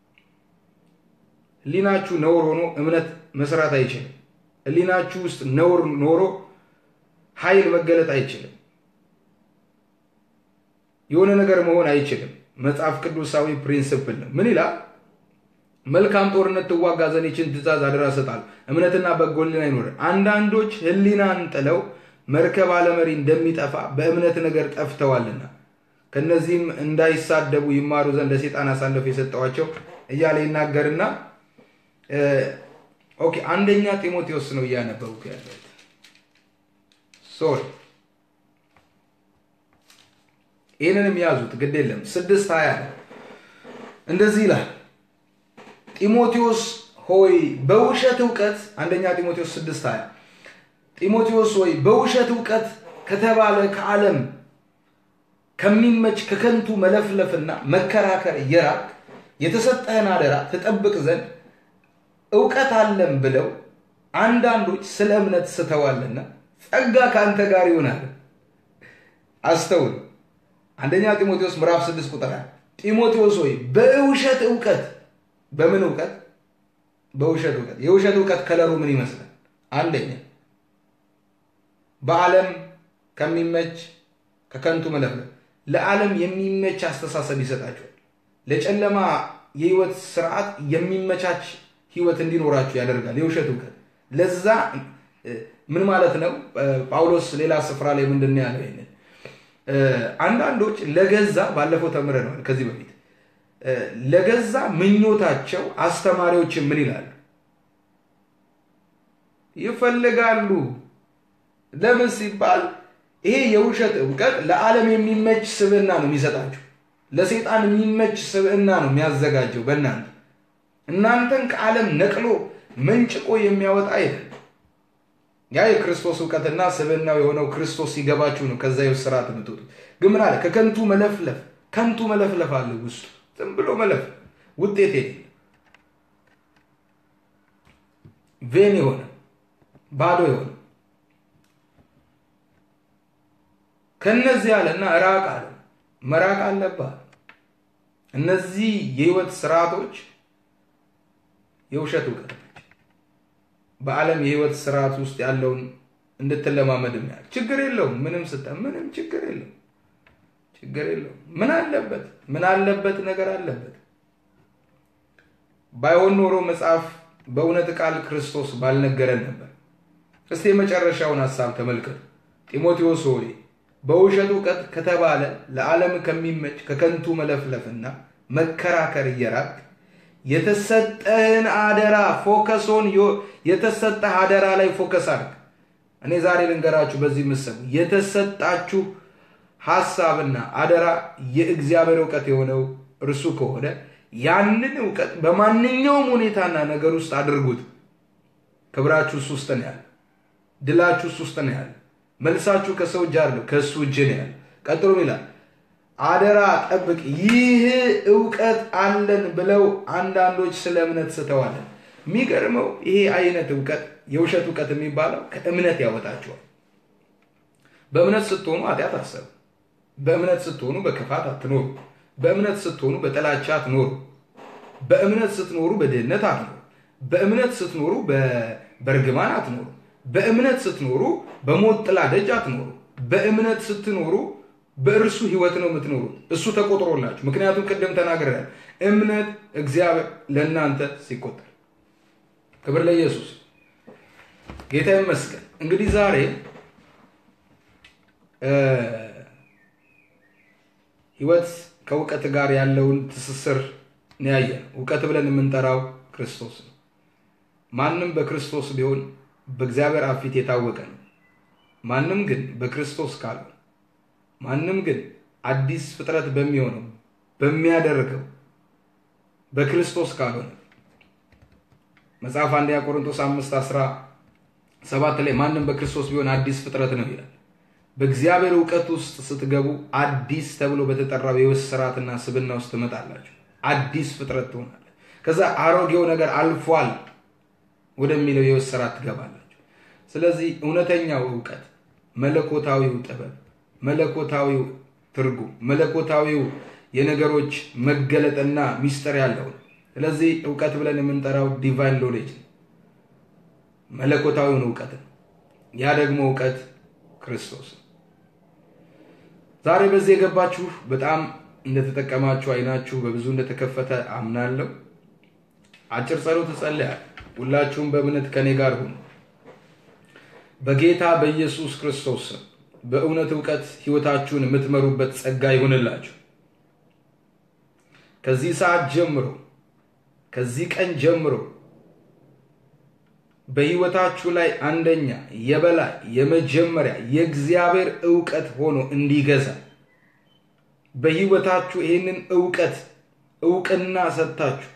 ሕሊናችሁ ነውር ሆኖ እምነት መስራት አይችልም። ሕሊናችሁ ውስጥ ነውር ኖሮ ኃይል መገለጥ አይችልም። የሆነ ነገር መሆን አይችልም። መጽሐፍ ቅዱሳዊ ፕሪንስፕል ነው። ምን ይላል? መልካም ጦርነት ትዋጋ ዘንድ ይህችን ትእዛዝ አደራ እሰጥሃለሁ፣ እምነትና በጎ ሕሊና ይኑርህ። አንዳንዶች ሕሊናን ጥለው መርከብ አለመሪ እንደሚጠፋ በእምነት ነገር ጠፍተዋልና ከነዚህም እንዳይሳደቡ ይማሩ ዘንድ ለሴጣን አሳልፎ የሰጠዋቸው እያለ ይናገርና ኦኬ፣ አንደኛ ጢሞቴዎስ ነው እያነበብኩ ያለሁት። ሶሪ ይህንንም ያዙት፣ ግድ የለም ስድስት ሀያ ነው እንደዚህ ይላል ጢሞቴዎስ ሆይ በውሸት እውቀት አንደኛ ጢሞቴዎስ 6 20 ጢሞቴዎስ ሆይ በውሸት እውቀት ከተባለ ከዓለም ከሚመች ከከንቱ መለፍለፍና መከራከር እየራቅ የተሰጠህን አደራ ትጠብቅ ዘንድ እውቀት አለን ብለው አንዳንዶች ስለ እምነት ስተዋልና ጸጋ ከአንተ ጋር ይሆናል። አስተውል። አንደኛ ጢሞቴዎስ ምዕራፍ 6 ቁጥር አንድ ጢሞቴዎስ ሆይ በውሸት እውቀት በምን እውቀት? በውሸት እውቀት። የውሸት እውቀት ከለሩ ምን ይመስላል? አንደኛ በዓለም ከሚመች ከከንቱ መለፍለፍ ለዓለም የሚመች አስተሳሰብ ይሰጣቸዋል። ለጨለማ የህይወት ስርዓት የሚመቻች ህይወት እንዲኖራችሁ ያደርጋል። የውሸት እውቀት ለዛ ምን ማለት ነው? ጳውሎስ ሌላ ስፍራ ላይ ምንድን ነው ያለው? ይሄንን አንዳንዶች ለገዛ ባለፈው ተምረነዋል ከዚህ በፊት ለገዛ ምኞታቸው አስተማሪዎችን ምን ይላሉ? ይፈልጋሉ። ለምን ሲባል ይሄ የውሸት እውቀት ለዓለም የሚመች ስብዕና ነው የሚሰጣችሁ። ለሴጣን የሚመች ስብዕና ነው የሚያዘጋጀው በእናንተ እናንተን ከዓለም ነቅሎ መንጭቆ የሚያወጣ አይደለም። ያ የክርስቶስ እውቀትና ስብዕናው የሆነው ክርስቶስ ሲገባችሁ ነው ከዛ የውስጥ ስርዓት የምትወጡት። ግን ምን አለ? ከከንቱ መለፍለፍ ከንቱ መለፍለፍ አለ ውስጡ ዝም ብሎ መለፍ ውጤት የሌለ ቬን የሆነ ባዶ የሆነ ከነዚህ አለና ራቅ አለ። መራቅ አለብህ። እነዚህ የህይወት ስርዓቶች የውሸት እውቀት ናቸው። በዓለም የህይወት ስርዓት ውስጥ ያለውን እንድትለማመድ ያህል ችግር የለውም። ምንም ስጠ ምንም ችግር የለውም። ችግር የለውም። ምን አለበት? ምን አለበት? ነገር አለበት። ባይሆን ኖሮ መጽሐፍ በእውነት ቃል ክርስቶስ ባልነገረን ነበር። እስቲ የመጨረሻውን ሀሳብ ተመልከቱ። ጢሞቴዎስ ሆይ በውሸት እውቀት ከተባለ ለዓለም ከሚመች ከከንቱ መለፍለፍና መከራከር እየራቅ የተሰጠህን አደራ ፎከሶን የተሰጠህ አደራ ላይ ፎከስ አድርግ። እኔ ዛሬ ልንገራችሁ በዚህ ምሰቡ የተሰጣችሁ ሀሳብና አደራ የእግዚአብሔር እውቀት የሆነው እርሱ ከሆነ ያንን እውቀት በማንኛውም ሁኔታና ነገር ውስጥ አድርጉት። ክብራችሁ እሱ ውስጥ ነው ያለ። ድላችሁ እሱ ውስጥ ነው ያለ። መልሳችሁ ከሰው እጅ አይደለም ከእሱ እጅ ነው ያለ። ቀጥሎ ይላል አደራ ጠብቅ። ይህ እውቀት አለን ብለው አንዳንዶች ስለ እምነት ስተዋለን። የሚገርመው ይሄ አይነት እውቀት የውሸት እውቀት የሚባለው ከእምነት ያወጣቸዋል። በእምነት ስትሆኑ ኃጢአት አሰቡ። በእምነት ስትሆኑ በክፋት አትኖሩ። በእምነት ስትሆኑ በጥላቻ አትኖሩ። በእምነት ስትኖሩ በድህነት አትኖሩ። በእምነት ስትኖሩ በእርግማን አትኖሩ። በእምነት ስትኖሩ በሞት ጥላ ደጅ አትኖሩ። በእምነት ስትኖሩ በእርሱ ህይወት ነው የምትኖሩት። እሱ ተቆጥሮላችሁ። ምክንያቱም ቅድም ተናግረናል፣ እምነት እግዚአብሔር ለእናንተ ሲቆጠር። ክብር ለኢየሱስ፣ ጌታ ይመስገን። እንግዲህ ዛሬ ህይወት ከእውቀት ጋር ያለውን ትስስር ነው ያየን። እውቀት ብለን የምንጠራው ክርስቶስ ነው። ማንም በክርስቶስ ቢሆን በእግዚአብሔር አብ ፊት የታወቀ ነው። ማንም ግን በክርስቶስ ካልሆነ ማንም ግን አዲስ ፍጥረት በሚሆነው በሚያደርገው በክርስቶስ ካልሆነ መጽሐፍ አንደኛ ቆሮንቶስ አምስት አስራ ሰባት ላይ ማንም በክርስቶስ ቢሆን አዲስ ፍጥረት ነው ይላል። በእግዚአብሔር እውቀት ውስጥ ስትገቡ አዲስ ተብሎ በተጠራው የሕይወት ስርዓትና ስብና ውስጥ ትመጣላችሁ። አዲስ ፍጥረት ትሆናለች። ከዛ አሮጌው ነገር አልፏል ወደሚለው የሕይወት ስርዓት ትገባላችሁ። ስለዚህ እውነተኛው እውቀት መለኮታዊው ጥበብ መለኮታዊው ትርጉም መለኮታዊው የነገሮች መገለጥና ሚስጥር ያለው ነው። ስለዚህ እውቀት ብለን የምንጠራው ዲቫይን ኖሌጅ ነው፣ መለኮታዊውን እውቀት ነው። ያ ደግሞ እውቀት ክርስቶስ ነው። ዛሬ በዚህ የገባችሁ በጣም እንደተጠቀማችሁ አይናችሁ በብዙ እንደተከፈተ አምናለሁ። አጭር ጸሎት እጸልያለሁ። ሁላችሁም በእምነት ከኔ ጋር ሁኑ። በጌታ በኢየሱስ ክርስቶስ ስም በእውነት እውቀት ህይወታችሁን የምትመሩበት ጸጋ ይሁንላችሁ። ከዚህ ሰዓት ጀምሮ ከዚህ ቀን ጀምሮ በህይወታችሁ ላይ አንደኛ የበላይ የመጀመሪያ የእግዚአብሔር እውቀት ሆኖ እንዲገዛ በህይወታችሁ ይህንን እውቀት እውቅና ሰጥታችሁ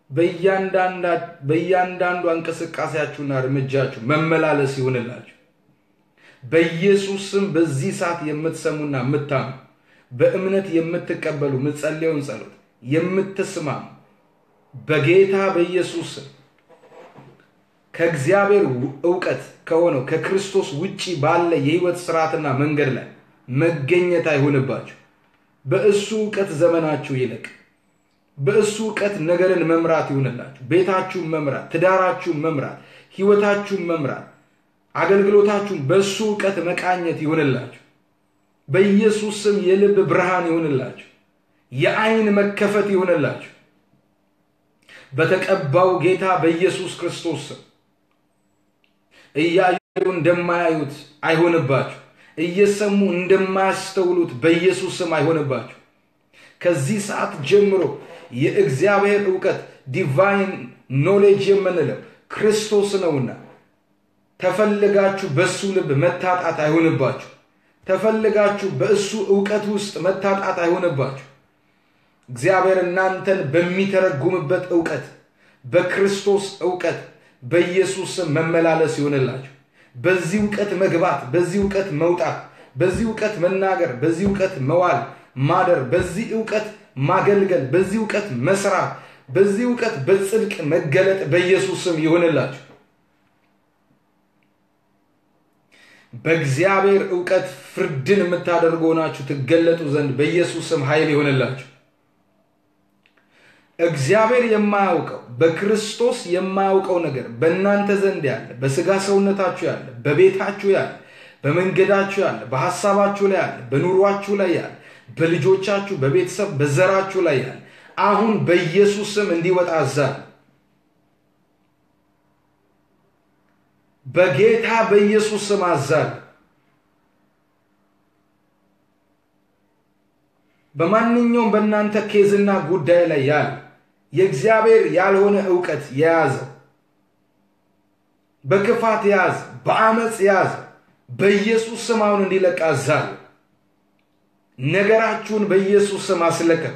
በእያንዳንዷ እንቅስቃሴያችሁና እርምጃችሁ መመላለስ ይሁንላችሁ። በኢየሱስ ስም በዚህ ሰዓት የምትሰሙና የምታምኑ በእምነት የምትቀበሉ የምትጸልየውን ጸሎት የምትስማሙ በጌታ በኢየሱስ ስም ከእግዚአብሔር እውቀት ከሆነው ከክርስቶስ ውጪ ባለ የህይወት ስርዓትና መንገድ ላይ መገኘት አይሆንባችሁ። በእሱ እውቀት ዘመናችሁ ይለቅ። በእሱ እውቀት ነገርን መምራት ይሁንላችሁ። ቤታችሁን መምራት፣ ትዳራችሁን መምራት፣ ህይወታችሁን መምራት፣ አገልግሎታችሁን በእሱ እውቀት መቃኘት ይሁንላችሁ። በኢየሱስ ስም የልብ ብርሃን ይሁንላችሁ። የአይን መከፈት ይሁንላችሁ። በተቀባው ጌታ በኢየሱስ ክርስቶስ ስም እያዩ እንደማያዩት አይሆንባችሁ። እየሰሙ እንደማያስተውሉት በኢየሱስ ስም አይሆንባችሁ። ከዚህ ሰዓት ጀምሮ የእግዚአብሔር እውቀት ዲቫይን ኖሌጅ የምንለው ክርስቶስ ነውና ተፈልጋችሁ በእሱ ልብ መታጣት አይሆንባችሁ። ተፈልጋችሁ በእሱ እውቀት ውስጥ መታጣት አይሆንባችሁ። እግዚአብሔር እናንተን በሚተረጉምበት እውቀት በክርስቶስ እውቀት በኢየሱስ ስም መመላለስ ይሆንላችሁ። በዚህ እውቀት መግባት፣ በዚህ እውቀት መውጣት፣ በዚህ እውቀት መናገር፣ በዚህ እውቀት መዋል ማደር፣ በዚህ እውቀት ማገልገል፣ በዚህ እውቀት መስራት፣ በዚህ እውቀት በጽድቅ መገለጥ በኢየሱስ ስም ይሆንላችሁ። በእግዚአብሔር እውቀት ፍርድን የምታደርጉ ሆናችሁ ትገለጡ ዘንድ በኢየሱስ ስም ኃይል ይሆንላችሁ። እግዚአብሔር የማያውቀው በክርስቶስ የማያውቀው ነገር በእናንተ ዘንድ ያለ በስጋ ሰውነታችሁ ያለ በቤታችሁ ያለ በመንገዳችሁ ያለ በሐሳባችሁ ላይ ያለ በኑሯችሁ ላይ ያለ በልጆቻችሁ በቤተሰብ በዘራችሁ ላይ ያለ አሁን በኢየሱስ ስም እንዲወጣ አዛል በጌታ በኢየሱስ ስም አዛል በማንኛውም በእናንተ ኬዝና ጉዳይ ላይ ያለ የእግዚአብሔር ያልሆነ እውቀት የያዘው በክፋት የያዘ በአመፅ የያዘ በኢየሱስ ስም አሁን እንዲለቅ አዛለሁ። ነገራችሁን በኢየሱስ ስም አስለቀቁ።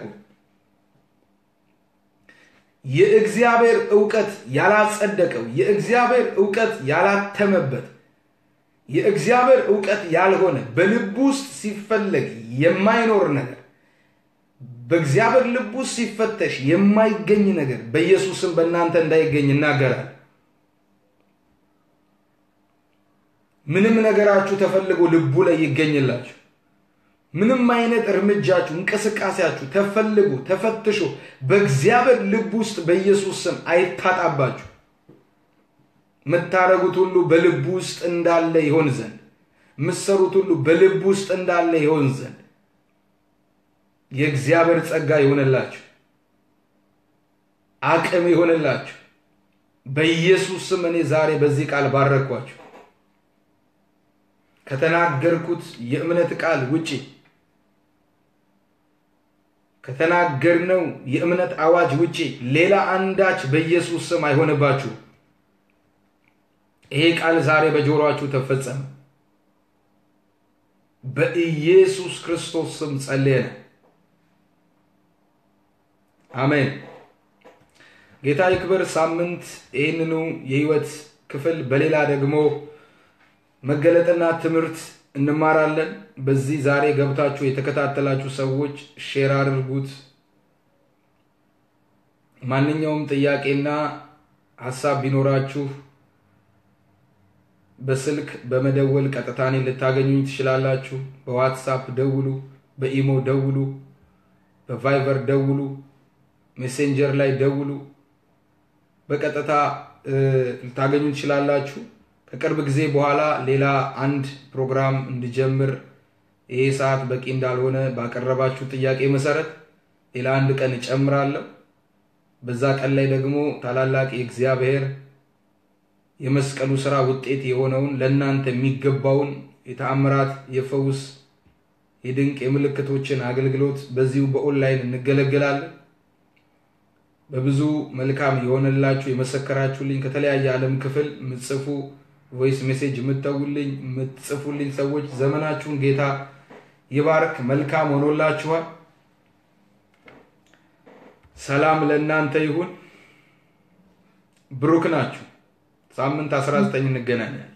የእግዚአብሔር እውቀት ያላጸደቀው፣ የእግዚአብሔር እውቀት ያላተመበት፣ የእግዚአብሔር እውቀት ያልሆነ በልብ ውስጥ ሲፈለግ የማይኖር ነገር በእግዚአብሔር ልብ ውስጥ ሲፈተሽ የማይገኝ ነገር በኢየሱስም በእናንተ እንዳይገኝ እናገራል። ምንም ነገራችሁ ተፈልጎ ልቡ ላይ ይገኝላችሁ። ምንም አይነት እርምጃችሁ፣ እንቅስቃሴያችሁ ተፈልጎ ተፈትሾ በእግዚአብሔር ልብ ውስጥ በኢየሱስ ስም አይታጣባችሁ። የምታረጉት ሁሉ በልቡ ውስጥ እንዳለ ይሆን ዘንድ የምትሰሩት ሁሉ በልቡ ውስጥ እንዳለ ይሆን ዘንድ የእግዚአብሔር ጸጋ ይሆንላችሁ፣ አቅም ይሆንላችሁ። በኢየሱስ ስም እኔ ዛሬ በዚህ ቃል ባረኳችሁ። ከተናገርኩት የእምነት ቃል ውጪ ከተናገርነው የእምነት አዋጅ ውጪ ሌላ አንዳች በኢየሱስ ስም አይሆንባችሁ። ይሄ ቃል ዛሬ በጆሮአችሁ ተፈጸመ። በኢየሱስ ክርስቶስ ስም ጸልየነ። አሜን። ጌታ ይክበር። ሳምንት ይህንኑ የህይወት ክፍል በሌላ ደግሞ መገለጥና ትምህርት እንማራለን። በዚህ ዛሬ ገብታችሁ የተከታተላችሁ ሰዎች ሼር አድርጉት። ማንኛውም ጥያቄና ሀሳብ ቢኖራችሁ በስልክ በመደወል ቀጥታ እኔን ልታገኙኝ ትችላላችሁ። በዋትሳፕ ደውሉ፣ በኢሞ ደውሉ፣ በቫይበር ደውሉ፣ ሜሴንጀር ላይ ደውሉ። በቀጥታ ልታገኙ ትችላላችሁ። ከቅርብ ጊዜ በኋላ ሌላ አንድ ፕሮግራም እንድጀምር ይሄ ሰዓት በቂ እንዳልሆነ ባቀረባችሁ ጥያቄ መሰረት ሌላ አንድ ቀን እጨምራለሁ። በዛ ቀን ላይ ደግሞ ታላላቅ የእግዚአብሔር የመስቀሉ ስራ ውጤት የሆነውን ለእናንተ የሚገባውን የተአምራት፣ የፈውስ፣ የድንቅ የምልክቶችን አገልግሎት በዚሁ በኦንላይን እንገለገላለን። በብዙ መልካም የሆነላችሁ የመሰከራችሁልኝ ከተለያየ ዓለም ክፍል ምጽፉ ቮይስ ሜሴጅ የምትተውልኝ የምትጽፉልኝ ሰዎች ዘመናችሁን ጌታ ይባርክ። መልካም ሆኖላችኋል። ሰላም ለእናንተ ይሁን። ብሩክ ናችሁ። ሳምንት 19 እንገናኛለን።